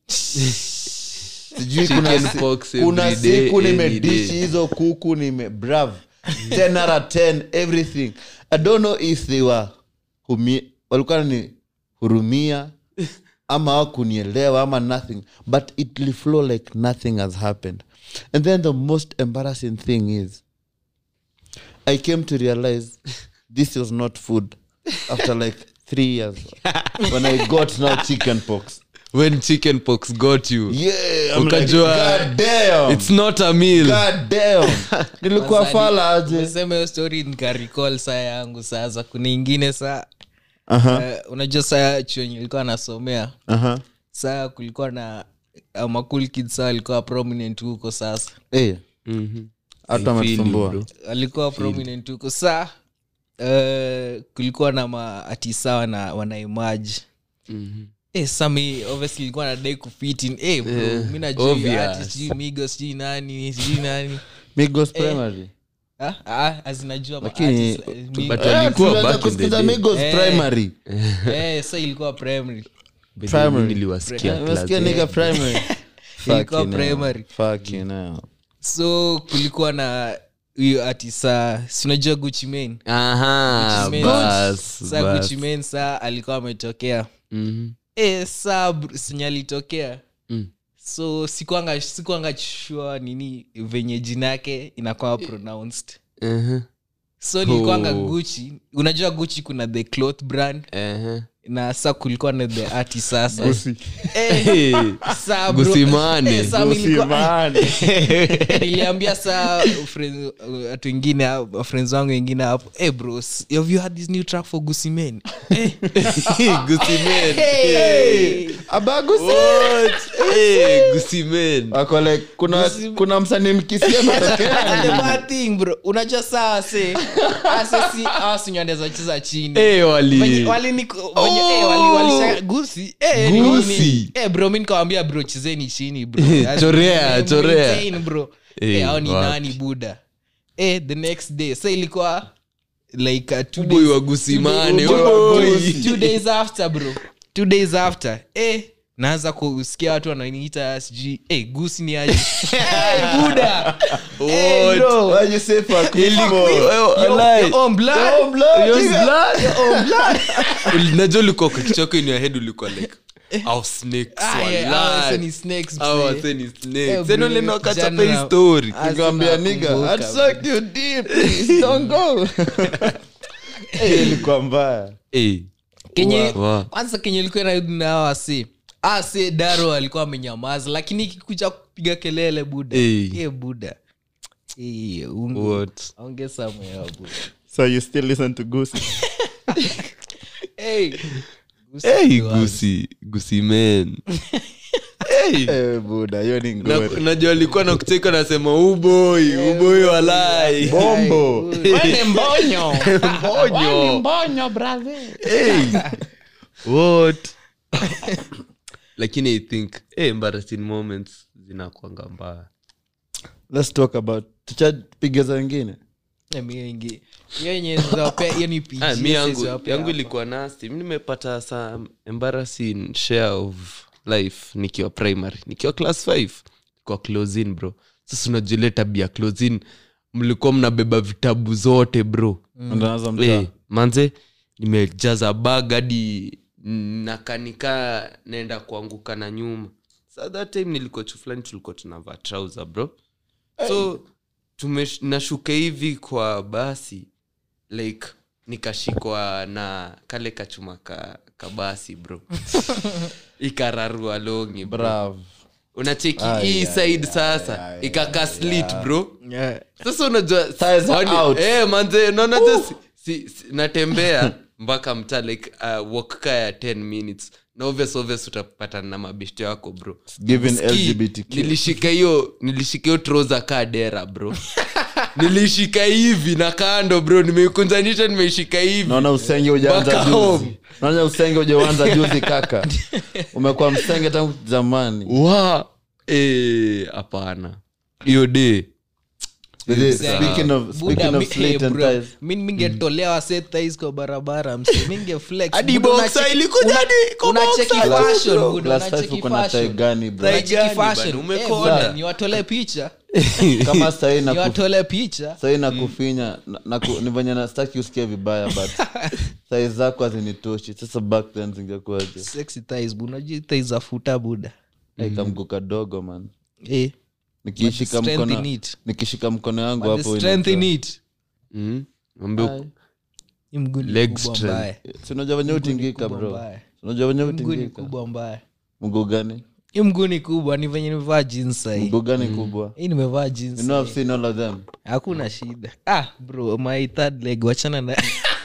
Speaker 1: sijui kuna,
Speaker 2: Chicken
Speaker 1: si-
Speaker 2: pox
Speaker 1: kuna
Speaker 2: every day,
Speaker 1: siku
Speaker 2: any
Speaker 1: nimedishi
Speaker 2: day.
Speaker 1: hizo kuku nime brav 10 out of 10 everything i don't know if they were humi, walikuwa ni hurumia ama wakunielewa ama nothing but it will flow like nothing has happened and then the most embarrassing thing is i came to realize this was not food after like three years when i got now chicken pox
Speaker 2: when chicken pox got you
Speaker 1: yeah I'm
Speaker 2: Ukajua-
Speaker 1: like, God damn.
Speaker 2: it's not a meal
Speaker 1: God damn. nilikuwa fala aje
Speaker 3: umesema hiyo story nikaricall saa yangu sasa kuna ingine saa
Speaker 1: Aha,
Speaker 3: uh, unajua saa chuenye ilikuwa anasomea
Speaker 1: aha.
Speaker 3: saa kulikuwa na uh, makul kid saa alikuwa prominent huko sasa
Speaker 1: Eh,
Speaker 2: Mhm.
Speaker 1: hata
Speaker 2: I feel you,
Speaker 1: ametusumbua
Speaker 2: bro.
Speaker 3: alikuwa prominent huko saa uh, kulikuwa na maatisa wana wanaimaji
Speaker 2: Mhm.
Speaker 3: Eh, sami obviously ilikuwa nadai kufitin eh, bro,
Speaker 2: Eh,
Speaker 3: mi najua
Speaker 2: obvious.
Speaker 3: ati sijui migo sijui nani sijui nani
Speaker 1: migos primary
Speaker 3: Ah, ah, azinajua ma
Speaker 1: Lakini-
Speaker 3: artists, eh, mi-
Speaker 2: But
Speaker 1: Eh,
Speaker 2: walikuwa
Speaker 1: tulianza
Speaker 2: back in the
Speaker 1: kusikiza
Speaker 2: day.
Speaker 1: migos
Speaker 3: Eh.
Speaker 1: primary
Speaker 3: eh, sa ilikuwa primary
Speaker 1: Primary.
Speaker 2: Mimi niliwasikia
Speaker 1: Umesikia
Speaker 2: class.
Speaker 1: nigga primary
Speaker 3: Ilikuwa
Speaker 1: Fucking hell.
Speaker 3: primary.
Speaker 1: Fucking hell.
Speaker 3: so kulikuwa na huyo atisa sinajua guchi main
Speaker 2: Aha,
Speaker 3: Gucci Mane.
Speaker 2: bas,
Speaker 3: sa
Speaker 2: bas.
Speaker 3: guchi main saa alikuwa ametokea
Speaker 2: Mhm.
Speaker 3: e, saa br- sinye alitokea
Speaker 2: Mm.
Speaker 3: so sikuanga sikuanga shua nini venye jina yake inakuwa pronounced
Speaker 2: Mhm.
Speaker 3: so nilikuanga
Speaker 2: Oh.
Speaker 3: guchi unajua guchi kuna the cloth brand
Speaker 2: Ehe.
Speaker 3: na sa kulikuwa na the arti sasa
Speaker 1: Gusi.
Speaker 3: Eh,
Speaker 2: Hey.
Speaker 3: saa bro-
Speaker 2: Gusimane.
Speaker 3: eh, saa mi nilikuwa-
Speaker 1: Gusimane.
Speaker 3: niliambia saa friends- watu wengine hapo- friends wangu wengine hapo hey bros have you had this new track for gusimen
Speaker 2: Gucci Mane.
Speaker 3: hey.
Speaker 1: Aba Gusi.
Speaker 2: Hey, Gucci Mane.
Speaker 1: Wako like, kuna, kuna msanii mkisia ametokea
Speaker 3: The bad thing, bro unajua saa se ase si asinywandeza cheza chini
Speaker 2: Hey, wali.
Speaker 3: Venye- wali niko- venye- eh, wali- walisha- gusi eh, ni
Speaker 2: Gusi.
Speaker 3: nini? Eh, bro mi nikawambia bro chezeni chini bro As-
Speaker 2: Chorea,
Speaker 3: eh,
Speaker 2: chorea.
Speaker 3: maintain, bro
Speaker 2: Eh,
Speaker 3: Eh, hao ni
Speaker 2: wapi.
Speaker 3: nani buda eh, the next day sa ilikuwa like uh, two
Speaker 2: Boy
Speaker 3: days-
Speaker 2: wa Gusimane,
Speaker 3: two-
Speaker 2: boy.
Speaker 3: two- two days after bro two days after eh, naanza kusikia watu wananiita sijui eh, gusi ni aje Eh, buda Eh,
Speaker 2: What?
Speaker 3: bro.
Speaker 1: Why you say fuck me
Speaker 2: Ilikuwa-
Speaker 1: for?
Speaker 2: Oh,
Speaker 3: Your-
Speaker 2: lie.
Speaker 3: your own blood.
Speaker 1: Your own blood,
Speaker 2: Your
Speaker 1: nigga.
Speaker 2: blood.
Speaker 3: Your own blood.
Speaker 2: Uli- najua ulikuwa kwa kichwa yako in your head ulikuwa like "Our snakes,
Speaker 3: Ah,
Speaker 2: walai.
Speaker 3: yeah, hawa sasa ni snakes,
Speaker 2: Hawa
Speaker 3: mzee.
Speaker 2: wase ni snakes.
Speaker 3: Eh,
Speaker 2: Then
Speaker 3: bro,
Speaker 2: ule ndo akachapa
Speaker 3: kijana-
Speaker 2: hii story.
Speaker 3: Ah,
Speaker 1: Nikamwambia
Speaker 3: sina
Speaker 1: nigga,
Speaker 3: kumbuka,
Speaker 1: I'd suck you deep. Please don't go. Eh, ilikuwa mbaya
Speaker 2: Eh,
Speaker 3: kenye
Speaker 2: Wa-
Speaker 3: kwanza kenye ilikuwa narudi na hawa wase ase daro alikuwa amenyamaza lakini ikikuja kupiga kelele buda
Speaker 2: Eh.
Speaker 3: Eh, buda Eh, ungu-
Speaker 2: What?
Speaker 3: ongeza moyo, buda
Speaker 1: so you still listen to Gusi?
Speaker 3: Eh, gusi
Speaker 2: Hey,
Speaker 3: ni wazi.
Speaker 2: Gucci- Gucci Mane. Hey.
Speaker 1: Eh, buda hiyo ni
Speaker 2: Na-
Speaker 1: ngori
Speaker 2: najua alikuwa na kucheka nasema uboi uboi walai
Speaker 1: bombo
Speaker 3: Wewe mbonyo
Speaker 2: mbonyo hey. what lakini i think hey, embarrassing moments zinakwanga mbaya
Speaker 1: let's talk about tuchapiga za wengine
Speaker 3: Eh, mi wengi- hiyo yenye zawapea- hiyo ni PG,
Speaker 2: ah, mi yangu,
Speaker 3: siwapea
Speaker 2: yangu
Speaker 3: hapa.
Speaker 2: ilikuwa nasti mi nimepata some embarrassing share of life nikiwa primary nikiwa class 5 kwa closin bro sasa unajua ile tabia closin mlikuwa mnabeba vitabu zote bro
Speaker 1: Unaanza mtaa.
Speaker 2: Eh, manze nimejaza bag hadi nakanika naenda kuanguka na nyuma sa that time nilikuwa chu fulani tulikuwa tunavaa trouser bro so tumesh- nashuka hivi kwa basi like nikashikwa na kale kachuma ka, ka basi bro ikararua longi bro.
Speaker 1: Bravo.
Speaker 2: unacheki
Speaker 1: Ah,
Speaker 2: hii
Speaker 1: yeah,
Speaker 2: side sasa ikaka slit bro
Speaker 3: Yeah.
Speaker 2: sasa unajua
Speaker 1: Thighs are
Speaker 2: wani-
Speaker 1: out.
Speaker 2: eh, manze naona je si, si, si, natembea mpaka mtaa like uh, walk ka ya 10 minutes na obvious obvious utapatana na mabeshte wako bro
Speaker 1: Given
Speaker 2: Ski,
Speaker 1: LGBTQ.
Speaker 2: nilishika hiyo nilishika hiyo troza kaa dera bro nilishika hivi na kando bro nimeikunjanisha nimeishika hivi
Speaker 1: naona usenge ujaanza
Speaker 2: Back
Speaker 1: juzi
Speaker 2: home.
Speaker 1: naona usenge ujaanza juzi kaka umekuwa msenge tangu zamani
Speaker 2: wa eh, hapana hiyo day
Speaker 1: speaking of,
Speaker 3: Buda,
Speaker 1: speaking
Speaker 3: mi-
Speaker 1: of slit
Speaker 3: eh,
Speaker 1: and
Speaker 3: bro,
Speaker 1: ties
Speaker 3: mi mingetolea wase ties kwa barabara msi mingeflex
Speaker 2: Hadi
Speaker 3: Buda,
Speaker 2: boxer
Speaker 3: unache-
Speaker 2: ilikuja
Speaker 3: una-
Speaker 2: hadi kwa
Speaker 3: unacheki
Speaker 2: boxer,
Speaker 3: fashion,
Speaker 2: bro.
Speaker 3: Buda,
Speaker 1: Class
Speaker 3: unacheki
Speaker 1: five uko na tie
Speaker 3: fashion.
Speaker 1: gani bro
Speaker 3: Unacheki
Speaker 2: gani
Speaker 3: fashion.
Speaker 2: bana,
Speaker 3: Eh,
Speaker 2: umekonda.
Speaker 3: Buda, niwatole picha
Speaker 1: kama sahii naku-
Speaker 3: niwatole picha
Speaker 1: sahii nakufinya na- naku- ni venye nastaki usikie vibaya but sai zako hazinitoshi sasa back then zingekuaje
Speaker 3: sexy ties bu unajua ties za futa buda
Speaker 1: aikamgu kadogo man
Speaker 3: eh
Speaker 1: nikishika
Speaker 3: But the strength
Speaker 1: mkono
Speaker 3: in it.
Speaker 1: nikishika mkono yangu
Speaker 3: but the
Speaker 1: hapo
Speaker 3: strength in
Speaker 1: inaitwa-
Speaker 3: it
Speaker 2: mm. Mwambie
Speaker 1: Ai.
Speaker 3: Hii mguu ni
Speaker 2: Leg
Speaker 3: kubwa
Speaker 2: strength.
Speaker 3: mbaya.
Speaker 1: Si unajua venye utingika
Speaker 3: kubwa
Speaker 1: bro
Speaker 3: mbaya.
Speaker 1: Si unajua venye
Speaker 3: Hii mguu ni
Speaker 1: utingika
Speaker 3: kubwa mbaya
Speaker 1: mguu gani
Speaker 3: hii mguu ni kubwa ni venye nimevaa jeans sahii
Speaker 1: mguu gani kubwa
Speaker 3: hii nimevaa jeans
Speaker 1: you know i've seen all of them
Speaker 3: hakuna shida ah bro my third leg wachana na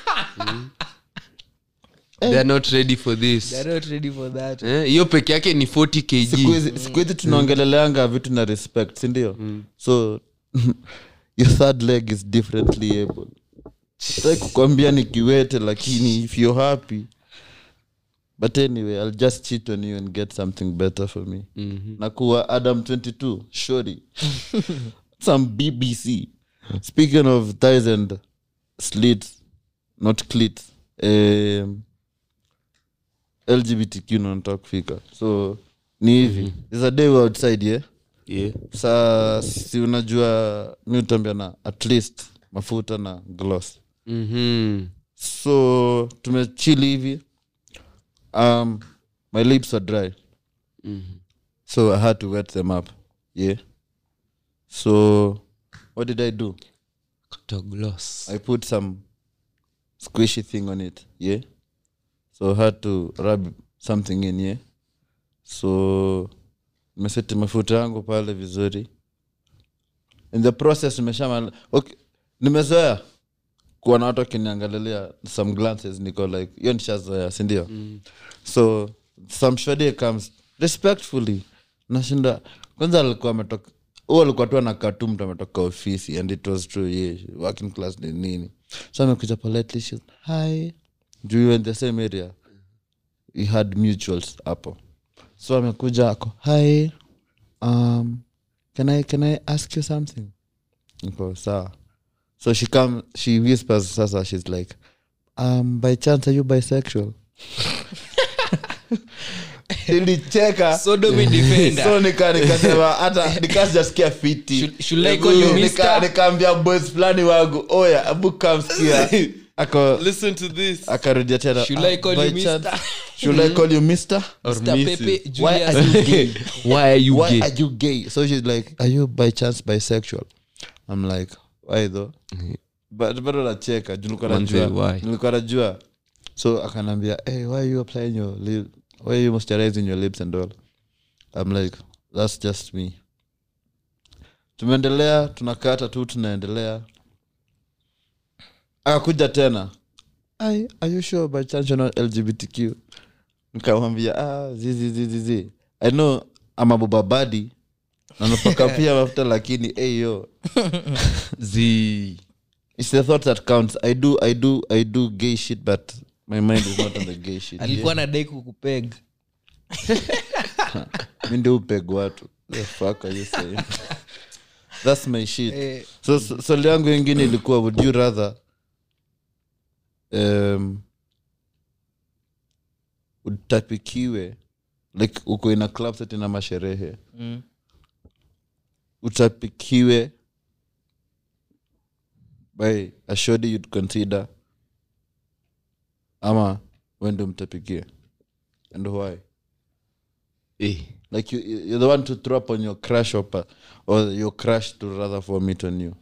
Speaker 2: they are not ready for this
Speaker 3: They're not ready for that
Speaker 2: Eh, hiyo peke yake ni 40
Speaker 1: siku
Speaker 2: kg
Speaker 1: hizi siku hizi tunaongeleleanga vitu na respect sindio so your third leg is differently able tai kukwambia ni kiwete lakini if you're happy but anyway i'll just cheat on you and get something better for me na kuwa adam 22 shori some bbc speaking of thighs and slits not clit um, lgbtq nanataka kufika so ni hivi there's a day we're outside yeah?
Speaker 2: yeah.
Speaker 1: saa si unajua mi utambia na at least mafuta na gloss
Speaker 2: mm-hmm.
Speaker 1: so tumechili hivi um, my lips are dry so i had to wet them up yeah so what did i do
Speaker 2: gloss
Speaker 1: i put some squishy thing on it yeah so i had to rub something in yeah so nimeseti mafuta yangu pale vizuri in the process nimesha okay, nimezoea kuwa na watu wakiniangalilia some glances niko like hiyo nishazoea sindio mm. so some shode comes respectfully nashinda kwanza alikuwa ametoka huo alikuwa tu anakaa tu mtu ametoka ofisi and it was true yeah, working class ni nini so amekuja politely she hi juu we were in the same area we had mutuals hapo so amekuja ako hi um, can I, can i ask you something niko sawa so she come she whispers sasa she's like um, by chance are you bisexual ilicheka
Speaker 3: Sodomy defender.
Speaker 1: so nika nikasema hata nikasijasikia fiti
Speaker 3: Should- should I call you
Speaker 1: Nika-
Speaker 3: mister?
Speaker 1: nikaambia boys fulani wangu oya abu kamskia ako
Speaker 2: listen to this
Speaker 1: akarudia tena
Speaker 3: Should I
Speaker 1: "Ah,
Speaker 3: call
Speaker 1: by
Speaker 3: you
Speaker 1: chance-
Speaker 3: mister?"
Speaker 1: should i call you mister
Speaker 2: Or
Speaker 3: Mr.
Speaker 2: Mrs.
Speaker 3: Pepe
Speaker 1: why are
Speaker 3: Julius
Speaker 1: you gay
Speaker 2: why are you
Speaker 1: why
Speaker 2: gay
Speaker 1: are you gay so she's like are you by chance bisexual i'm like why though but bado nacheka juu nilikuwa
Speaker 2: Manze,
Speaker 1: najua
Speaker 2: why?
Speaker 1: nilikuwa najua so akanambia hey why are you applying your lip why are you moisturizing your lips and all i'm like that's just me tumeendelea tunakata tu tunaendelea akakuja tena Ai, are you sure by chance you're not lgbtq nikamwambia ah, zizi zizi zi i know amabobabadi nanapaka pia mafuta lakini hey, yo
Speaker 2: z
Speaker 1: it's the thought that counts i do i do i do gay shit but my mind is not on the gay shit
Speaker 3: alikuwa na dai kukupeg
Speaker 1: mi ndio upeg watu the fuck are you saying that's my shit
Speaker 3: Eh.
Speaker 1: so so- swali yangu ingine ilikuwa would you rather um, utapikiwe like uko ina club setting ama sherehe
Speaker 3: Mm.
Speaker 1: utapikiwe by a shoddy you'd consider ama wende mtapikie and why
Speaker 2: eh.
Speaker 1: like you, you're the one to throw up on your crush or, pa- or your crush to rather vomit on you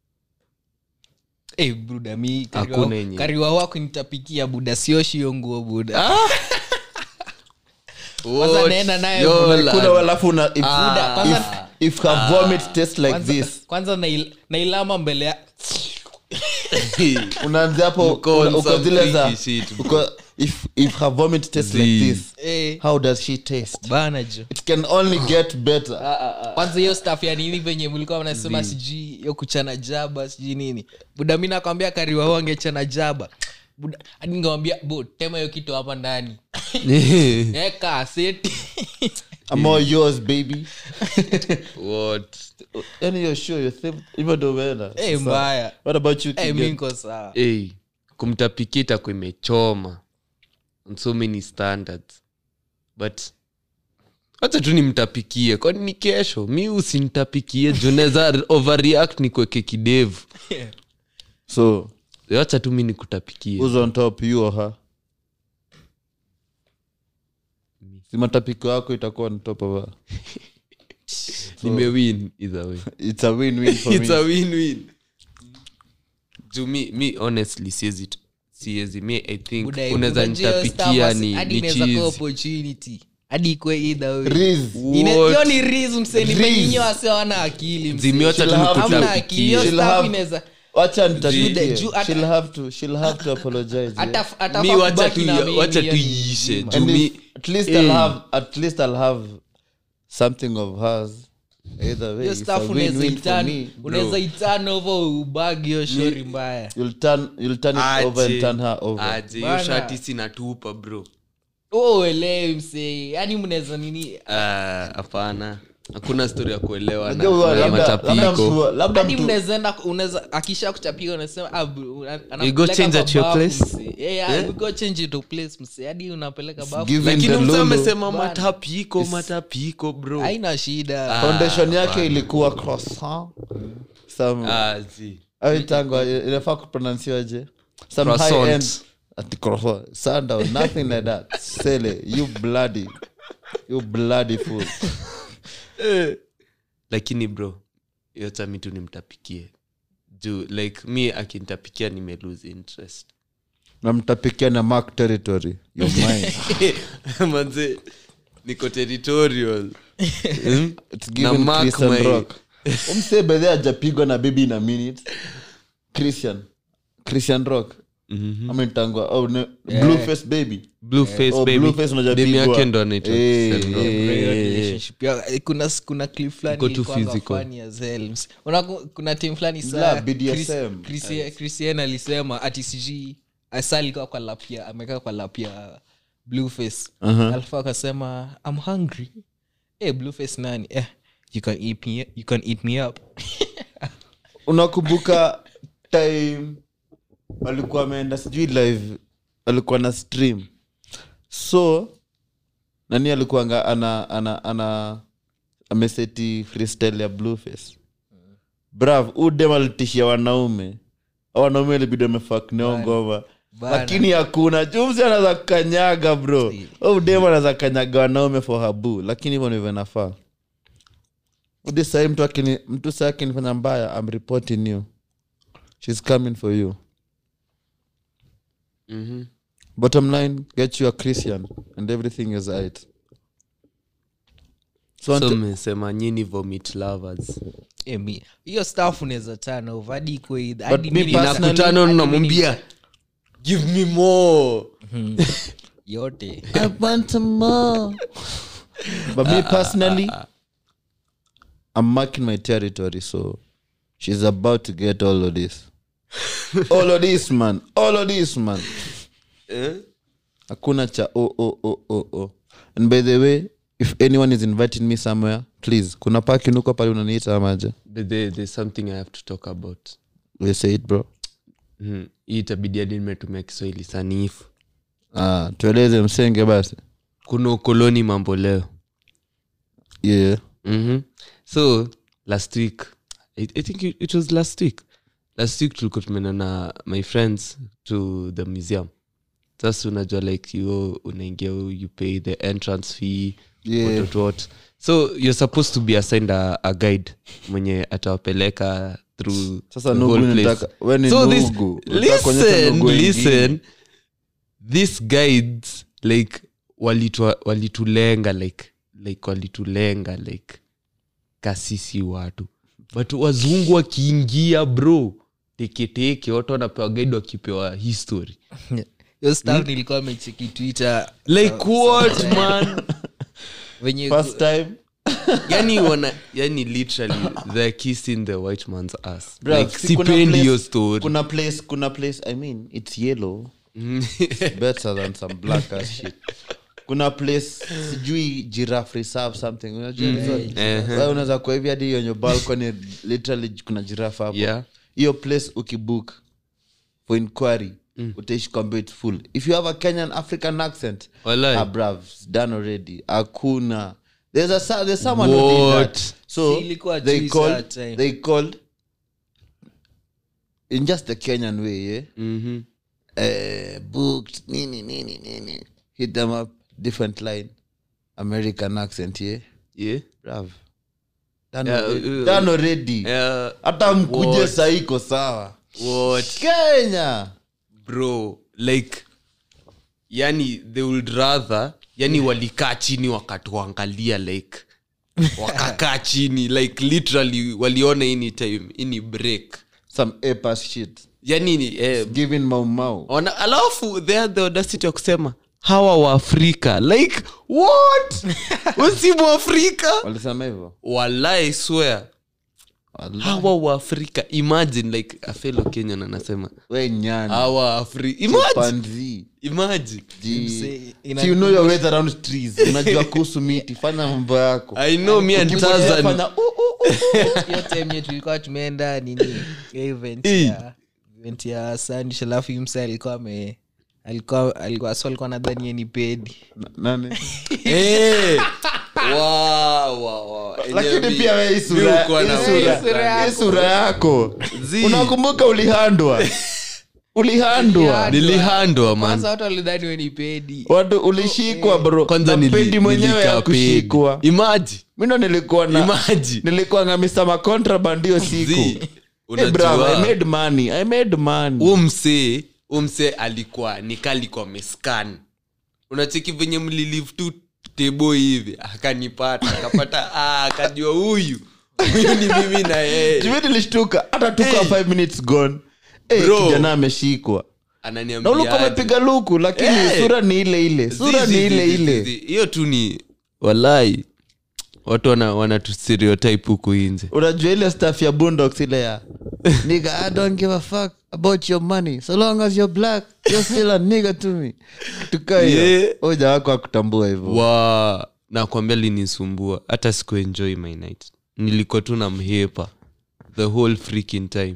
Speaker 3: Eh, buda mi
Speaker 2: Hakuna
Speaker 3: kariwa,
Speaker 2: yenye.
Speaker 3: kariwa wako nitapikia buda sioshi hiyo nguo buda kwanza
Speaker 2: What?
Speaker 3: naenda naye
Speaker 2: Yola.
Speaker 1: kuna alafu una if,
Speaker 3: Buda, kwanza-
Speaker 1: if, if her vomit tastes like
Speaker 3: kwanza,
Speaker 1: this
Speaker 3: kwanza nail- nailama mbele ya
Speaker 1: unaanzia hapo
Speaker 2: Mko on
Speaker 1: una- uko
Speaker 2: some
Speaker 1: zile za
Speaker 2: freaky shit,
Speaker 1: uko if if her vomit tastes like
Speaker 2: Zee.
Speaker 1: this
Speaker 3: eh,
Speaker 1: how does she taste
Speaker 3: bana jo
Speaker 1: it can only get better
Speaker 3: kwanza hiyo staff ya nini venye mlikuwa mnasema sijui yo kuchana jaba sijui nini buda mi nakwambia kariwa hu angechana jaba buda hadi ningewambia bo tema hiyo kitu hapa ndani eka aseti
Speaker 1: I'm all yours baby
Speaker 2: What?
Speaker 1: yani you're sure you think even though umeenda
Speaker 3: Eh,
Speaker 1: Sasa,
Speaker 3: mbaya
Speaker 1: what about you
Speaker 3: Eh, mi
Speaker 1: Kigen?
Speaker 3: niko sawa
Speaker 2: hey, kumtapikia itakuwa imechoma on so many standards but hacha tu nimtapikie kwani ni kesho mi usintapikie junaweza overreact nikweke kidevu
Speaker 1: so
Speaker 2: wacha tu mi nikutapikie
Speaker 1: who's on top you or her si matapiko yako itakuwa on top of her
Speaker 2: nimewin either way
Speaker 1: it's a win-win for
Speaker 2: it's
Speaker 1: me
Speaker 2: a win-win juu mi, mi honestly siezi tu- siezi mi i think
Speaker 3: Buda,
Speaker 2: unaweza
Speaker 3: unajua hiyo staff
Speaker 2: nitapikia
Speaker 3: asi-
Speaker 2: ni,
Speaker 3: hadi
Speaker 2: ni
Speaker 3: inaweza kuwa
Speaker 2: cheese
Speaker 3: opportunity hadi ikwe either way.
Speaker 1: Riz.
Speaker 3: Ine-
Speaker 2: What?
Speaker 3: hiyo ni riz mseni
Speaker 1: Riz.
Speaker 3: venye wase wana akili mse.
Speaker 2: Zimeota tu
Speaker 1: She'll have-
Speaker 3: Hamna akili hiyo
Speaker 1: She'll
Speaker 3: staff
Speaker 1: have-
Speaker 3: inaweza
Speaker 1: wacha nitapikie.
Speaker 3: Juu hata-
Speaker 1: she'll have to she'll have to apologize
Speaker 3: hata
Speaker 1: yeah.
Speaker 3: hata
Speaker 2: mi
Speaker 3: kwa
Speaker 2: wacha
Speaker 3: kubaki
Speaker 2: tu
Speaker 3: na mimi
Speaker 2: wacha
Speaker 3: hiyo
Speaker 2: tu
Speaker 3: ni
Speaker 2: iishe
Speaker 3: mzima.
Speaker 2: juu
Speaker 1: and
Speaker 2: mi
Speaker 1: if, at least I'll have at least I'll have something of hers either way
Speaker 3: hiyo
Speaker 1: it's a
Speaker 3: staff unaweza
Speaker 1: win-win for
Speaker 3: itan
Speaker 1: me
Speaker 3: unaweza itan over ubagi hiyo shori mbaya
Speaker 1: you'll turn you'll turn it over and turn her over
Speaker 2: aje hiyo
Speaker 3: Bana.
Speaker 2: shati sinatupa bro
Speaker 3: Oh, uelewi msee yani mnaweza nini
Speaker 2: Ah, hapana hakuna stori ya kuelewa na-
Speaker 1: Unajua huwa
Speaker 2: na
Speaker 1: labda labda
Speaker 2: matapiko
Speaker 1: mtu labda
Speaker 3: hadi
Speaker 1: mtu
Speaker 3: mnaweza enda unaweza akisha kuchapika unasema ah, bu- ana-
Speaker 2: You go
Speaker 3: anakupeleka
Speaker 2: change
Speaker 3: kwa
Speaker 2: at your
Speaker 3: bafu,
Speaker 2: place?
Speaker 3: msee. Eh, yeah, we go change to place msee hadi unapeleka bafu
Speaker 1: given
Speaker 2: lakini
Speaker 1: the
Speaker 2: mtu
Speaker 1: lulu
Speaker 2: amesema
Speaker 3: Bana.
Speaker 2: matapiko matapiko bro
Speaker 3: haina shida
Speaker 1: foundation yake ilikuwa croissant some
Speaker 2: Ah, zi.
Speaker 1: aitangwa inafaa kupronansiwaje some
Speaker 2: Croissant.
Speaker 1: high end ati croissant sundown nothing like that sele you bloody you bloody fool
Speaker 2: lakini bro yota mi tu nimtapikie juu like mi akintapikia nime lose interest
Speaker 1: namtapikia na mark territory you mine
Speaker 2: manze niko territorial Hmm?
Speaker 1: it's
Speaker 2: Na
Speaker 1: given
Speaker 2: mark
Speaker 1: christian
Speaker 2: my-
Speaker 1: rock umse bedhe ajapigwa na bibi in a minute christian christian rock ametangwa oh, ne, blueface baby
Speaker 2: blue face
Speaker 1: Oh,
Speaker 2: baby
Speaker 1: Blueface unajua
Speaker 2: Demu
Speaker 1: pigwa.
Speaker 2: yake ndo anaitwa
Speaker 1: Eh,
Speaker 2: Christian Rock.
Speaker 1: eh,
Speaker 3: Hiyo
Speaker 1: eh, eh.
Speaker 3: relationship ya- eh, kuna kuna clip fulani
Speaker 2: Iko too
Speaker 3: ilikuwanga
Speaker 2: physical.
Speaker 3: funny as hell, msee. Unaku- kuna tim fulani saa
Speaker 1: La, BDSM.
Speaker 3: Chris- Chrisi- christian alisema ati sijui asa alikuwa kwa lapia amekaa kwa lapia blueface alafu akasema i'm hungry hey, blueface nani eh, you can eat me, you can eat me up
Speaker 1: unakumbuka time alikuwa ameenda sijui live alikuwa na stream so nani alikuanga ana ana ana ameseti freestyle ya blueface brav udem alitishia wanaume Hao wanaume ilibidi amefakneo ngoma
Speaker 3: Bana.
Speaker 1: lakini hakuna jumsi anaweza kanyaga bro udem anaweza kanyaga wanaume for habu lakini hivyo ndivyo inafaa udi sahii mtu akini mtu saa akinifanya mbaya am reporting you shes coming for you
Speaker 2: Mhm.
Speaker 1: bottom line get you a christian and everything is right so,
Speaker 2: so
Speaker 1: until-
Speaker 2: mmesema nyini vomit lovers
Speaker 3: Eh, mi- hiyo staff unaweza tana over hadi ikue either-
Speaker 1: But
Speaker 3: hadi
Speaker 1: me
Speaker 3: mimi-
Speaker 1: personally-
Speaker 2: nakutana
Speaker 3: hadi
Speaker 2: unamwambia give me more
Speaker 3: mimi- yote
Speaker 1: I want more. but me personally i'm marking my territory so she's about to get all of this all of this man all of this man hakuna cha o o o o o and by the way if anyone is inviting me somewhere please kuna pakinuko pale unaniita amaje
Speaker 2: but there, there's something i have to talk about
Speaker 1: we say it bro
Speaker 2: Mhm. hii itabidi hadi nimetumia kiswahili sanifu
Speaker 1: ah, tueleze msenge basi
Speaker 2: kuna ukoloni mambo leo
Speaker 1: yeah
Speaker 2: mm-hmm. so last week I, i think it, it was last week last week tulikuwa tumeenda na my friends to the museum sasa unajua like you unaingia you pay the entrance fee
Speaker 1: Yeah.
Speaker 2: what, what, what. so you're supposed to be assigned a, a guide mwenye atawapeleka through
Speaker 1: Sasa
Speaker 2: the
Speaker 1: Nugu
Speaker 2: whole place.
Speaker 1: unataka- we ni
Speaker 2: so this,
Speaker 1: Nugu. Unataka kuonyesha
Speaker 2: listen
Speaker 1: Nugu wengine.
Speaker 2: listen these guides like walitua- walitulenga like like walitulenga like kasisi watu but wazungu wakiingia bro teketeke watu wanapewa gaidi wakipewa history
Speaker 3: hiyo staff nilikuwa amecheki twitter
Speaker 2: like what man
Speaker 3: venye
Speaker 1: first time
Speaker 2: yani wana yani literally they're kissing the white man's ass
Speaker 1: Bruv,
Speaker 2: like
Speaker 1: si kuna
Speaker 2: sipendi
Speaker 1: place-
Speaker 2: hiyo story
Speaker 1: kuna place kuna place i mean it's yellow It's better than some black ass shit kuna place sijui giraffe reserve something unajua hizo? Wewe unaweza kwa hivi hadi yenye balcony literally kuna giraffe hapo
Speaker 2: Yeah.
Speaker 1: hiyo place ukibook for inquiry utaishi kwambia it's full if you have a kenyan african accent
Speaker 2: Walai.
Speaker 1: ah, bruv, it's done already hakuna there's a so- there's someone who did
Speaker 2: What?
Speaker 1: that so
Speaker 3: Si ilikuwa
Speaker 1: they
Speaker 3: juice
Speaker 1: called
Speaker 3: that time.
Speaker 1: they called in just the kenyan way yeah
Speaker 2: Mhm.
Speaker 1: uh, booked nini nini nini hit them up different line american accent yeah
Speaker 2: yeah
Speaker 1: bruv done
Speaker 2: Yeah,
Speaker 1: already,
Speaker 2: uh,
Speaker 1: done already
Speaker 2: Yeah,
Speaker 1: hata mkuje
Speaker 2: what?
Speaker 1: saiko sawa
Speaker 2: what
Speaker 1: kenya
Speaker 2: bro like yani they would rather yani walikaa chini wakatuangalia like wakakaa chini like literally waliona ini time ini break
Speaker 1: some apas shit
Speaker 2: yani ni, eh,
Speaker 1: giving mau mau
Speaker 2: wana, alafu they had the audacity ya kusema hawa waafrika like what usimu afrika
Speaker 1: walisema hivyo
Speaker 2: walai swear
Speaker 1: Wallahi.
Speaker 2: hawa waafrika imagine like a fellow kenyan anasema
Speaker 1: we nyani
Speaker 2: hawa afri imagine
Speaker 1: panzi
Speaker 2: imagine
Speaker 1: Ji-
Speaker 3: ina-
Speaker 1: Si you know your ways around trees unajua kuhusu miti fanya mambo yako
Speaker 2: i know me and
Speaker 1: Ukipotea
Speaker 2: Tarzan
Speaker 1: fanya, "Uh, uh, uh."
Speaker 3: hiyo time yetu tulikuwa tumeenda nini hiyo event
Speaker 2: Eh.
Speaker 3: ya event ya sandish alafu mse alikuwa ame alikuwa alikuwa so alikuwa nadhani ni pedi
Speaker 1: Na- nani
Speaker 2: Eh. Wow, wow, wow.
Speaker 1: lakini
Speaker 2: Enyewe
Speaker 1: pia we hii
Speaker 2: mi
Speaker 1: sura-
Speaker 2: hukuwa na
Speaker 1: hii sura-
Speaker 2: wewe sana.
Speaker 1: hii sura yako
Speaker 2: Zii.
Speaker 1: unakumbuka ulihandwa ulihandwa
Speaker 2: nilihandwa man
Speaker 3: kwanza watu walidhani we ni pedi
Speaker 1: watu ulishikwa bro
Speaker 2: kwanza
Speaker 1: Na
Speaker 2: nili-
Speaker 1: pendi mwenyewe
Speaker 2: nilikaa
Speaker 1: ya
Speaker 2: pedi.
Speaker 1: kushikwa
Speaker 2: Imagine,
Speaker 1: mindo nilikuwa na
Speaker 2: imagine.
Speaker 1: nilikuwa na mr macontraband hiyo
Speaker 2: Zii,
Speaker 1: siku hey,
Speaker 2: unajua,
Speaker 1: bravo, I made money. I made money.
Speaker 2: huyu msee huyu msee alikuwa nikalikuwa meskan unacheki venye mlilive tu tebo hivi akanipata akapata ah, akajua huyu huyu ni mimi na yeye
Speaker 1: Juu mimi nilishtuka hata tuka
Speaker 2: Hey.
Speaker 1: five minutes gone hey,
Speaker 2: Bro.
Speaker 1: kijana ameshikwa na
Speaker 2: ananiambia
Speaker 1: ulikuwa
Speaker 2: aje.
Speaker 1: umepiga luku lakini
Speaker 2: Hey.
Speaker 1: sura ni ile ile sura
Speaker 2: Zi,
Speaker 1: ni
Speaker 2: zi,
Speaker 1: ile
Speaker 2: zi,
Speaker 1: ile
Speaker 2: zi, zi. hiyo tu ni walai watu wana, wana tu stereotype huku inje
Speaker 1: unajua ile staff ya bundox ile ya nigga i don't give a fuck about your money so long as you're black you're still a nigga to me tukaa hiyo
Speaker 2: Yeah.
Speaker 1: hoja wako akutambua hivyo
Speaker 2: wa nakwambia linisumbua hata sikuenjoy my night nilikuwa tu na mhepa the whole freaking time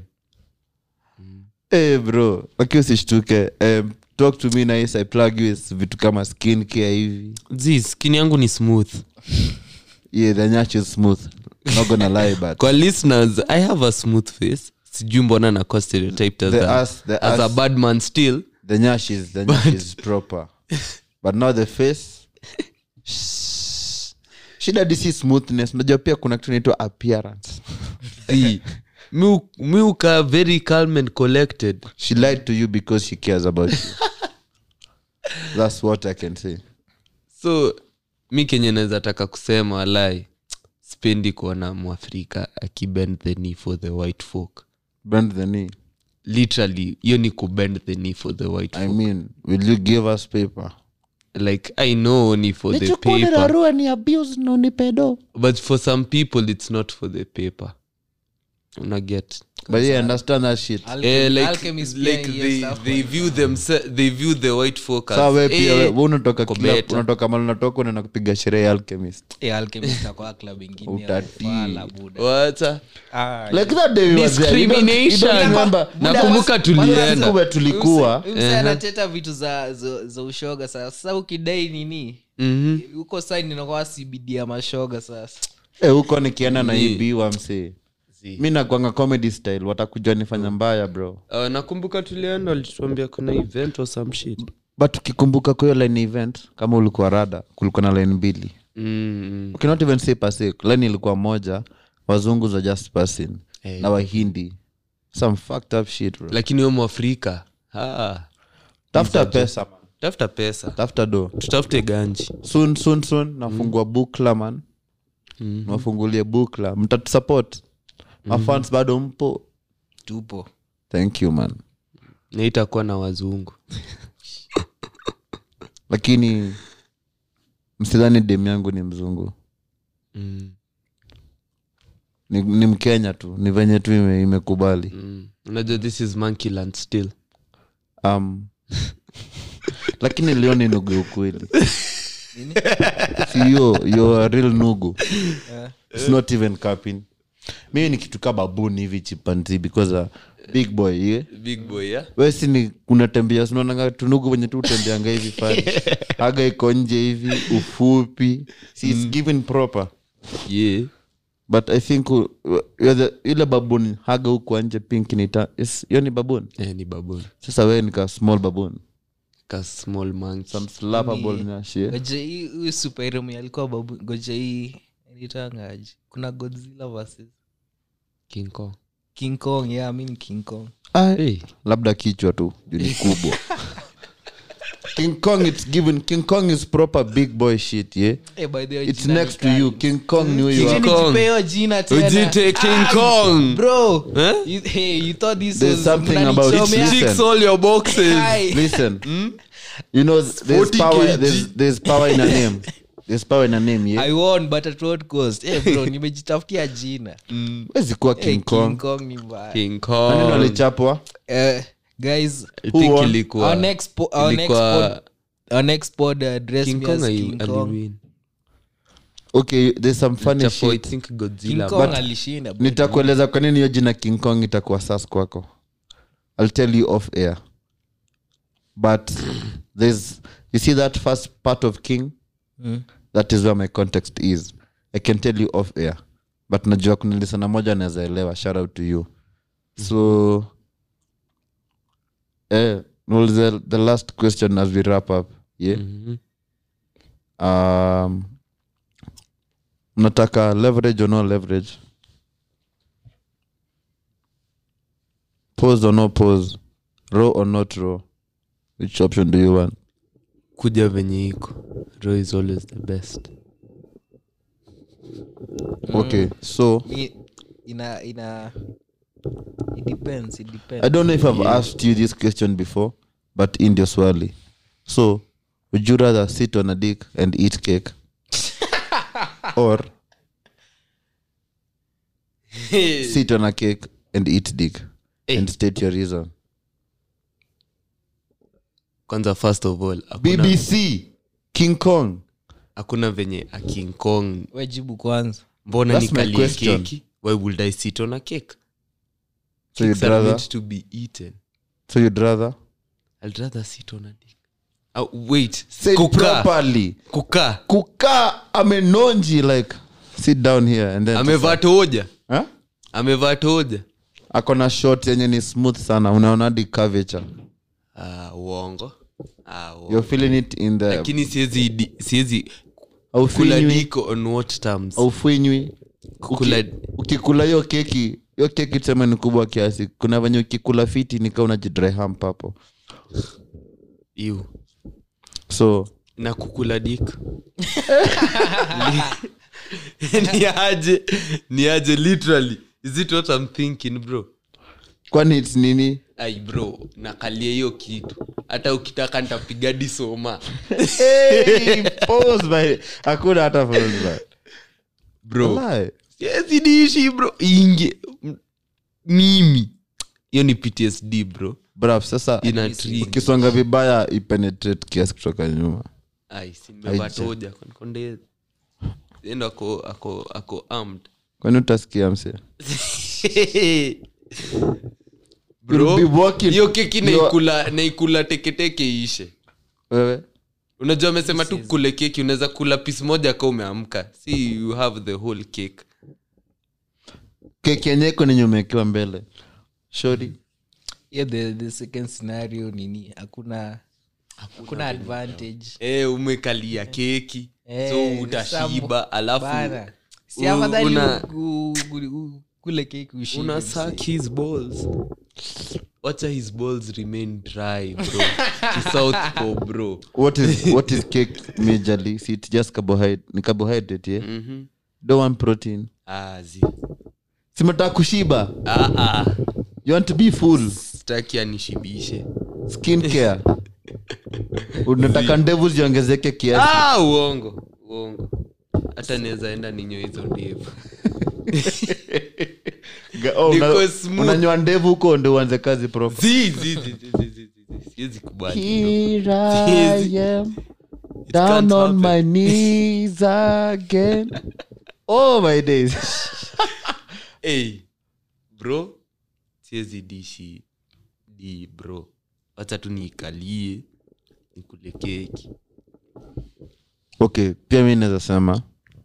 Speaker 1: hey bro lakini usishtuke um, talk to me nice i plug you with vitu kama skin care hivi
Speaker 2: zi skin yangu ni smooth
Speaker 1: yeah the nyash is smooth not gonna lie but
Speaker 2: kwa listeners i have a smooth face sijui mbona nakuwa stereotyped as,
Speaker 1: The
Speaker 2: a,
Speaker 1: ass- the
Speaker 2: as a
Speaker 1: ass.
Speaker 2: bad man still
Speaker 1: the nyash is the nyash is proper but now the face shh. shida disi smoothness unajua pia kuna kitu inaitwa appearance
Speaker 2: Zi, mi hu- mi ukaa very calm and collected
Speaker 1: she lied to you because she cares about you that's what i can say
Speaker 2: so mi kenye naweza taka kusema walai spendi kuona mwafrika akibend the knee for the white folk
Speaker 1: bend the knee
Speaker 2: literally hiyo ni kubend the knee for the white
Speaker 1: i
Speaker 2: folk.
Speaker 1: mean will you give us paper
Speaker 2: like i know ni for the paper
Speaker 1: ni abuse no ni pedo
Speaker 2: but for some people it's not for the paper unaget
Speaker 1: but yeah understand that shit
Speaker 2: Eh, like,
Speaker 3: Alchemist
Speaker 2: like
Speaker 3: pia hiyo
Speaker 2: they,
Speaker 3: stuff
Speaker 2: they view themse- they view the white folk as,
Speaker 1: saa we pia
Speaker 2: eh,
Speaker 1: we- we unatoka
Speaker 2: uko
Speaker 1: club,
Speaker 2: better.
Speaker 1: unatoka mali unatoka unaenda kupiga sherehe ya alchemist
Speaker 3: Eh, Alchemist kwa club ingine ya
Speaker 1: Utati.
Speaker 3: ufala, buda.
Speaker 2: Wata?
Speaker 3: Ah,
Speaker 1: like that day we were there. You don't- you don't
Speaker 2: Discrimination.
Speaker 1: remember?
Speaker 2: nakumbuka
Speaker 1: Kwanza
Speaker 2: tulienda
Speaker 1: siku we tulikuwa
Speaker 3: Huyu msee anateta vitu za, za, za ushoga sasa sasa ukidai nini
Speaker 2: Mhm.
Speaker 3: huko saini inakuwa cbd ya mashoga sasa
Speaker 1: Eh, huko nikienda
Speaker 2: Ni-
Speaker 1: naibiwa msee mi nakwanga comedy style watakuja nifanya mbaya bro
Speaker 2: Uh, nakumbuka tulienda walituambia kuna event or some shit
Speaker 1: but ukikumbuka kwa hiyo line event kama ulikuwa rada kulikuwa na line mbili
Speaker 2: mm.
Speaker 1: okay, not even say pase line ilikuwa moja wazungu za just passing
Speaker 2: Eh.
Speaker 1: na wahindi some fucked up shit bro
Speaker 2: lakini huyo mwafrika ah.
Speaker 1: tafuta pesa man
Speaker 2: tafuta pesa
Speaker 1: tafuta do
Speaker 2: tutafute ganji
Speaker 1: soon soon soon nafungua bukla man
Speaker 2: Mhm.
Speaker 1: nafungulie bukla mtatusupport mafans bado mpo
Speaker 3: tupo
Speaker 1: thank you man
Speaker 2: na itakuwa na wazungu
Speaker 1: lakini msidhani dem yangu ni mzungu
Speaker 2: mm.
Speaker 1: ni, ni mkenya tu ni venye tu ime- imekubali
Speaker 2: Mm. unajua this is monkeyland still
Speaker 1: um, lakini leo ni nugu ya ukweli si yo yo a real nugu its not even capping mimi ni kitu ka babuni hivi chipanzi because a big boy yeah?
Speaker 2: big boy yeah?
Speaker 1: wesi ni unatembea sinaonanga tunugu venye tu utembeanga hivi fani haga iko nje hivi ufupi si its given proper
Speaker 2: yeah.
Speaker 1: but i think uh, you're the- ile babuni haga huku nje pink nita hiyo ni babuni
Speaker 2: Eh, ni babon
Speaker 1: sasa wewe nika small babuni
Speaker 2: ka small monkey
Speaker 1: some slappable na shit
Speaker 3: goja hii huyu superhero mwenye alikuwa babu goja hii nitangaji kuna godzilla versus
Speaker 2: king kong
Speaker 3: king kong yeah, mi ni king kong
Speaker 1: Ah,
Speaker 2: hey.
Speaker 1: labda kichwa tu juu ni kubwa king kong it's given king kong is proper big boy shit yeah
Speaker 3: Eh, by the way,
Speaker 1: it's
Speaker 3: jina ni
Speaker 1: next to
Speaker 3: kali.
Speaker 1: you king kong knew you
Speaker 3: Sijui
Speaker 1: are
Speaker 2: Kong.
Speaker 3: nijipe hiyo jina tena.
Speaker 2: ujite king
Speaker 3: Ah,
Speaker 2: kong
Speaker 3: bro
Speaker 2: Eh?
Speaker 3: you, hey, you thought this
Speaker 1: There's
Speaker 3: was
Speaker 1: something about-
Speaker 3: mnanichomea?
Speaker 1: Listen.
Speaker 2: ticks all your boxes
Speaker 3: Ai.
Speaker 1: listen you know there's
Speaker 2: 40
Speaker 1: power
Speaker 2: kg.
Speaker 1: there's, there's power in a name there's power in a name yeah
Speaker 3: i won but at what cost eh, bro nimejitafutia jina
Speaker 1: wezi kuwa
Speaker 3: Eh,
Speaker 1: king kong
Speaker 3: kong ni mbaya
Speaker 2: king
Speaker 1: maneno
Speaker 2: kong
Speaker 1: alichapwa
Speaker 3: Eh, guys
Speaker 2: I
Speaker 1: Who
Speaker 2: think
Speaker 1: won?
Speaker 2: ilikuwa
Speaker 3: our next po- our next
Speaker 2: ilikuwa
Speaker 3: pod our next pod uh, dress
Speaker 2: king
Speaker 3: me
Speaker 2: kong
Speaker 3: as
Speaker 2: ali-
Speaker 3: king kong
Speaker 2: aliwin
Speaker 1: okay there's some funny
Speaker 2: Chapo, I
Speaker 1: shit
Speaker 2: think
Speaker 3: king
Speaker 2: godzilla
Speaker 3: kong
Speaker 2: but
Speaker 3: alishinda bro.
Speaker 1: nitakueleza kwa nini hiyo jina king kong itakuwa sas kwako i'll tell you off air but there's you see that first part of king
Speaker 3: Mm.
Speaker 1: that is where my context is i can tell you off air but najua kuna lisana moja naweza elewa shout out to you so eh, niulize the last question as we wrap up yeah
Speaker 2: Mhm.
Speaker 1: um, mnataka leverage or no leverage pose or no pose raw or not raw which option do you want
Speaker 2: kuja venye iko raw is always the best
Speaker 1: okay so
Speaker 3: Mi- ina ina it depends it depends
Speaker 1: i don't know if i've asked you this question before but in your swali so would you rather sit on a dick and eat cake or sit on a cake and eat dick
Speaker 2: Eh.
Speaker 1: and state your reason
Speaker 2: kwanza first of all hakuna,
Speaker 1: bbc king kong
Speaker 2: hakuna venye a king kong
Speaker 3: we jibu kwanza
Speaker 2: mbona
Speaker 1: That's my
Speaker 2: nikalie
Speaker 1: question.
Speaker 2: keki why would i sit on a cake
Speaker 1: so you'd
Speaker 2: Cakes are
Speaker 1: rather
Speaker 2: meant to be eaten
Speaker 1: so you'd rather
Speaker 2: i'd rather sit on a dick uh, wait
Speaker 1: say it
Speaker 2: kukaa
Speaker 1: properly
Speaker 2: kukaa
Speaker 1: kukaa amenonji like sit down here and then
Speaker 2: amevaa toja
Speaker 1: huh?
Speaker 2: amevaa toja
Speaker 1: akona shot yenye ni smooth sana unaona hadi curvature
Speaker 2: Ah, uongo Ah, uongo.
Speaker 1: you're feeling it in the
Speaker 2: lakini siwezi di- siwezi kula
Speaker 1: aufinywi
Speaker 2: diko on what terms
Speaker 1: aufinywi
Speaker 2: Kukula-
Speaker 1: Uki- ukikula hiyo keki hiyo keki tuseme ni kubwa kiasi kuna venye ukikula fiti nika unajidry hump hapo
Speaker 2: Ew.
Speaker 1: so
Speaker 2: na kukula dik ni aje ni aje literally is it what i'm thinking bro
Speaker 1: kwani its nini
Speaker 2: ai bro nakalia hiyo kitu hata ukitaka nitapiga disoma
Speaker 1: hey, pause by hakuna hata pause by
Speaker 2: bro
Speaker 1: Walai.
Speaker 2: siwezi diishi bro inge M- mimi hiyo ni ptsd bro
Speaker 1: Bruv, sasa
Speaker 2: ina trigger.
Speaker 1: ukisonga vibaya ipenetrate kiasi kutoka nyuma
Speaker 2: ai simevaa
Speaker 1: Aija.
Speaker 2: toja konde endo ako ako ako armed
Speaker 1: kwani utasikia mse
Speaker 2: bro
Speaker 1: You'll be walking-
Speaker 2: hiyo keki
Speaker 1: you are-
Speaker 2: naikula naikula teketeke ishe
Speaker 1: wewe
Speaker 2: unajua amesema tu kule keki unaweza kula pisi moja ka umeamka si you have the whole cake
Speaker 1: keki yenye iko nenye umewekewa mbele shori
Speaker 3: yeah, the, the second scenario nini hakuna hakuna advantage
Speaker 2: e, umekalia keki
Speaker 3: Eh,
Speaker 2: so utashiba
Speaker 3: sambo-
Speaker 2: alafu
Speaker 3: bana. si
Speaker 2: u-
Speaker 3: afadhali
Speaker 2: una-
Speaker 3: u- u- u- kule keki ushibe,
Speaker 2: una
Speaker 3: msee.
Speaker 2: suck his balls wacha his balls remain dry bro to south pole bro
Speaker 1: what is what is cake majorly see it's just carbohydrate ni carbohydrate yeah
Speaker 2: Mhm.
Speaker 1: don't want protein
Speaker 2: Ah, zi.
Speaker 1: simetaka kushiba
Speaker 2: Ah, ah.
Speaker 1: you want to be full
Speaker 2: sitaki anishibishe
Speaker 1: skin care unataka ndevu ziongezeke kiasi
Speaker 2: ah, uongo uongo hata naweza enda ninyo hizo ndevu
Speaker 1: Ga- oh, una-
Speaker 2: Niko smooth.
Speaker 1: unanyoa ndevu huko ndo uanze kazi proper
Speaker 2: Zi, zi, zi, zi, zi, zi, zi. siwezi kubali bro.
Speaker 1: Here I
Speaker 2: Siwezi.
Speaker 1: am,
Speaker 2: It
Speaker 1: down
Speaker 2: can't
Speaker 1: on my
Speaker 2: happen.
Speaker 1: knees again. Oh my days.
Speaker 2: hey, bro siwezi dishi di bro wacha tu niikalie nikule keki
Speaker 1: okay pia mi naweza sema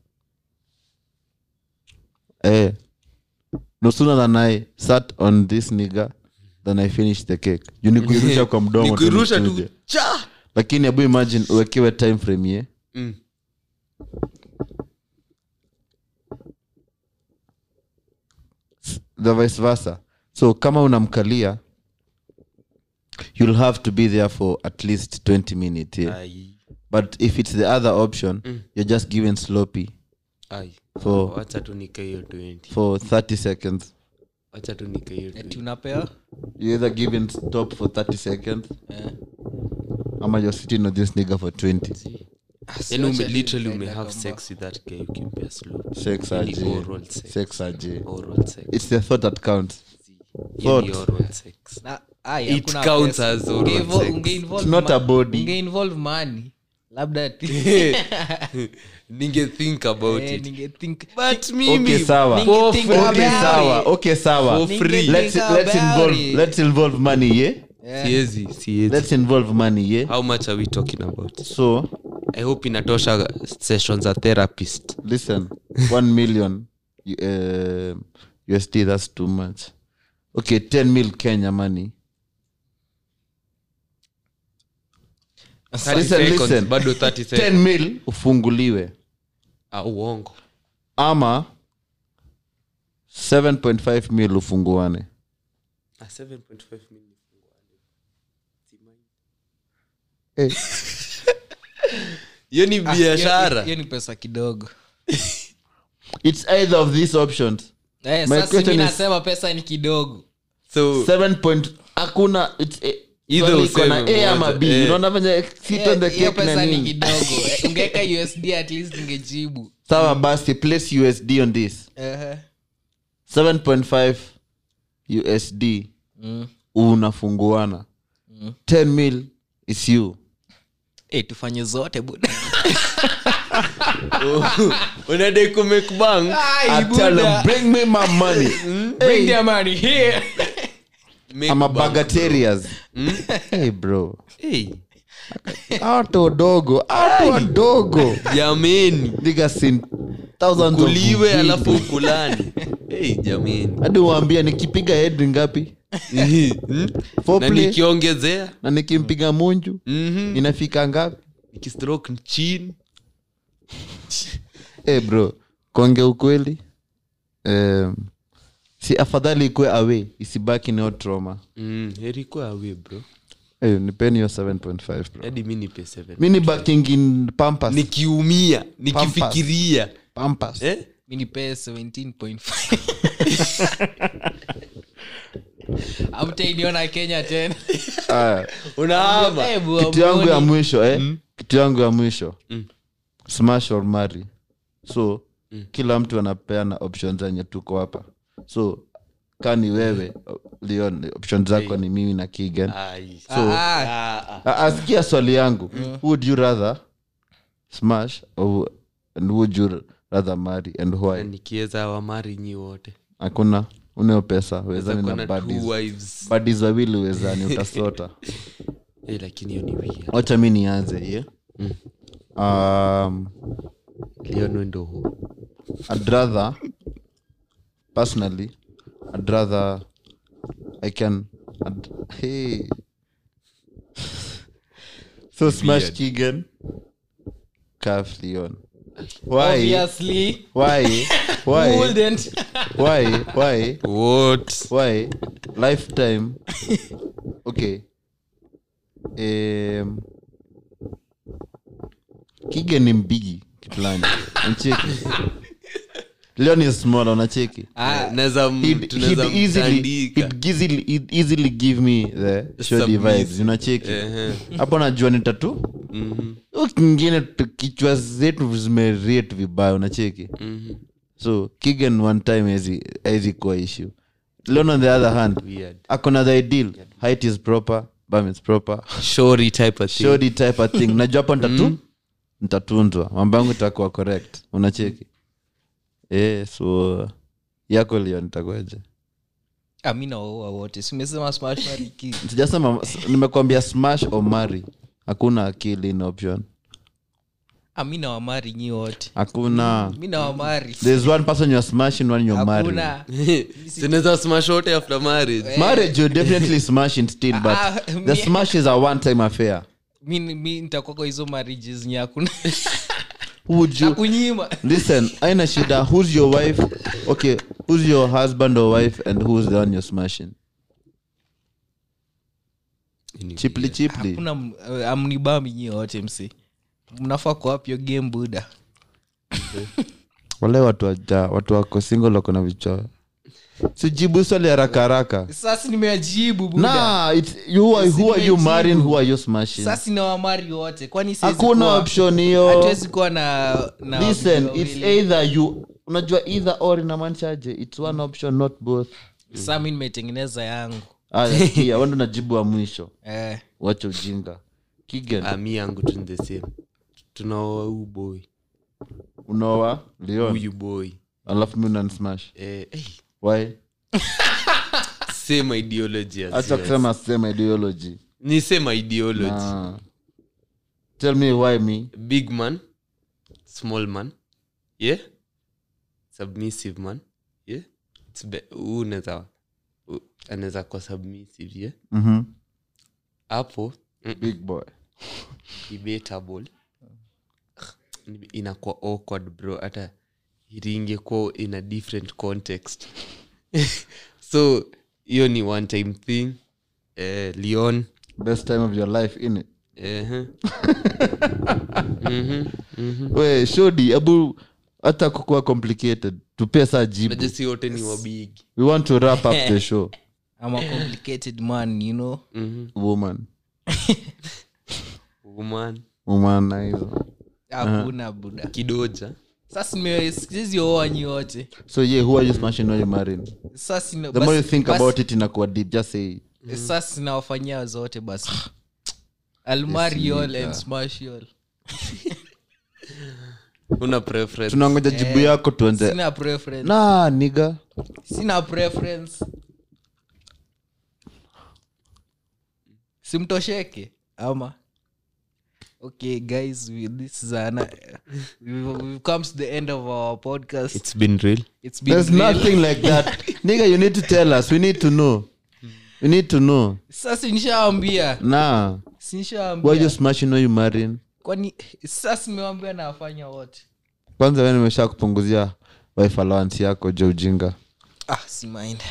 Speaker 1: eh, no sooner than i sat on this nigga than i finished the cake juu nikuirusha kwa mdomo tu
Speaker 2: nikuirusha
Speaker 1: nichuje.
Speaker 2: tu cha
Speaker 1: lakini abu imagine uwekewe time frame ye
Speaker 2: mm.
Speaker 1: the vice versa so kama unamkalia you'll have to be there for at least 20 minutes yeah?
Speaker 2: ai
Speaker 1: but if it's the other option
Speaker 2: Mm.
Speaker 1: you're just given sloppy
Speaker 2: ai
Speaker 1: for
Speaker 2: wacha tu nika hiyo 20
Speaker 1: for 30 seconds
Speaker 2: wacha tu nika hiyo
Speaker 3: ati
Speaker 2: 20
Speaker 3: unapea
Speaker 1: you either given stop for 30 seconds
Speaker 3: Eh.
Speaker 1: ama you're sitting on this nigga for 20
Speaker 2: yani ume
Speaker 3: Siwacha
Speaker 2: literally
Speaker 3: nikaenda
Speaker 2: ume have
Speaker 3: kamba.
Speaker 2: sex with that guy ukimpea slow
Speaker 1: sex
Speaker 2: Really
Speaker 1: aje
Speaker 2: oral sex.
Speaker 1: sex aje
Speaker 2: oral sex
Speaker 1: it's the thought that counts
Speaker 2: Yani
Speaker 1: Thought.
Speaker 2: oral sex
Speaker 3: Na- ai,
Speaker 2: It
Speaker 3: hakuna
Speaker 2: counts
Speaker 3: pesa.
Speaker 2: as oral
Speaker 3: Unge-invo-
Speaker 2: sex.
Speaker 3: unge-involve
Speaker 1: It's not
Speaker 3: ma-
Speaker 1: a body.
Speaker 3: unge-involve money labda
Speaker 2: ninge think about
Speaker 3: Eh,
Speaker 2: it
Speaker 3: ninge-think-
Speaker 2: but mimi
Speaker 1: okay sawa
Speaker 3: Ninge
Speaker 2: for
Speaker 3: think
Speaker 2: free.
Speaker 3: about
Speaker 1: okay
Speaker 3: it.
Speaker 1: sawa okay sawa
Speaker 2: For free.
Speaker 1: let's
Speaker 3: Think
Speaker 1: let's
Speaker 3: about
Speaker 1: involve
Speaker 3: it.
Speaker 1: let's involve money yeah
Speaker 3: Eh,
Speaker 2: siezi siezi
Speaker 1: let's involve money yeah
Speaker 2: how much are we talking about
Speaker 1: so
Speaker 2: i hope inatosha sessions za therapist
Speaker 1: listen one million uh, usd that's too much okay 10 mil kenya money
Speaker 2: 30
Speaker 1: Listen,
Speaker 2: seconds,
Speaker 1: listen.
Speaker 2: bado 30
Speaker 1: 10
Speaker 2: seconds.
Speaker 1: mil ufunguliwe
Speaker 2: Ah, uongo
Speaker 1: ama 7.5 mil ufunguane
Speaker 2: Ah, 7.5 million.
Speaker 1: Eh.
Speaker 2: hiyo ni
Speaker 3: ah,
Speaker 2: biashara
Speaker 3: hiyo ni pesa kidogo
Speaker 1: it's either of these options
Speaker 3: Eh,
Speaker 1: My
Speaker 3: sasa
Speaker 1: question
Speaker 3: mi
Speaker 1: is-
Speaker 3: nasema pesa ni kidogo
Speaker 2: so
Speaker 1: 7 point hakuna it's eh,
Speaker 2: Either
Speaker 1: swali iko na
Speaker 2: useme
Speaker 1: a ama
Speaker 2: moja,
Speaker 1: b
Speaker 2: eh.
Speaker 1: unaona venye sit on the
Speaker 3: Eh, hiyo
Speaker 1: cake na
Speaker 3: pesa ni
Speaker 1: nini
Speaker 3: kidogo Eh, ungeweka usd at least ungejibu
Speaker 1: sawa basi place usd on this
Speaker 3: Ehe.
Speaker 1: 7.5 usd
Speaker 3: Mm.
Speaker 1: unafunguana 10 mil is you
Speaker 3: Eh, tufanye zote buda
Speaker 2: unadai kumake bang
Speaker 1: I tell them, bring me my money
Speaker 3: Bring their money here.
Speaker 2: make
Speaker 1: I'm a
Speaker 2: bang.
Speaker 1: bagatarias hey bro
Speaker 2: Hey,
Speaker 1: ato dogo ato wadogo
Speaker 2: jameni
Speaker 1: nigga seen thousands of
Speaker 2: kuliwe
Speaker 1: video.
Speaker 2: alafu ukulani hey, jameni
Speaker 1: hadi waambia nikipiga head ngapi
Speaker 2: Hmm? na
Speaker 1: Foreplay,
Speaker 2: nikiongezea
Speaker 1: na nikimpiga munju
Speaker 2: Mhm.
Speaker 1: inafika ngapi
Speaker 2: nikistroke chini
Speaker 1: hey bro konge ukweli um, si afadhali ikwe away isibaki neo trauma
Speaker 2: mm, heri kwa awe bro
Speaker 1: hey, nipeni hiyo 7.5 bro
Speaker 2: hadi mi nipe 7
Speaker 1: mi ni baking in pampas
Speaker 2: nikiumia nikifikiria
Speaker 1: pampas
Speaker 2: eh?
Speaker 3: mi nipee 17.5 amtainiona kenya tena
Speaker 1: Aya.
Speaker 2: unaama
Speaker 3: Eh, bua
Speaker 1: kitu yangu ya
Speaker 3: boni.
Speaker 1: mwisho eh? kitu yangu ya mwisho
Speaker 2: Mm.
Speaker 1: smash or marry so kila mtu anapeana option zenye tuko hapa so ka ni wewe leon option zako ni mimi na kigan
Speaker 2: Ai.
Speaker 1: so
Speaker 3: Ah,
Speaker 2: Ah, ah.
Speaker 1: A- asikia swali yangu would you rather smash or and would you rather marry and
Speaker 2: Na
Speaker 1: why
Speaker 2: nikiweza wamari nyi wote
Speaker 1: hakuna uneo pesa wezani
Speaker 2: Kuna
Speaker 1: na
Speaker 2: two
Speaker 1: badis
Speaker 2: wives
Speaker 1: badis wawili wezani utasota
Speaker 2: Eh, lakini hiyo ni weird.
Speaker 1: wacha mi nianze ye
Speaker 2: Mm.
Speaker 1: um,
Speaker 2: Leon ndo hu
Speaker 1: I'd rather, personally, I'd rather I can. I'd, hey. so smash
Speaker 2: Weird.
Speaker 1: Keegan, calf Leon. why
Speaker 3: obviously
Speaker 1: why
Speaker 3: who
Speaker 1: why
Speaker 3: wouldn't
Speaker 1: why why
Speaker 2: what
Speaker 1: why lifetime okay um, kige ni mbigi kiplani nacheki leo ni small unacheki
Speaker 3: ah,
Speaker 2: naweza m-
Speaker 1: He'd-
Speaker 2: tunaweza
Speaker 1: he'd easily,
Speaker 2: mtandika.
Speaker 1: he'd easily, he'd easily give me the shoddy
Speaker 2: Submissive.
Speaker 1: vibes unacheki
Speaker 2: Ehe.
Speaker 1: hapo najua ni tatu
Speaker 2: Mhm,
Speaker 1: Huyu kingine tu- kichwa zetu zimerate vibaya unacheki
Speaker 2: mhm.
Speaker 1: so kigen one time hezi kuwa issue leon on the other hand
Speaker 2: Weird.
Speaker 1: akona the ideal height is proper bum is proper
Speaker 2: Shorty type of thing.
Speaker 1: shoddy type of thing najua hapo ntatu ntatunzwa mambo yangu itakuwa correct unacheki eh so yako leo nitakuaje
Speaker 3: ah, mi nawaua wote simesema smash marry kill.
Speaker 1: sijasema nimekwambia smash or marry hakuna akili in option
Speaker 3: ah, mi nawamari nyi wote
Speaker 1: hakuna
Speaker 3: mi nawamari
Speaker 1: there's one person you're smashing one you're marrying
Speaker 3: hakuna
Speaker 2: sinaweza smash wote after marriage
Speaker 1: marriage you're definitely smashing still but
Speaker 3: Ah,
Speaker 1: the
Speaker 3: me-
Speaker 1: smash is a one time affair
Speaker 3: mi mi nitakuwa kwa hizo marriages nye hakuna
Speaker 1: Who would you
Speaker 3: nakunyima
Speaker 1: listen aina shida who's your wife okay who's your husband or wife and who's the one you're smashing chipli chipli
Speaker 3: hakuna m- eh, amnibami nyi wote msi mnafaa kuapyo game buda
Speaker 1: wale watu waja watu wako single wako na vichwa sijibu swali haraka haraka
Speaker 3: sasa nimeajibu buda
Speaker 1: nah it's, you are, who are you marrying who are you smashing
Speaker 3: sasa nawamari wote kwani siwezi
Speaker 1: hakuna
Speaker 3: kuwa-
Speaker 1: option hiyo
Speaker 3: hatuwezi kuwa na, na
Speaker 1: listen
Speaker 3: wawili
Speaker 1: it's
Speaker 3: wawili.
Speaker 1: either you unajua either or inamaanishaje it's one option not both
Speaker 3: Sasa mi nimetengeneza yangu
Speaker 1: aya kia wendo najibu wa mwisho
Speaker 3: eh,
Speaker 1: wacha ujinga kigen
Speaker 2: Ah, mi yangu tu ni the same tunaoa huu boy
Speaker 1: unaoa leon
Speaker 2: huyu boy
Speaker 1: alafu mi unanismash
Speaker 2: eh, eh,
Speaker 1: why
Speaker 2: same ideology as
Speaker 1: hacha
Speaker 2: yours.
Speaker 1: kusema same ideology
Speaker 2: ni same ideology
Speaker 1: Ah. tell me why me
Speaker 2: big man small man yeah submissive man yeah It's be- huu unaweza u- anaweza kuwa submissive yeah
Speaker 1: Mhm.
Speaker 2: hapo mm,
Speaker 1: big boy
Speaker 2: debatable inakuwa awkward bro hata iringekuwa in a different context so hiyo ni one time thing eh, leon
Speaker 1: best time of your life in it
Speaker 2: eh, mhm, mhm.
Speaker 1: we shodi abu hata kukuwa complicated tupe saa jibu
Speaker 2: Unajua si wote ni wabigi
Speaker 1: we want to wrap up the show
Speaker 3: I'm a complicated man you know
Speaker 2: Mhm.
Speaker 1: woman
Speaker 2: woman
Speaker 1: woman na hizo
Speaker 3: hakuna buda
Speaker 2: kidoja
Speaker 3: sasa nimesizioa nyi wote
Speaker 1: so yeah who are you smashing or you marrying
Speaker 3: sasa ina-
Speaker 1: the more you
Speaker 3: basi-
Speaker 1: think
Speaker 3: basi-
Speaker 1: about it inakuwa deep just say
Speaker 3: sasa sinawafanyia zote basi I'll marry you all and smash you all.
Speaker 2: una preference
Speaker 1: tunangoja jibu yako tuanze
Speaker 3: sina preference
Speaker 1: na niga
Speaker 3: sina preference simtosheke ama okay guys we, this is an, we've, we've come to the end of our podcast
Speaker 2: it's been real
Speaker 3: it's been
Speaker 1: there's
Speaker 3: real.
Speaker 1: nothing like that nigga you need to tell us we need to know we need to know
Speaker 3: sasa nishaambia
Speaker 1: na why you
Speaker 3: sinishaambia
Speaker 1: smashing or you marrying
Speaker 3: kwani sasa nimewambia nawafanya wote
Speaker 1: kwanza we nimesha kupunguzia wife allowance yako jo ujinga
Speaker 3: ah si mind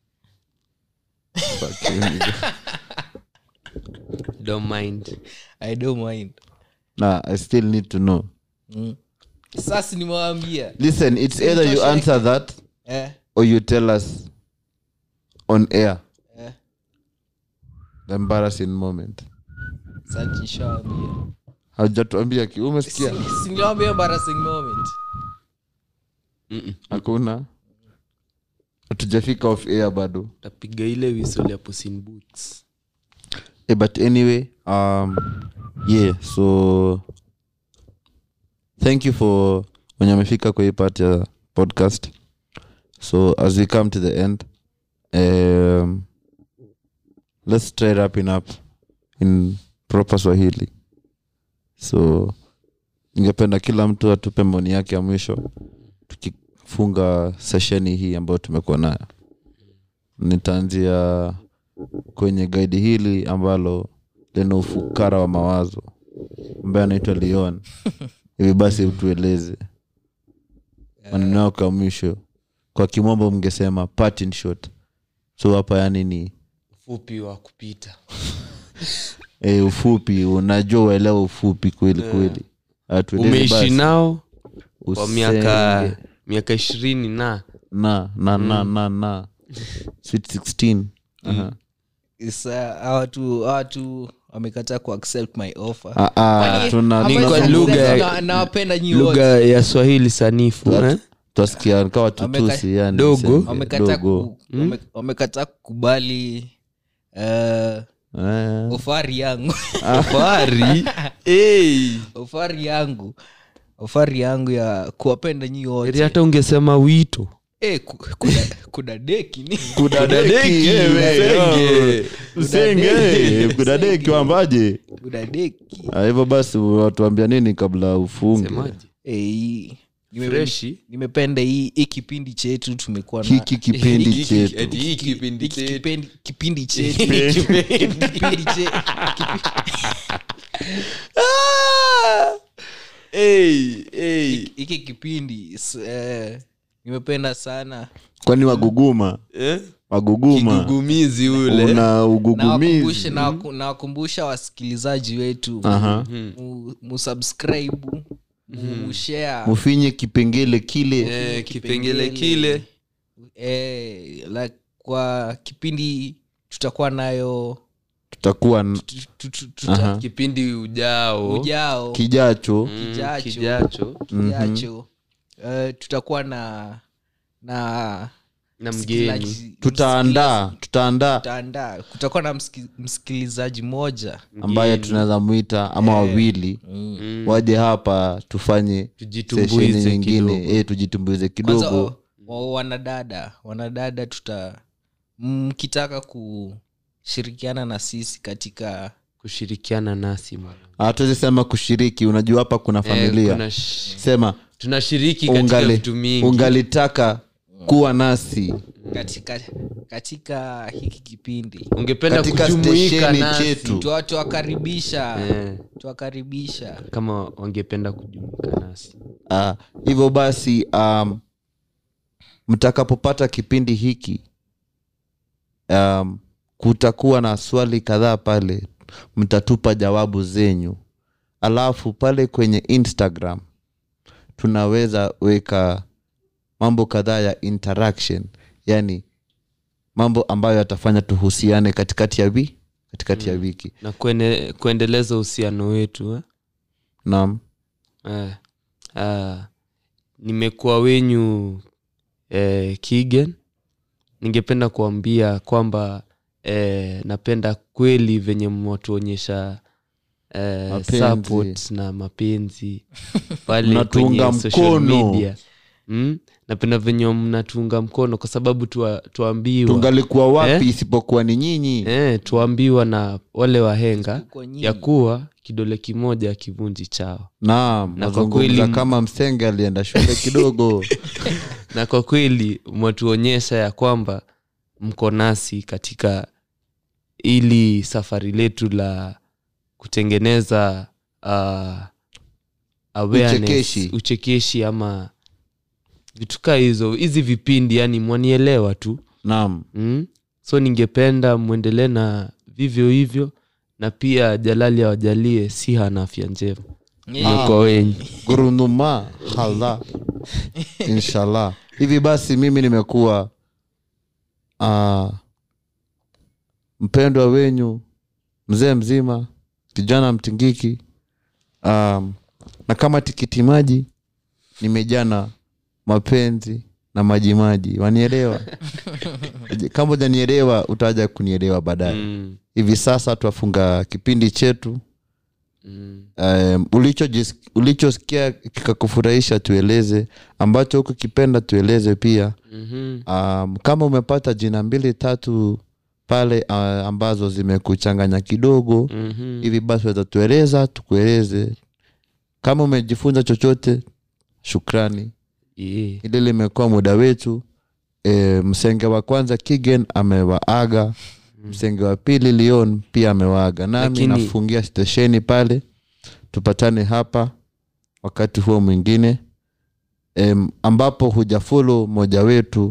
Speaker 1: Fuck you, nigga.
Speaker 2: don't mind
Speaker 3: i don't mind
Speaker 1: nah i still need to know
Speaker 3: mm. sasa nimewambia
Speaker 1: listen it's either you
Speaker 3: Nitosheke.
Speaker 1: answer that
Speaker 3: eh,
Speaker 1: or you tell us on air
Speaker 3: eh.
Speaker 1: the embarrassing moment
Speaker 3: sasa nishaambia
Speaker 1: haujatuambia ki umesikia
Speaker 3: siniwambia embarrassing moment
Speaker 2: Mm-mm.
Speaker 1: hakuna hatujafika off air bado
Speaker 2: tapiga ile whistle ya Puss in boots
Speaker 1: Eh, but anyway um yeah so thank you for wenye amefika kwa hii part ya podcast so as we come to the end um, let's try wrapping up in proper swahili so ningependa kila mtu atupe maoni yake ya mwisho tukifunga sesheni hii ambayo tumekuwa nayo nitaanzia kwenye gaidi hili ambalo lina ufukara wa mawazo ambaye anaitwa leon hivi basi utueleze maneno yako ya mwisho kwa kimombo mngesema parting shot so hapa yani ni
Speaker 2: fupi wa kupita
Speaker 1: e, ufupi unajua uelewa ufupi kweli kweli Ah, tueleze
Speaker 2: umeishi
Speaker 1: basi.
Speaker 2: nao kwa
Speaker 1: Usenge.
Speaker 2: miaka miaka ishirini na
Speaker 1: na na na na na sweet 16 Aha.
Speaker 3: Isa, hawa watu hawa watu wamekataa kuaccept my offer
Speaker 1: Ah, ah,
Speaker 3: Kwani-
Speaker 1: tuna-
Speaker 3: ama
Speaker 2: Ni
Speaker 1: tuna-
Speaker 2: kwa
Speaker 3: sasa
Speaker 2: lugha-
Speaker 3: na- nawapenda nyi
Speaker 2: lugha
Speaker 3: wote
Speaker 2: ya swahili sanifu eh?
Speaker 1: twasikia kawa tutusi yani
Speaker 2: Dogo.
Speaker 1: niseme,
Speaker 3: wamekataa
Speaker 1: dogo.
Speaker 3: ku- wame- wamekataa kukubali eh,
Speaker 1: Eh,
Speaker 3: ofari yangu
Speaker 2: fahari hey.
Speaker 3: ofari yangu ofari yangu ya kuwapenda nyi
Speaker 2: Eri
Speaker 3: wote
Speaker 2: hata ungesema wito
Speaker 3: Eh, ku- kuna, kuna deki ni
Speaker 1: kudadeki, eh, msenge. Msenge, eh, kudadeki wambaje
Speaker 3: kuna deki
Speaker 1: Ah, hivyo basi watuambia nini kabla ufunge
Speaker 2: Semaje?
Speaker 3: Eh, hii- nime-
Speaker 2: Freshi.
Speaker 3: nimependa hii hii kipindi chetu tumekuwa na
Speaker 1: hiki kipindi
Speaker 2: Hiki-
Speaker 1: chetu
Speaker 2: eti hii kipindi
Speaker 3: hiki
Speaker 2: chetu.
Speaker 3: kipendi- kipindi chetu kipindi che-
Speaker 2: Hey, hey.
Speaker 3: hiki kipindi s- eh, nimependa sana
Speaker 1: kwani waguguma
Speaker 2: Eh?
Speaker 1: waguguma
Speaker 2: kigugumizi ule
Speaker 1: una
Speaker 3: nawakumbusha
Speaker 1: ugugumizi
Speaker 3: nawaku- nawakumbusha wasikilizaji wetu
Speaker 1: Aha.
Speaker 3: mu- musubscribe mushare
Speaker 1: mufinye kipengele kile
Speaker 2: Eh, kipengele kile
Speaker 3: eh, like kwa kipindi tutakuwa nayo
Speaker 1: tutakuwa n-
Speaker 3: tu- tu- tu- tuta-
Speaker 1: Aha.
Speaker 2: kipindi ujao
Speaker 3: ujao
Speaker 1: kijacho
Speaker 2: Mm,
Speaker 3: kijacho.
Speaker 2: kijacho
Speaker 3: kijacho eh, tutakuwa na na
Speaker 2: na mgeni
Speaker 3: msikilizaji-
Speaker 1: tutaandaa tutaandaa
Speaker 3: tutaandaa kutakuwa na msiki- msikilizaji moja
Speaker 1: ambaye tunaweza mwita ama wawili
Speaker 2: Mm.
Speaker 1: waje hapa tufanye
Speaker 2: Tujitumbuize
Speaker 1: sesheni nyingine
Speaker 2: kidogo.
Speaker 1: e, tujitumbuize
Speaker 3: kwanza
Speaker 1: kidogo
Speaker 3: o- o- wanadada wanadada tuta mkitaka kushirikiana na sisi katika
Speaker 2: kushirikiana nasi mwana.
Speaker 1: hatuwezi sema kushiriki unajua hapa kuna
Speaker 2: Eh,
Speaker 1: familia
Speaker 2: kuna sh-
Speaker 1: sema
Speaker 2: tunashiriki katika
Speaker 1: ungali,
Speaker 2: vitu mingi
Speaker 1: ungalitaka kuwa nasi
Speaker 3: katika katika hiki kipindi
Speaker 2: ungependa
Speaker 1: katika
Speaker 2: kujumuika
Speaker 1: stesheni
Speaker 2: nasi
Speaker 1: chetu.
Speaker 3: Tuwa- tuwakaribisha
Speaker 2: Eh,
Speaker 3: tuwakaribisha
Speaker 2: kama wangependa kujumuika nasi
Speaker 1: Ah, hivyo basi um, mtakapopata kipindi hiki um, kutakuwa na swali kadhaa pale mtatupa jawabu zenyu alafu pale kwenye instagram tunaweza weka mambo kadhaa ya interaction yani mambo ambayo yatafanya tuhusiane katikati ya wi katikati ya wiki
Speaker 2: na kuene, kuendeleza uhusiano wetu eh?
Speaker 1: naam
Speaker 2: Eh, ah, nimekuwa wenyu eh, kigen ningependa kuambia kwamba eh, napenda kweli venye mwatuonyesha eh,
Speaker 1: Mapenzi.
Speaker 2: support na mapenzi pale
Speaker 1: Mnatuunga
Speaker 2: kwenye social
Speaker 1: mkono.
Speaker 2: media mm? napenda venye mnatuunga mkono kwa sababu tua, tuambiwa
Speaker 1: tungalikuwa wapi
Speaker 2: Eh?
Speaker 1: isipokuwa ni nyinyi
Speaker 2: eh, tuambiwa na wale wahenga
Speaker 3: Kwa nyinyi.
Speaker 2: ya kuwa kidole kimoja kivunji chao
Speaker 1: naam
Speaker 2: Na kwa
Speaker 1: nazungumza
Speaker 2: kweli-
Speaker 1: kama msenge alienda shule kidogo
Speaker 2: na kwa kweli mwatuonyesha ya kwamba mko nasi katika ili safari letu la kutengeneza uh, awareness,
Speaker 1: Uchekeshi.
Speaker 2: uchekeshi ama vitu kaa hizo hizi vipindi yani mwanielewa tu
Speaker 1: naam
Speaker 2: mm? so ningependa mwendelee na vivyo hivyo na pia jalali awajalie siha na afya njema
Speaker 3: Yeah.
Speaker 2: kwa wenyi
Speaker 1: gurunuma hala inshallah hivi basi mimi nimekuwa uh, mpendwa wenyu mzee mzima kijana mtingiki um, na kama tikiti maji nimejana mapenzi na majimaji wanielewa kama ujanielewa utaja kunielewa baadaye
Speaker 2: mm.
Speaker 1: hivi sasa twafunga kipindi chetu
Speaker 2: mm.
Speaker 1: um, ulichojis- ulichosikia kikakufurahisha tueleze ambacho huku kipenda tueleze pia
Speaker 2: mm-hmm.
Speaker 1: um, kama umepata jina mbili tatu pale uh, ambazo zimekuchanganya kidogo
Speaker 2: Mm-hmm.
Speaker 1: hivi basi watatueleza tukueleze kama umejifunza chochote shukrani
Speaker 2: yeah.
Speaker 1: hili limekuwa muda wetu e, msenge wa kwanza kigen amewaaga msenge wa pili leon pia amewaaga nami
Speaker 2: Lakini-
Speaker 1: nafungia stesheni pale tupatane hapa wakati huo mwingine em, ambapo hujafolo moja wetu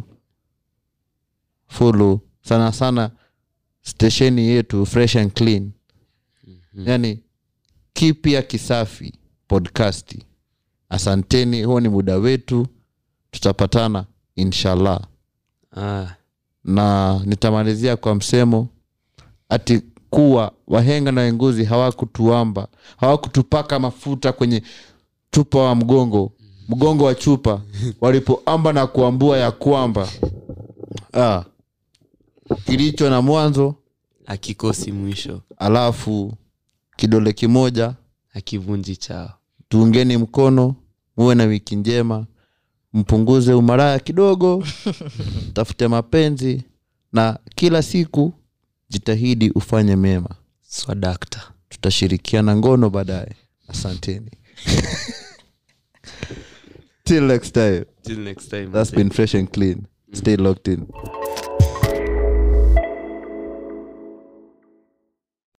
Speaker 1: folo sana sana stesheni yetu fresh and clean mm-hmm. yani kipya kisafi podcasti asanteni huo ni muda wetu tutapatana inshallah
Speaker 2: ah,
Speaker 1: na nitamalizia kwa msemo ati kuwa wahenga na wenguzi hawakutuamba hawakutupaka mafuta kwenye chupa wa mgongo mgongo wa chupa walipoamba na kuambua ya kwamba ah, kilicho na mwanzo
Speaker 2: akikosi mwisho
Speaker 1: alafu kidole kimoja
Speaker 2: akivunji chao
Speaker 1: tuungeni mkono muwe na wiki njema mpunguze umaraya kidogo tafute mapenzi na kila siku jitahidi ufanye mema
Speaker 2: swadakta
Speaker 1: tutashirikiana ngono baadaye asanteni till next time
Speaker 2: till next time
Speaker 1: that's been fresh and clean stay locked in